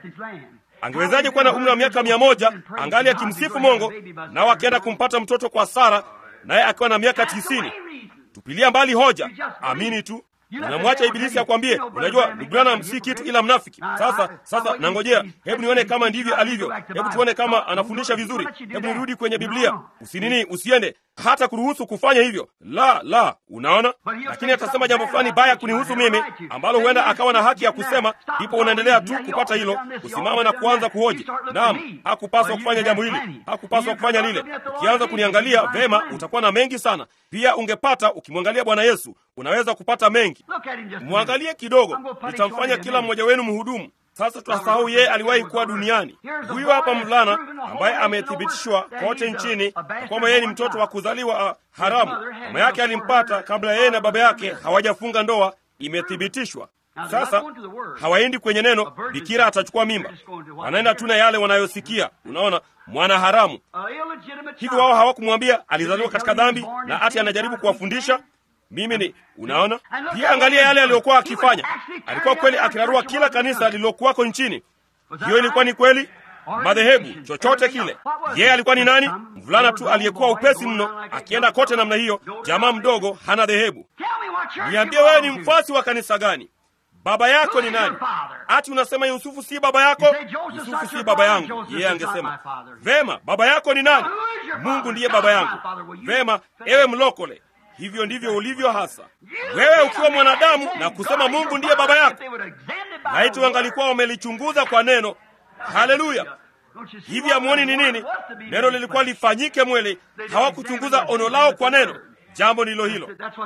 Angewezaje kuwa na umri wa miaka mia moja angali akimsifu Mungu, nao akienda kumpata mtoto kwa Sara, naye akiwa na miaka tisini? Tupilia mbali hoja, amini tu. Unamwacha Ibilisi akwambie, unajua Branham si kitu ila mnafiki. Sasa sasa, nangojea, hebu nione kama ndivyo alivyo, hebu tuone kama anafundisha vizuri, hebu nirudi kwenye Biblia. Usinini, usiende hata kuruhusu kufanya hivyo, la la, unaona. Lakini atasema jambo fulani baya kunihusu mimi, ambalo huenda akawa na haki ya kusema, ndipo unaendelea tu kupata hilo, kusimama na kuanza kuhoji, naam, hakupaswa kufanya jambo hili, hakupaswa kufanya lile. Ukianza kuniangalia vema, utakuwa na mengi sana. Pia ungepata ukimwangalia Bwana Yesu, unaweza kupata mengi. Mwangalie kidogo, nitamfanya kila mmoja wenu mhudumu. Sasa tunasahau yeye aliwahi kuwa duniani. Huyu hapa mvulana ambaye amethibitishwa kote nchini kwamba yeye ni mtoto wa kuzaliwa uh, haramu. Mama yake alimpata kabla yeye na baba yake hawajafunga ndoa, imethibitishwa. Sasa hawaendi kwenye neno, bikira atachukua mimba, wanaenda tu na yale wanayosikia. Unaona, mwana haramu hivi. Wao hawakumwambia alizaliwa katika dhambi na ati anajaribu kuwafundisha mimi ni unaona. Pia angalia yale aliyokuwa akifanya. Alikuwa kweli akirarua kila kanisa lililokuwako nchini. Hiyo ilikuwa ni kweli, madhehebu, chochote kile. Yeye alikuwa ni nani? Mvulana tu aliyekuwa upesi mno, akienda kote namna hiyo, jamaa mdogo, hana dhehebu. Niambie, wewe ni mfuasi wa kanisa gani? Baba yako ni nani? Ati unasema Yusufu si baba yako? Yusufu si baba yangu. Yeye angesema vema, baba yako ni nani? Mungu ndiye baba yangu. Vema, ewe mlokole Hivyo ndivyo ulivyo hasa wewe, ukiwa mwanadamu na kusema Mungu ndiye baba yako. Laiti wangalikuwa wamelichunguza kwa neno. Haleluya! Hivi hamuoni ni nini? Neno lilikuwa lifanyike mwili. Hawakuchunguza ono lao kwa neno. Jambo ndilo hilo.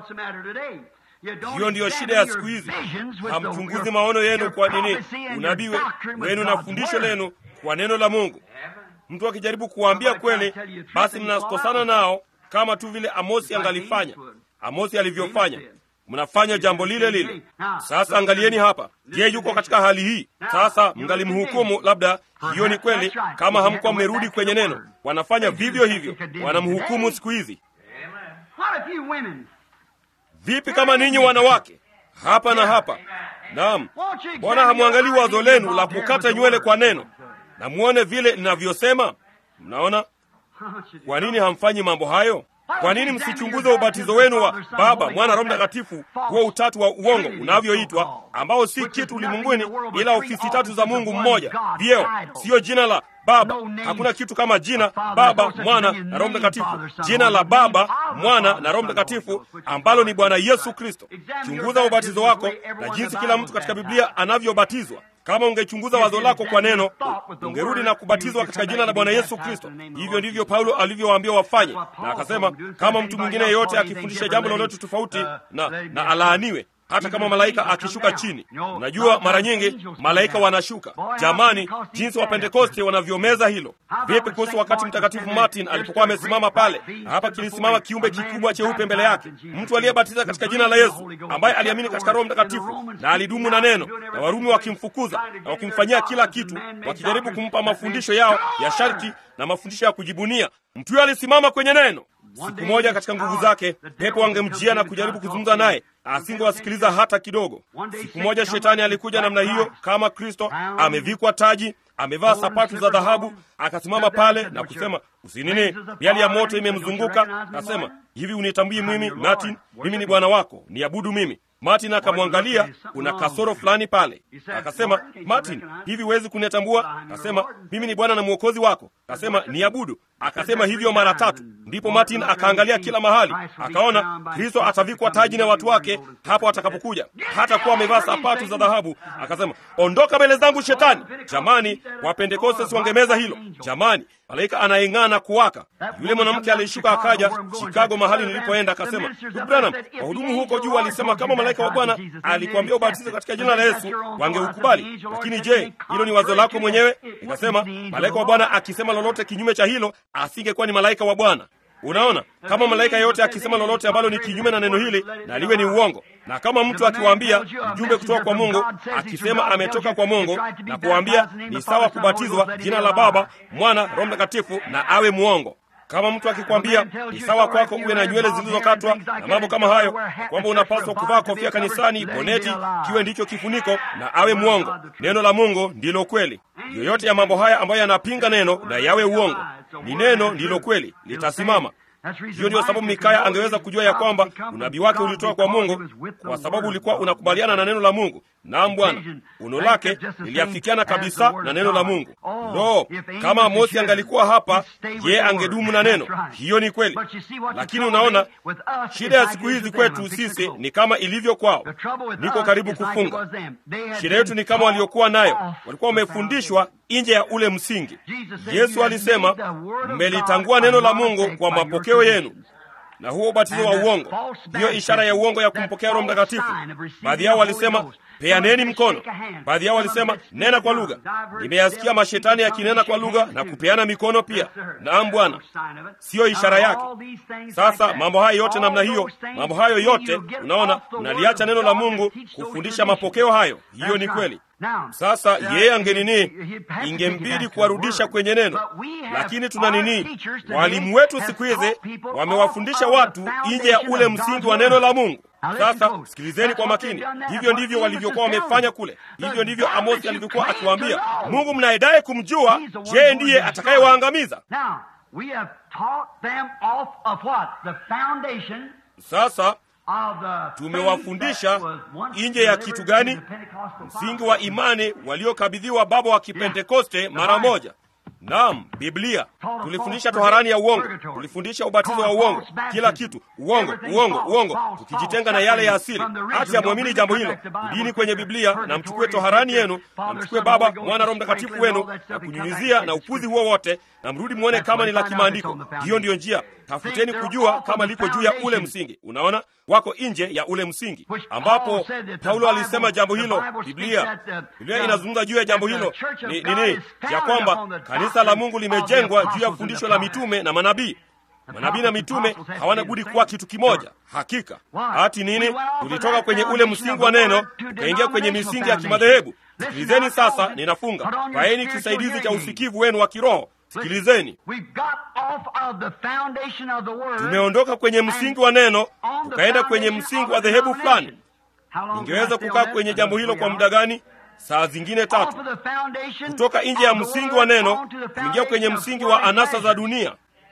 Hiyo ndiyo shida ya siku hizi. Hamchunguzi maono yenu kwa nini? Unabii wenu na fundisho lenu kwa neno la Mungu. Mtu akijaribu kuwaambia kweli, basi mnakosana nao kama tu vile Amosi angalifanya, Amosi alivyofanya. Mnafanya jambo lile lile. Sasa angalieni hapa. Je, yuko katika hali hii sasa? Mngalimhukumu labda, hiyo ni kweli, kama hamkuwa mmerudi kwenye neno. Wanafanya vivyo hivyo, wanamhukumu siku hizi. Vipi kama ninyi wanawake hapa na hapa? Naam, mbona hamwangalii wazo lenu la kukata nywele kwa neno na muone vile linavyosema? Mnaona kwa nini hamfanyi mambo hayo? Kwa nini msichunguze ubatizo wenu wa Baba, Mwana, Roho Mtakatifu, huo utatu wa uongo unavyoitwa, ambao si kitu ulimwenguni ila ofisi tatu za Mungu mmoja, vyeo, siyo jina la Baba. Hakuna kitu kama jina Baba, Mwana na Roho Mtakatifu. Jina la Baba, Mwana na Roho Mtakatifu ambalo ni Bwana Yesu Kristo. Chunguza ubatizo wako na jinsi kila mtu katika Biblia anavyobatizwa. Kama ungechunguza wazo lako kwa neno, ungerudi na kubatizwa katika jina la Bwana Yesu Kristo. Hivyo ndivyo Paulo alivyowaambia wafanye, na akasema kama mtu mwingine yeyote akifundisha jambo lolote tofauti na, na alaaniwe hata kama malaika akishuka chini. Unajua, mara nyingi malaika wanashuka. Jamani, jinsi wa Pentekoste wanavyomeza hilo! Vipi kuhusu wakati Mtakatifu Martin alipokuwa amesimama pale, na hapa kilisimama kiumbe kikubwa cheupe mbele yake, mtu aliyebatiza katika jina la Yesu, ambaye aliamini katika Roho Mtakatifu na alidumu na neno, na Warumi wakimfukuza na wakimfanyia kila kitu, wakijaribu kumpa mafundisho yao ya sharti na mafundisho ya kujibunia. Mtu huyo alisimama kwenye neno. Siku moja katika nguvu zake, pepo wangemjia na kujaribu kuzungumza naye, asingewasikiliza hata kidogo. Siku moja shetani alikuja namna hiyo kama Kristo, amevikwa taji, amevaa sapatu za dhahabu, akasimama pale na kusema usinini, miali ya moto imemzunguka. Akasema, hivi unitambui mimi Martin? Mimi ni bwana wako, niabudu mimi. Martin akamwangalia, kuna kasoro fulani pale. Akasema, Martin, hivi huwezi kunitambua? Akasema, mimi ni Bwana na mwokozi wako. Akasema, niabudu. Akasema hivyo mara tatu. Ndipo Martin akaangalia kila mahali, akaona Kristo atavikwa taji na watu wake hapo atakapokuja, hata kuwa amevaa sapatu za dhahabu. Akasema, ondoka mbele zangu Shetani. Jamani, Wapentekoste siwangemeza hilo jamani. Malaika anayeng'aa na kuwaka. Yule mwanamke alishuka akaja Chicago, mahali nilipoenda, akasema, Branham, wahudumu huko juu walisema kama malaika wa Bwana alikwambia ubatizo katika jina la Yesu wangeukubali, lakini je, hilo ni wazo lako mwenyewe? Nikasema, malaika wa Bwana akisema lolote kinyume cha hilo asingekuwa ni malaika wa Bwana. Unaona, kama malaika yote akisema lolote ambalo ni kinyume na neno hili, na liwe ni uongo. Na kama mtu akiwaambia mjumbe kutoka kwa Mungu akisema ametoka kwa Mungu na kuwaambia ni sawa kubatizwa jina la Baba, Mwana, Roho Mtakatifu, na awe mwongo. Kama mtu akikwambia ni sawa kwako uwe na nywele zilizokatwa na mambo kama hayo, kwamba unapaswa kuvaa kofia kanisani, boneti kiwe ndicho kifuniko, na awe mwongo. Neno la Mungu ndilo kweli. Yoyote ya mambo haya ambayo yanapinga neno na yawe uongo, ni neno ndilo kweli, litasimama. Hiyo ndiyo sababu Mikaya angeweza kujua ya kwamba unabii wake ulitoka kwa Mungu, kwa sababu ulikuwa unakubaliana na neno la Mungu. Naam Bwana, uno lake liliafikiana kabisa na neno la Mungu. Lo, kama Amosi angalikuwa hapa, ye angedumu na neno. Hiyo ni kweli, lakini unaona, shida ya siku hizi kwetu sisi ni kama ilivyo kwao. Niko karibu kufunga. Shida yetu ni kama waliokuwa nayo, walikuwa wamefundishwa nje ya ule msingi. Yesu alisema, mmelitangua neno la Mungu kwa mapokeo yenu na huo ubatizo wa uongo, hiyo ishara ya uongo ya kumpokea Roho Mtakatifu. Baadhi yao walisema peaneni mkono, baadhi yao walisema nena kwa lugha. Nimeyasikia mashetani yakinena kwa lugha na kupeana mikono pia. Naam Bwana, siyo ishara yake. Sasa mambo hayo yote namna hiyo, mambo hayo yote unaona, mnaliacha neno la Mungu kufundisha mapokeo hayo. Hiyo ni kweli. Sasa yeye angenini, ingembidi kuwarudisha kwenye neno, lakini tuna nini? Walimu wetu siku hizi wamewafundisha watu nje ya ule msingi wa neno la Mungu. Sasa sikilizeni kwa makini. Hivyo ndivyo walivyokuwa wamefanya kule. Hivyo ndivyo Amosi alivyokuwa akiwaambia, Mungu mnayedaye kumjua, je, ndiye atakayewaangamiza? Sasa tumewafundisha nje ya kitu gani? Msingi wa imani waliokabidhiwa baba wa Kipentekoste mara moja. Naam, Biblia. Tulifundisha toharani ya uongo, tulifundisha ubatizo wa uongo, kila kitu uongo, uongo, uongo, tukijitenga na yale ya asili. Hata yamwamini jambo hilo, dini kwenye Biblia, na mchukue toharani yenu, na mchukue Baba, Mwana, Roho Mtakatifu wenu na kunyunyizia na upuzi huo wote, na mrudi mwone kama ni la kimaandiko. Hiyo ndiyo njia. Tafuteni kujua kama liko juu ya ule msingi. Unaona, wako nje ya ule msingi, ambapo Paulo alisema jambo hilo. Biblia Biblia inazungumza juu ya jambo hilo ni nini? Ya kwamba kanisa la Mungu limejengwa juu ya fundisho la mitume na manabii. Manabii na mitume hawana budi kuwa kitu kimoja. Hakika hati nini, tulitoka kwenye ule msingi wa neno tukaingia kwenye misingi ya kimadhehebu. Sikilizeni sasa, ninafunga. Vaeni kisaidizi cha usikivu wenu wa kiroho. Sikilizeni, tumeondoka kwenye msingi wa neno tukaenda kwenye msingi wa dhehebu fulani. Ningeweza kukaa kwenye jambo hilo kwa muda gani? Saa zingine tatu. Kutoka nje ya msingi wa neno kuingia kwenye msingi wa anasa za dunia,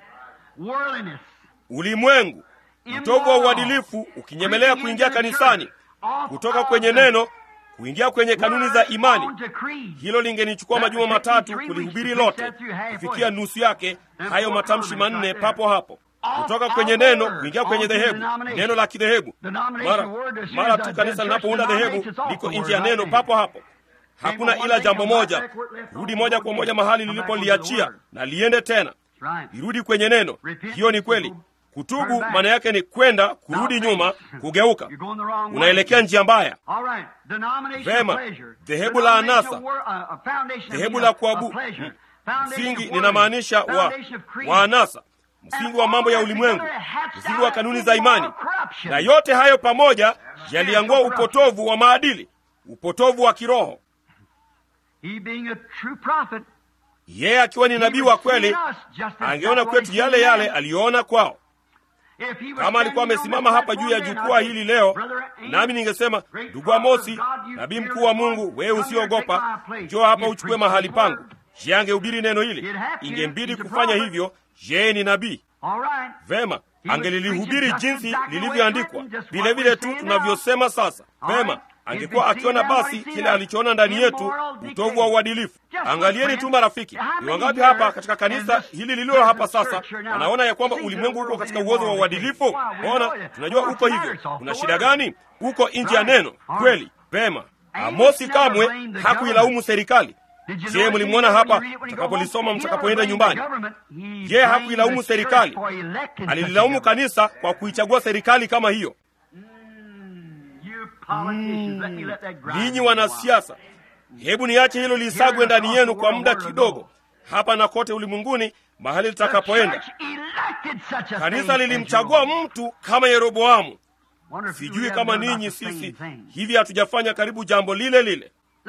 ulimwengu, utovu wa uadilifu ukinyemelea kuingia kanisani, kutoka kwenye neno kuingia kwenye kanuni za imani. Hilo lingenichukua majuma matatu kulihubiri lote, kufikia nusu yake, hayo matamshi manne papo hapo. Kutoka kwenye neno kuingia kwenye dhehebu, neno la kidhehebu. Mara mara tu kanisa linapounda dhehebu liko nje ya neno papo hapo. Hakuna ila jambo moja, rudi moja kwa moja mahali lilipoliachia na liende tena, irudi kwenye neno. Hiyo ni kweli. Kutubu maana yake ni kwenda kurudi nyuma, kugeuka. Unaelekea njia mbaya. Vema, dhehebu la anasa, dhehebu la kuabu, msingi ninamaanisha wa, wa anasa, msingi wa mambo ya ulimwengu, msingi wa kanuni za imani, na yote hayo pamoja yaliangua upotovu wa maadili, upotovu wa kiroho. Yeye akiwa ni nabii wa kweli, angeona kwetu yale yale aliyoona kwao. kama alikuwa amesimama hapa juu ya jukwaa hili leo, nami ningesema, ndugu Amosi, nabii mkuu wa Mungu, wewe usiogopa, njoo hapa uchukue mahali pangu. Je, angehubiri neno hili? Ingembidi kufanya hivyo. Je, ni nabii? Vema, angelilihubiri jinsi lilivyoandikwa, vile vile tu tunavyosema sasa. Vema, angekuwa akiona basi kile alichoona ndani yetu, utovu wa uadilifu. Angalieni tu marafiki, ni wangapi hapa katika kanisa hili lililo hapa sasa wanaona ya kwamba ulimwengu uko katika uozo wa uadilifu? Ona, tunajua uko hivyo. Kuna shida gani? Uko nje ya neno kweli. Vema, Amosi kamwe hakuilaumu serikali. Je, mlimwona hapa mtakapolisoma mtakapoenda nyumbani? Je, hakuilaumu serikali? Alililaumu kanisa kwa kuichagua serikali kama hiyo. Ninyi wanasiasa, hebu niache hilo lisagwe ndani yenu kwa muda kidogo, hapa na kote ulimwenguni, mahali litakapoenda. Kanisa lilimchagua mtu kama Yeroboamu. Sijui kama ninyi sisi hivi hatujafanya karibu jambo lile lile.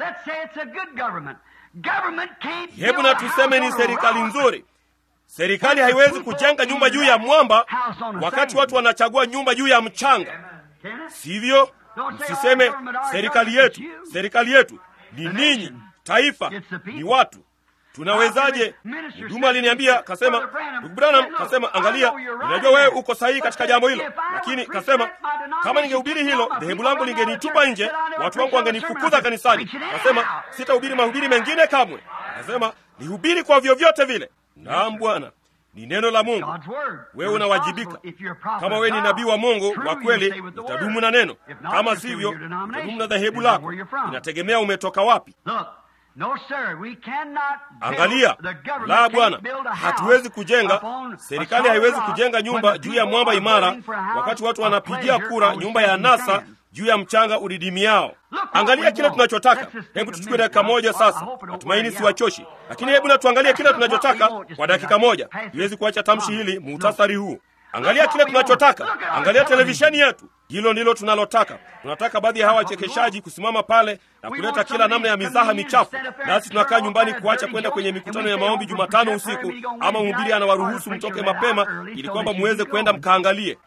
Hebu na tuseme ni serikali nzuri. Serikali haiwezi kujenga nyumba juu ya mwamba wakati watu wanachagua nyumba juu ya mchanga, sivyo? Msiseme serikali yetu, serikali yetu ni ninyi, taifa ni watu. Tunawezaje? Mhudumu aliniambia kasema, ndugu Branham kasema, angalia, ninajua wewe uko sahihi katika jambo hilo, lakini kasema kama ningehubiri hilo dhehebu langu lingenitupa nje, watu wangu wangenifukuza kanisani. Kasema sitahubiri mahubiri mengine kamwe. Kasema nihubiri kwa vyovyote vile. Naam Bwana, ni neno la Mungu. Wewe unawajibika. Kama wewe ni nabii wa Mungu wa kweli, utadumu na neno. Kama sivyo, utadumu na dhehebu lako. Inategemea umetoka wapi. Angalia, la Bwana, hatuwezi kujenga. Serikali haiwezi kujenga nyumba juu ya mwamba imara, wakati watu wanapigia kura nyumba ya nasa juu ya mchanga udidimiao. Angalia kile tunachotaka. Hebu tuchukue dakika moja sasa, natumaini siwachoshi, lakini hebu na tuangalie kile tunachotaka kwa dakika moja. Siwezi kuacha tamshi hili, muhtasari huu. Angalia kile tunachotaka. Angalia televisheni yetu, hilo ndilo tunalotaka. Tunataka baadhi ya hawa wachekeshaji kusimama pale na kuleta kila namna ya mizaha michafu, nasi tunakaa nyumbani kuacha kwenda kwenye mikutano ya maombi Jumatano usiku, ama mhubiri anawaruhusu mtoke mapema ili kwamba muweze kwenda mkaangalie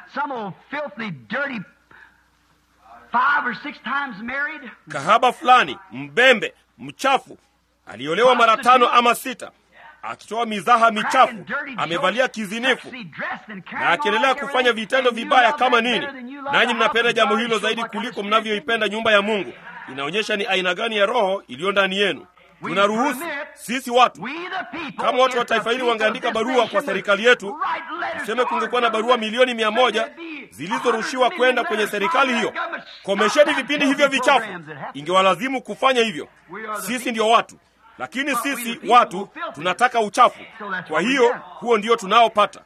kahaba fulani mbembe mchafu aliolewa mara tano ama sita akitoa mizaha michafu, amevalia kizinifu na akiendelea kufanya vitendo vibaya kama nini. Nanyi mnapenda jambo hilo zaidi kuliko mnavyoipenda nyumba ya Mungu. Inaonyesha ni aina gani ya roho iliyo ndani yenu. Tunaruhusu sisi watu, kama watu wa taifa hili wangeandika barua kwa serikali yetu, tuseme kungekuwa na barua milioni mia moja zilizorushiwa kwenda kwenye serikali hiyo, komesheni vipindi hivyo vichafu, ingewalazimu kufanya hivyo. Sisi ndio watu lakini sisi watu tunataka uchafu. Kwa hiyo huo ndio tunaopata.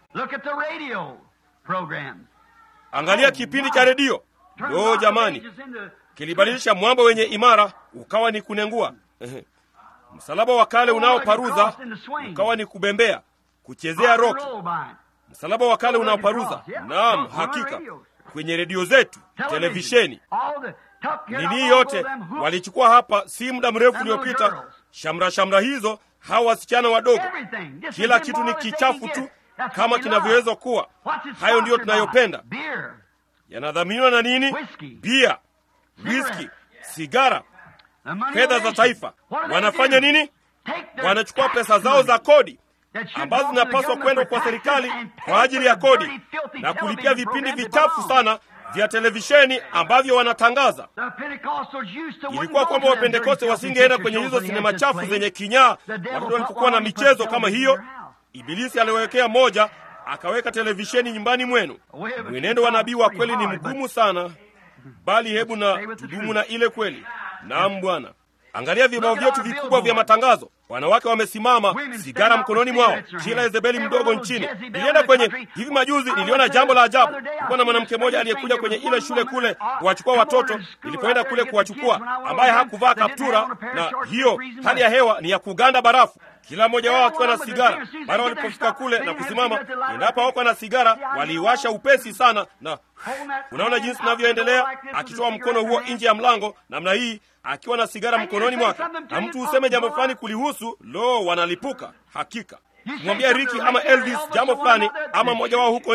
Angalia kipindi cha redio. Lo, jamani, kilibadilisha mwamba wenye imara ukawa ni kunengua. Msalaba wa kale unaoparuza ukawa ni kubembea, kuchezea roki. Msalaba wa kale unaoparuza, naam, hakika, kwenye redio zetu, televisheni nini yote walichukua hapa si muda mrefu uliopita. Shamra shamra hizo, hawa wasichana wadogo, kila kitu ni kichafu tu kama kinavyoweza kuwa. Hayo ndiyo tunayopenda. Yanadhaminiwa na nini? Bia, whisky, sigara, fedha za taifa. Wanafanya nini? Wanachukua pesa zao za kodi ambazo zinapaswa kwenda kwa serikali kwa ajili ya kodi na kulipia vipindi vichafu sana vya televisheni ambavyo wanatangaza. Ilikuwa kwamba Wapentekoste wasingeenda kwenye hizo sinema chafu zenye kinyaa wakati walipokuwa na michezo kama hiyo. Ibilisi aliwekea moja, akaweka televisheni nyumbani mwenu. Mwenendo wa nabii wa kweli ni mgumu sana, bali hebu na tudumu na ile kweli. Naam Bwana. Angalia vibao vyetu vikubwa vya matangazo, wanawake wamesimama, sigara mkononi mwao, kila Yezebeli mdogo nchini. Nilienda kwenye hivi majuzi, niliona jambo la ajabu. Kulikuwa na mwanamke mmoja aliyekuja kwenye ile shule kule kuwachukua watoto, nilipoenda kule kuwachukua, ambaye hakuvaa kaptura, na hiyo hali ya hewa ni ya kuganda barafu kila mmoja wao akiwa na sigara. Mara walipofika kule na kusimama, endapo hawako na sigara, waliiwasha upesi sana, na unaona jinsi tunavyoendelea, akitoa mkono huo nje ya mlango namna hii, akiwa na sigara mkononi mwake, na mtu useme jambo fulani kulihusu, lo, wanalipuka. Hakika kumwambia Riki ama Elvis jambo fulani ama mmoja wao huko nje,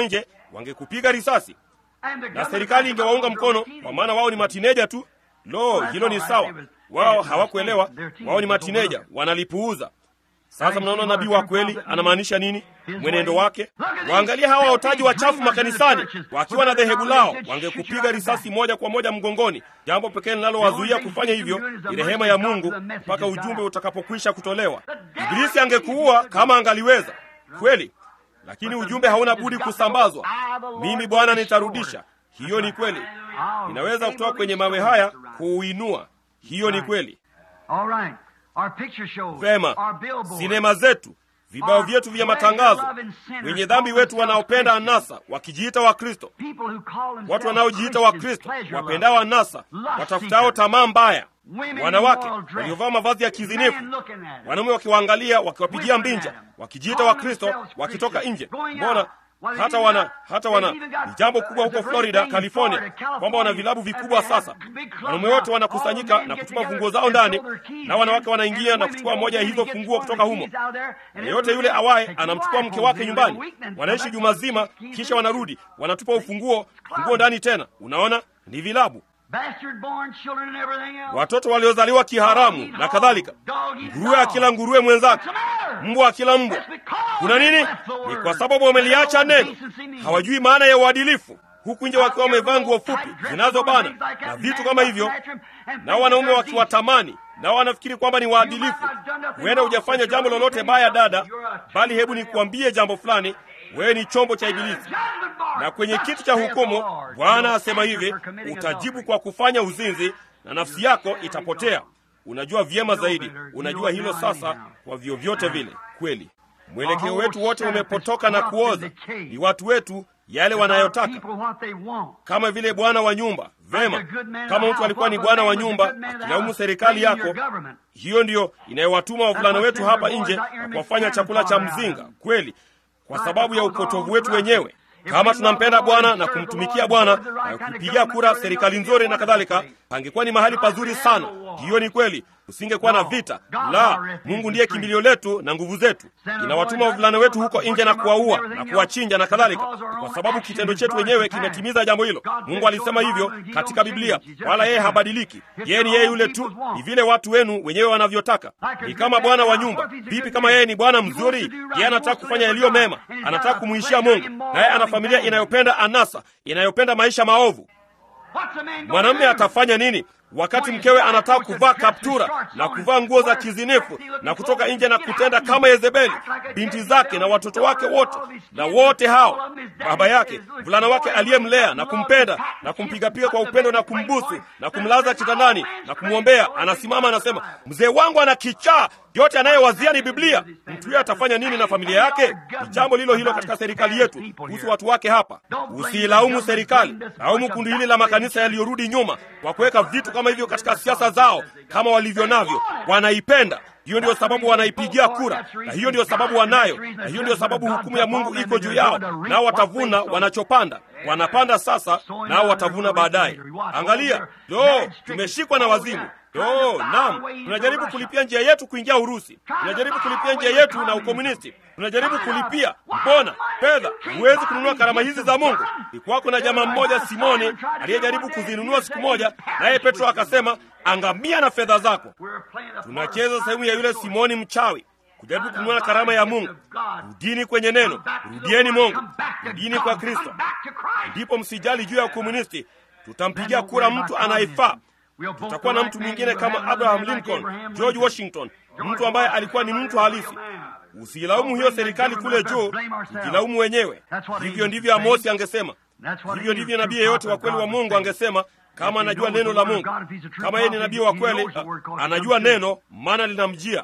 wangekupiga risasi And the na government serikali ingewaunga was mkono routine. kwa maana wao ni matineja tu lo hilo ni sawa wao hawakuelewa wao ni matineja wanalipuuza sasa mnaona nabii wa kweli anamaanisha nini mwenendo wake waangalia hawa waotaji wachafu makanisani wakiwa na dhehebu lao wangekupiga risasi moja kwa moja mgongoni jambo pekee linalowazuia kufanya hivyo ni rehema ya mungu mpaka ujumbe utakapokwisha kutolewa ibilisi angekuua kama angaliweza kweli lakini ujumbe hauna budi kusambazwa mimi bwana nitarudisha hiyo ni kweli ninaweza kutoka kwenye mawe haya kuuinua hiyo ni kweli All right. Our picture shows, vema our billboards, sinema zetu vibao vyetu vya matangazo wenye dhambi wetu wanaopenda anasa wakijiita wakristo people who call themselves watu wanaojiita Christians, wakristo pleasure wapendao anasa watafutao tamaa mbaya wanawake waliovaa mavazi ya kizinifu wanaume wakiwaangalia wakiwapigia mbinja wakijiita wakristo wakitoka nje mbona hata wana hata wana ni jambo kubwa huko florida california kwamba wana vilabu vikubwa sasa wanaume wote wanakusanyika na kutupa funguo zao ndani na wanawake wanaingia na kuchukua moja ya hizo funguo kutoka humo yeyote yule awaye anamchukua mke wake nyumbani wanaishi juma zima kisha wanarudi wanatupa ufunguo funguo ndani tena unaona ni vilabu Bastard-born children and everything else. watoto waliozaliwa kiharamu na kadhalika nguruwe akila nguruwe mwenzake mbwa akila mbwa kuna nini ni kwa sababu wameliacha neno hawajui maana ya uadilifu huku nje wakiwa wamevaa nguo fupi zinazobana na vitu kama hivyo nao wanaume wakiwatamani nao wanafikiri kwamba ni waadilifu huenda hujafanya jambo lolote baya dada bali hebu nikuambie jambo fulani wewe ni chombo cha ibilisi na kwenye kiti cha hukumu bwana asema hivi utajibu kwa kufanya uzinzi na nafsi yako itapotea unajua vyema zaidi unajua hilo sasa kwa vyovyote vile kweli mwelekeo wetu wote umepotoka na kuoza ni watu wetu yale wanayotaka People what they want. kama vile bwana wa nyumba vema kama mtu alikuwa ni bwana wa nyumba akilaumu serikali yako hiyo ndiyo inayowatuma wavulana wetu hapa nje na kuwafanya chakula cha mzinga kweli kwa sababu ya upotovu wetu wenyewe kama tunampenda bwana na kumtumikia bwana na kupigia kura serikali nzuri na kadhalika pangekuwa ni mahali pazuri sana hiyo ni kweli usingekuwa na vita la mungu ndiye kimbilio letu na nguvu zetu inawatuma wavulana wetu huko nje na kuwaua na kuwachinja na kadhalika kwa sababu kitendo chetu wenyewe kimetimiza jambo hilo mungu alisema hivyo katika biblia wala yeye habadiliki yeye ni yeye yule tu ni vile watu wenu wenyewe wanavyotaka ni kama bwana wa nyumba vipi kama yeye ni bwana mzuri yeye anataka kufanya yaliyo mema anataka kumwishia mungu naye ana familia inayopenda anasa inayopenda maisha maovu mwanamume atafanya nini wakati mkewe anataka kuvaa kaptura na kuvaa nguo za kizinifu na kutoka nje na kutenda kama Yezebeli, binti zake na watoto wake wote na wote hao, baba yake, mvulana wake aliyemlea na kumpenda na kumpigapiga kwa upendo na kumbusu na kumlaza kitandani na kumwombea, anasimama anasema, mzee wangu ana kichaa, yote anayewazia ni Biblia. Mtu huyo atafanya nini na familia yake? Ni jambo lilo hilo katika serikali yetu kuhusu watu wake hapa. Usiilaumu serikali, laumu kundi hili la makanisa yaliyorudi nyuma kwa kuweka vitu kama hivyo katika siasa zao kama walivyo navyo. Wanaipenda hiyo ndio sababu wanaipigia kura, na hiyo ndio sababu wanayo, na hiyo ndio sababu hukumu ya Mungu iko juu yao, nao watavuna wanachopanda. Wanapanda sasa, nao watavuna baadaye. Angalia, lo, tumeshikwa na wazimu. Oh, naam, tunajaribu kulipia njia yetu kuingia Urusi, tunajaribu kulipia njia yetu na ukomunisti, tunajaribu kulipia. Mbona fedha? Huwezi kununua karama hizi za Mungu. Ikuwako na jamaa mmoja Simoni aliyejaribu kuzinunua siku moja, naye Petro akasema, angamia na fedha zako. Tunacheza sehemu ya yule Simoni mchawi kujaribu kununua karama ya Mungu. Rudini kwenye neno, rudieni Mungu, rudini kwa Kristo. Ndipo msijali juu ya ukomunisti, tutampigia kura mtu anayefaa tutakuwa na mtu mwingine kama Abraham Lincoln, George Washington, mtu ambaye alikuwa ni mtu halisi. Usiilaumu hiyo serikali kule juu, tujilaumu wenyewe. Hivyo ndivyo Amosi angesema, hivyo ndivyo nabii yeyote wa kweli wa Mungu angesema, kama anajua neno la Mungu. Kama yeye ni nabii wa kweli, anajua neno, maana linamjia.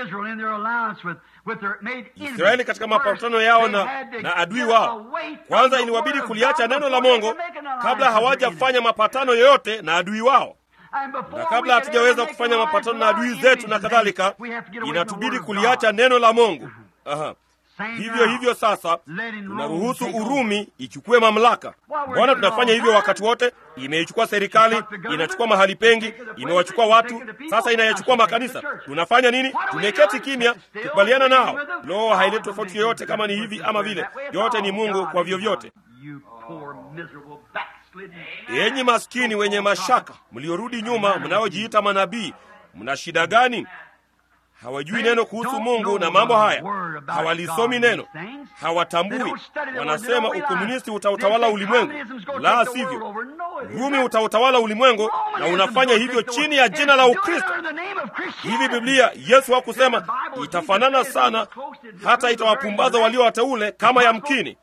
Israeli katika mapatano yao na, na adui wao, kwanza iliwabidi kuliacha neno la Mungu kabla hawajafanya mapatano yoyote na adui wao na kabla hatujaweza kufanya mapatano na adui zetu na kadhalika, inatubidi kuliacha neno la Mungu. Aha. Hivyo hivyo sasa tunaruhusu Urumi ichukue mamlaka. Mbona tunafanya hivyo wakati wote? Imeichukua serikali, inachukua mahali pengi, imewachukua watu, sasa inayachukua makanisa. Tunafanya nini? Tumeketi kimya, kukubaliana nao. Lo, haileti tofauti yoyote kama ni hivi ama vile, yote ni Mungu kwa vyovyote. you poor miserable backslidden. enyi maskini wenye mashaka mliorudi nyuma mnaojiita manabii mna shida gani hawajui neno kuhusu mungu na mambo haya hawalisomi neno hawatambui wanasema ukomunisti utautawala ulimwengu la sivyo rumi utautawala ulimwengu na unafanya hivyo chini ya jina la ukristo hivi biblia yesu hakusema itafanana sana hata itawapumbaza walio wateule kama yamkini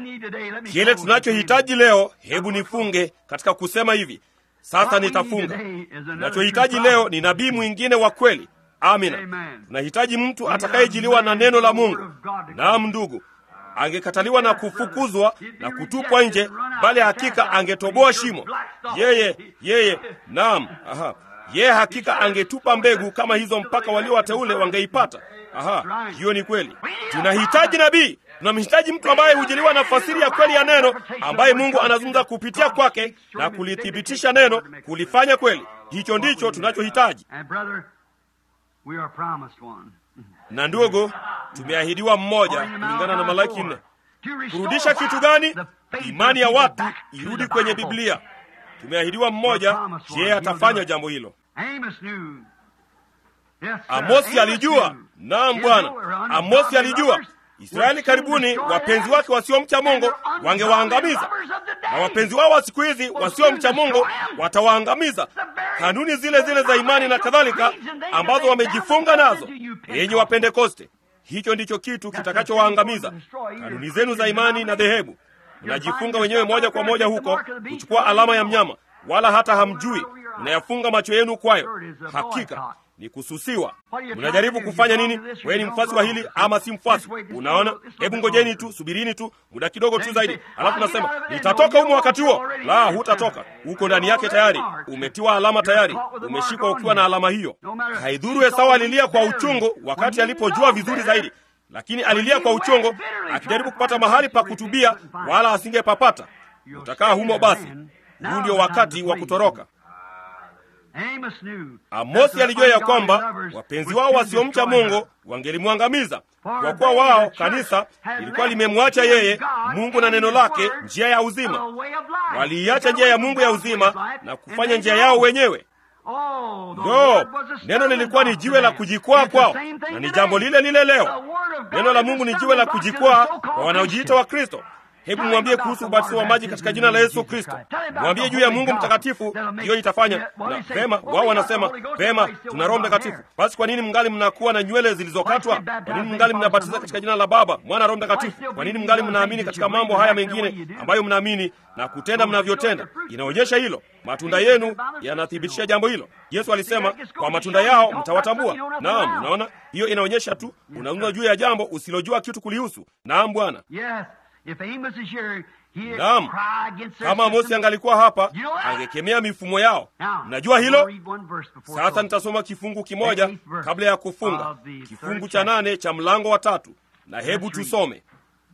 kile tunachohitaji leo hebu nifunge katika kusema hivi sasa nitafunga tunachohitaji leo ni nabii mwingine wa kweli amina tunahitaji mtu atakayejiliwa na neno la mungu naam ndugu angekataliwa na kufukuzwa na kutupwa nje bali hakika angetoboa shimo yeye yeye naam aha yeye hakika angetupa mbegu kama hizo mpaka walio wateule wangeipata aha hiyo ni kweli tunahitaji nabii tunamhitaji mtu ambaye hujiliwa na fasiri ya kweli ya neno ambaye mungu anazungumza kupitia kwake na kulithibitisha neno kulifanya kweli hicho ndicho tunachohitaji And brother, we are promised one. na ndugu tumeahidiwa mmoja kulingana na malaki nne kurudisha kitu gani imani ya watu irudi kwenye biblia tumeahidiwa mmoja je atafanya jambo hilo Amos knew. Yes, sir. amosi alijua knew. naam bwana amosi alijua israeli karibuni wapenzi wake wasiomcha mungu wangewaangamiza na wapenzi wao wa siku hizi wasiomcha mungu watawaangamiza kanuni zile zile za imani na kadhalika ambazo wamejifunga nazo yenye wapentekoste hicho ndicho kitu kitakachowaangamiza kanuni zenu za imani na dhehebu mnajifunga wenyewe moja kwa moja huko kuchukua alama ya mnyama wala hata hamjui mnayafunga macho yenu kwayo hakika ni kususiwa mnajaribu kufanya nini wewe ni mfuasi wa hili ama si mfuasi unaona hebu ngojeni tu subirini tu muda kidogo tu zaidi alafu nasema nitatoka humo wakati huo la hutatoka uko ndani yake tayari umetiwa alama tayari umeshikwa ukiwa na alama hiyo haidhuru esau alilia kwa uchungu wakati alipojua vizuri zaidi lakini alilia kwa uchungu akijaribu kupata mahali pa kutubia wala asingepapata utakaa humo basi huu ndio wakati wa kutoroka Amos knew amosi alijua ya kwamba wapenzi wao wasiomcha mungu wangelimwangamiza kwa kuwa wao kanisa lilikuwa limemwacha yeye mungu na neno lake njia ya uzima waliiacha njia ya mungu ya uzima na kufanya njia yao wenyewe ndo neno lilikuwa ni jiwe la kujikwaa kwao na ni jambo lile lile leo neno la mungu ni jiwe la kujikwaa kwa wanaojiita wa kristo hebu mwambie kuhusu ubatizo wa maji katika jina la yesu kristo mwambie juu ya mungu mtakatifu hiyo itafanya na vema wao wanasema vema tuna roho mtakatifu basi kwa nini mngali mnakuwa na nywele zilizokatwa kwa nini mngali mnabatiza katika jina la baba mwana roho mtakatifu kwa nini mngali mnaamini katika mambo haya mengine ambayo mnaamini na kutenda mnavyotenda inaonyesha hilo matunda yenu yanathibitisha jambo hilo yesu alisema kwa matunda yao mtawatambua naam unaona hiyo inaonyesha tu unazungumza juu ya jambo usilojua kitu kulihusu naam bwana Yes, if Amos is here, he'd Naam. cry against their kama amosi system. angalikuwa hapa You know what? angekemea mifumo yao Now, mnajua I'll hilo read one verse before sasa closing. nitasoma kifungu kimoja The eighth verse kabla ya kufunga of the kifungu third cha nane cha mlango wa tatu na hebu Let's read. tusome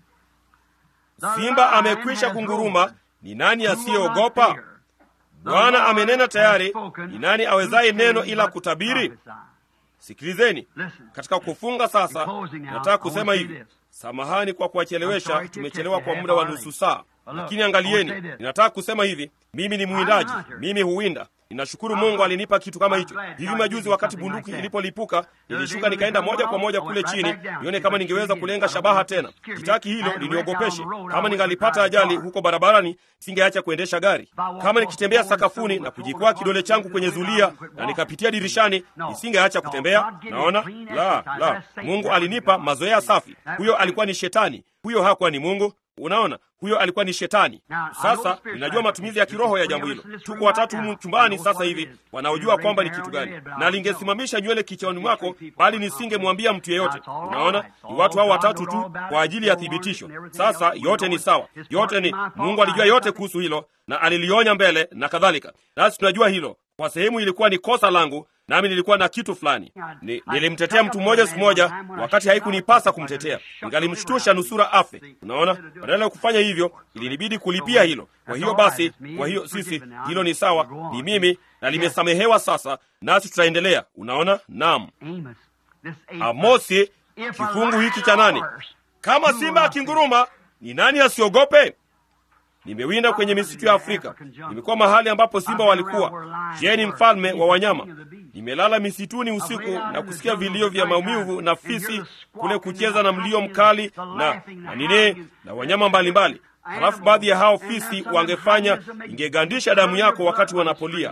The simba lion amekwisha has kunguruma roared. ni nani Who will not asiyeogopa fear? The bwana Lord amenena has tayari spoken. ni nani Who awezaye can neno ila but kutabiri prophesy? sikilizeni Listen. katika kufunga sasa In closing now, nataka I kusema want to say hivi this. samahani kwa I'm kuwachelewesha sorry to tumechelewa take kwa you muda wa half nusu hour saa But look, lakini I angalieni want to say this. ninataka kusema hivi mimi ni mwindaji I'm a hunter. mimi huwinda ninashukuru I'm mungu a- alinipa kitu kama I'm hicho glad hivi God majuzi gave me wakati something bunduki like that. ilipolipuka The other nilishuka day nikaenda when we moja kwa went moja out, kule I went chini right back down. nione See kama if I ningeweza could kulenga get it. shabaha I tena don't want to sitaki scare me. hilo I had liniogopeshe wrecked on the road. I kama went ningalipata to drive ajali car. huko barabarani singeacha kuendesha gari walked kama off nikitembea the floor sakafuni and na someone kujikwaa would kidole walk changu through kwenye the window zulia and quit na walking. nikapitia dirishani No. nisingeacha No, kutembea God gave me naona clean la exercise. la That's Satan. mungu That was alinipa God. mazoea safi That huyo was alikuwa ni shetani huyo hakuwa ni mungu unaona huyo alikuwa ni shetani Now, I know the sasa spiritual ninajua matumizi ya application. kiroho ya There's jambo three hilo of us in this tuko room watatu right humu now. chumbani Knows sasa what it hivi is. wanaojua You kwamba ni raise kitu your gani head, but I na don't lingesimamisha nywele kichwani mwako Three people bali are nisingemwambia mtu yeyote That's all unaona right. ni watu hao God watatu knows all tu about it. kwa ajili ya No warnings thibitisho and everything sasa else. We yote know ni it. sawa His yote part ni is my fault. mungu alijua I yote have kuhusu hilo na alilionya mbele na kadhalika nasi tunajua hilo kwa sehemu ilikuwa ni kosa langu nami nilikuwa na kitu fulani ni, nilimtetea mtu mmoja siku moja wakati haikunipasa kumtetea ningalimshtusha nusura afe unaona badala ya kufanya hivyo ilinibidi kulipia hilo kwa hiyo basi kwa hiyo sisi hilo ni sawa ni mimi na limesamehewa sasa nasi tutaendelea unaona naam Amos, this eighth amosi verse. If a kifungu hiki lion cha nane roars, kama simba akinguruma ni nani asiogope nimewinda kwenye misitu ya Afrika, nimekuwa mahali ambapo simba walikuwa. Je, ni mfalme wa wanyama? Nimelala misituni usiku na kusikia vilio vya maumivu na fisi kule kucheza na mlio mkali na na nini na wanyama mbalimbali. Halafu baadhi ya hao fisi wangefanya ingegandisha damu yako wakati wanapolia,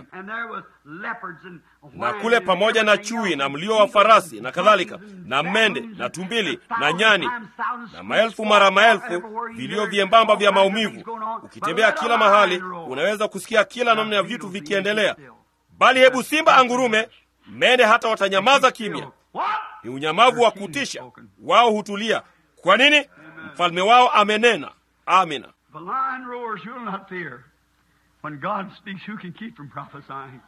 na kule pamoja na chui na mlio wa farasi na kadhalika, na mende na tumbili na nyani na maelfu mara maelfu, vilio vyembamba vya maumivu. Ukitembea kila mahali, unaweza kusikia kila namna ya vitu vikiendelea. Bali hebu simba angurume, mende hata watanyamaza kimya. Ni unyamavu wa kutisha, wao hutulia. Kwa nini? Mfalme wao amenena. Amina. The lion roars, you'll not fear. When God speaks, who can keep from prophesying?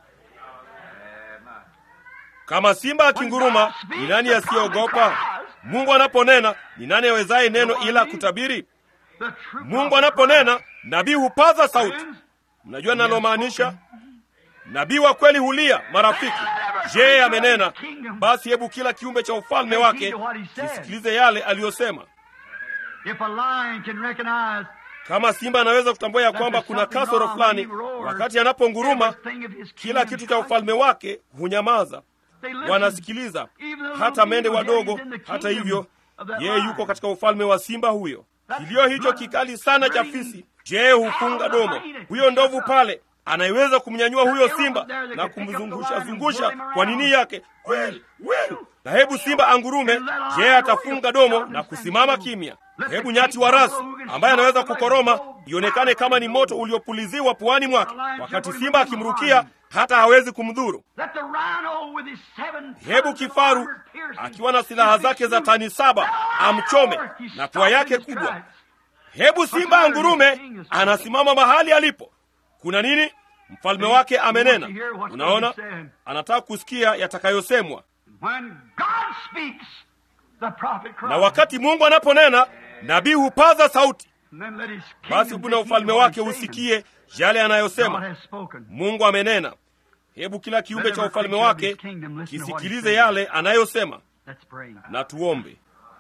Kama simba akinguruma, ni nani asiyeogopa? Mungu anaponena, ni nani awezaye neno ila kutabiri? The true Mungu prophet anaponena, nabii hupaza sauti. Mnajua nalomaanisha? Nabii wa kweli hulia, marafiki. Je, amenena? Basi hebu kila kiumbe cha ufalme wake kisikilize yale aliyosema. If a lion can recognize Kama simba anaweza kutambua ya kwamba kuna kasoro fulani wakati anaponguruma, everything of his kila kingdom kitu cha ufalme wake hunyamaza, They listen. wanasikiliza. Even the little Hata mende beagle wadogo. is in the Hata kingdom hivyo, of that yeye lion. yuko katika ufalme wa simba huyo. Kilio hicho kikali sana cha fisi, je, hufunga domo? Huyo ndovu pale anaiweza kumnyanyua huyo simba na kumzungusha zungusha kwa nini yake Well, well. Na hebu simba angurume, je, atafunga domo na kusimama kimya? Hebu nyati wa rasi ambaye anaweza kukoroma ionekane kama ni moto uliopuliziwa puani mwake, wakati simba akimrukia hata hawezi kumdhuru. Let the rhino with his seven Hebu tons of kifaru armor pierce akiwa na silaha zake za tani saba amchome na pua yake kubwa. Hebu simba angurume anasimama mahali alipo. Kuna nini? Mfalme wake amenena. Unaona, anataka kusikia yatakayosemwa. When God speaks, the prophet cries. Na wakati Mungu anaponena, nabii hupaza sauti. And then let his Basi kingdom buna take ufalme heed of wake what he's saying. usikie yale God anayosema. has spoken. Mungu amenena. Hebu kila kiumbe cha ufalme wake kisikilize yale anayosema. Let's pray. Na tuombe.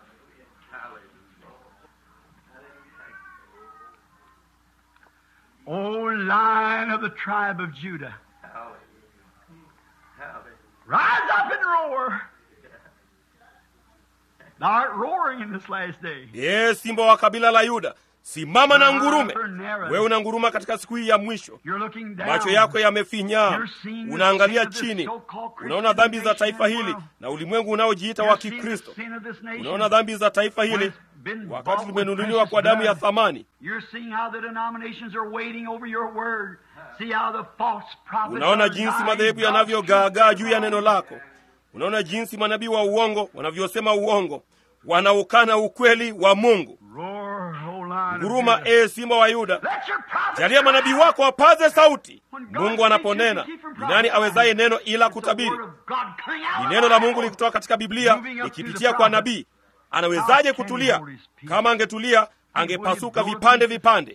O lion of the tribe of Judah, rise up and roar. Thou art roaring in this last day. Ee simba wa kabila la Yuda, simama na ngurume. Wewe unanguruma katika siku hii ya mwisho. You're looking down. Macho yako yamefinyaa, You're seeing the unaangalia sin of this chini, so-called Christian unaona dhambi za taifa nation hili world. na ulimwengu unaojiita You're wa seeing the Kikristo. sin of this nation. Unaona dhambi za taifa when hili it's been wakati bought with limenunuliwa kwa precious damu ya blood. thamani. You're seeing how the denominations are waiting over your word. See how the false prophets Unaona are jinsi lying. madhehebu God's yanavyogaagaa truth juu ya neno lako. Unaona jinsi manabii wa uongo wanavyosema uongo, wanaukana ukweli wa Mungu. Roar, O lion of Nguruma, Judah. ee simba wa Yuda, Let your prophets jalia manabii cry. wako wapaze sauti. When God Mungu speaks, anaponena, you can keep from ni nani awezaye neno ila It's the kutabiri? word of God coming out Ni of neno the la Bible. Mungu likitoka katika Biblia Moving up likipitia through the kwa prophet. nabii. Anawezaje God can kutulia? hold his peace. Kama angetulia, angepasuka vipande vipande.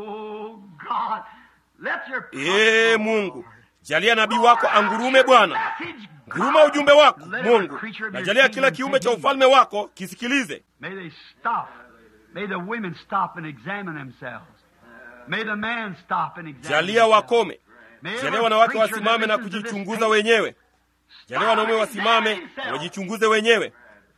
Oh God, let your Ee prophets Mungu, roar. jalia nabii wako angurume Bwana. Message, Nguruma God. ujumbe wako Let every Mungu, creature of na your jalia kingdom kila kiumbe cha take heed. ufalme wako kisikilize. May they stop. May the women stop and examine themselves. May the man stop and examine Jalia himself. wakome, May jalia every wanawake preacher wasimame that na listens to this kujichunguza tape wenyewe. Jalia wanaume stop and wasimame examine na himself. wajichunguze wenyewe.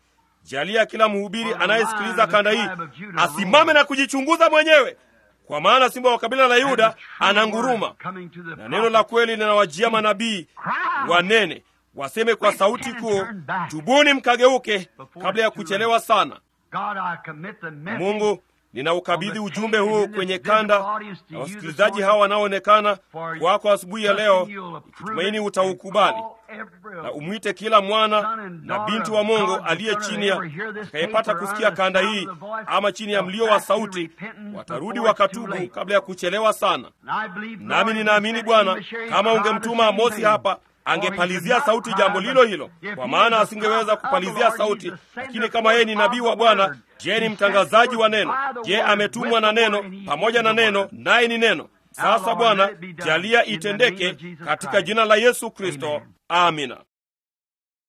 Jalia kila mhubiri For the anayesikiliza lion of the kanda hii tribe of Judah asimame roars. na kujichunguza mwenyewe, kwa maana simba wa kabila la And Yuda the true ananguruma, word coming to the na neno la kweli linawajia manabii Cry. wanene waseme kwa sauti kuu, tubuni mkageuke kabla ya kuchelewa sana. God, I commit the message Mungu, ninaukabidhi ujumbe huu kwenye kanda na wasikilizaji hawa wanaoonekana kwako asubuhi ya leo, ikitumaini utaukubali na umwite kila mwana na binti wa Mungu aliye chini ya atakayepata kusikia kanda hii ama chini ya mlio wa sauti, watarudi wakatubu kabla ya kuchelewa sana. Nami ninaamini Bwana, kama ungemtuma Amosi hapa angepalizia sauti jambo lilo hilo, kwa maana asingeweza kupalizia sauti. Lakini kama yeye ni nabii wa Bwana, je, ni mtangazaji wa neno? Je, ametumwa na neno pamoja na neno, naye ni neno. Sasa Bwana, jalia itendeke katika jina la Yesu Kristo, amina.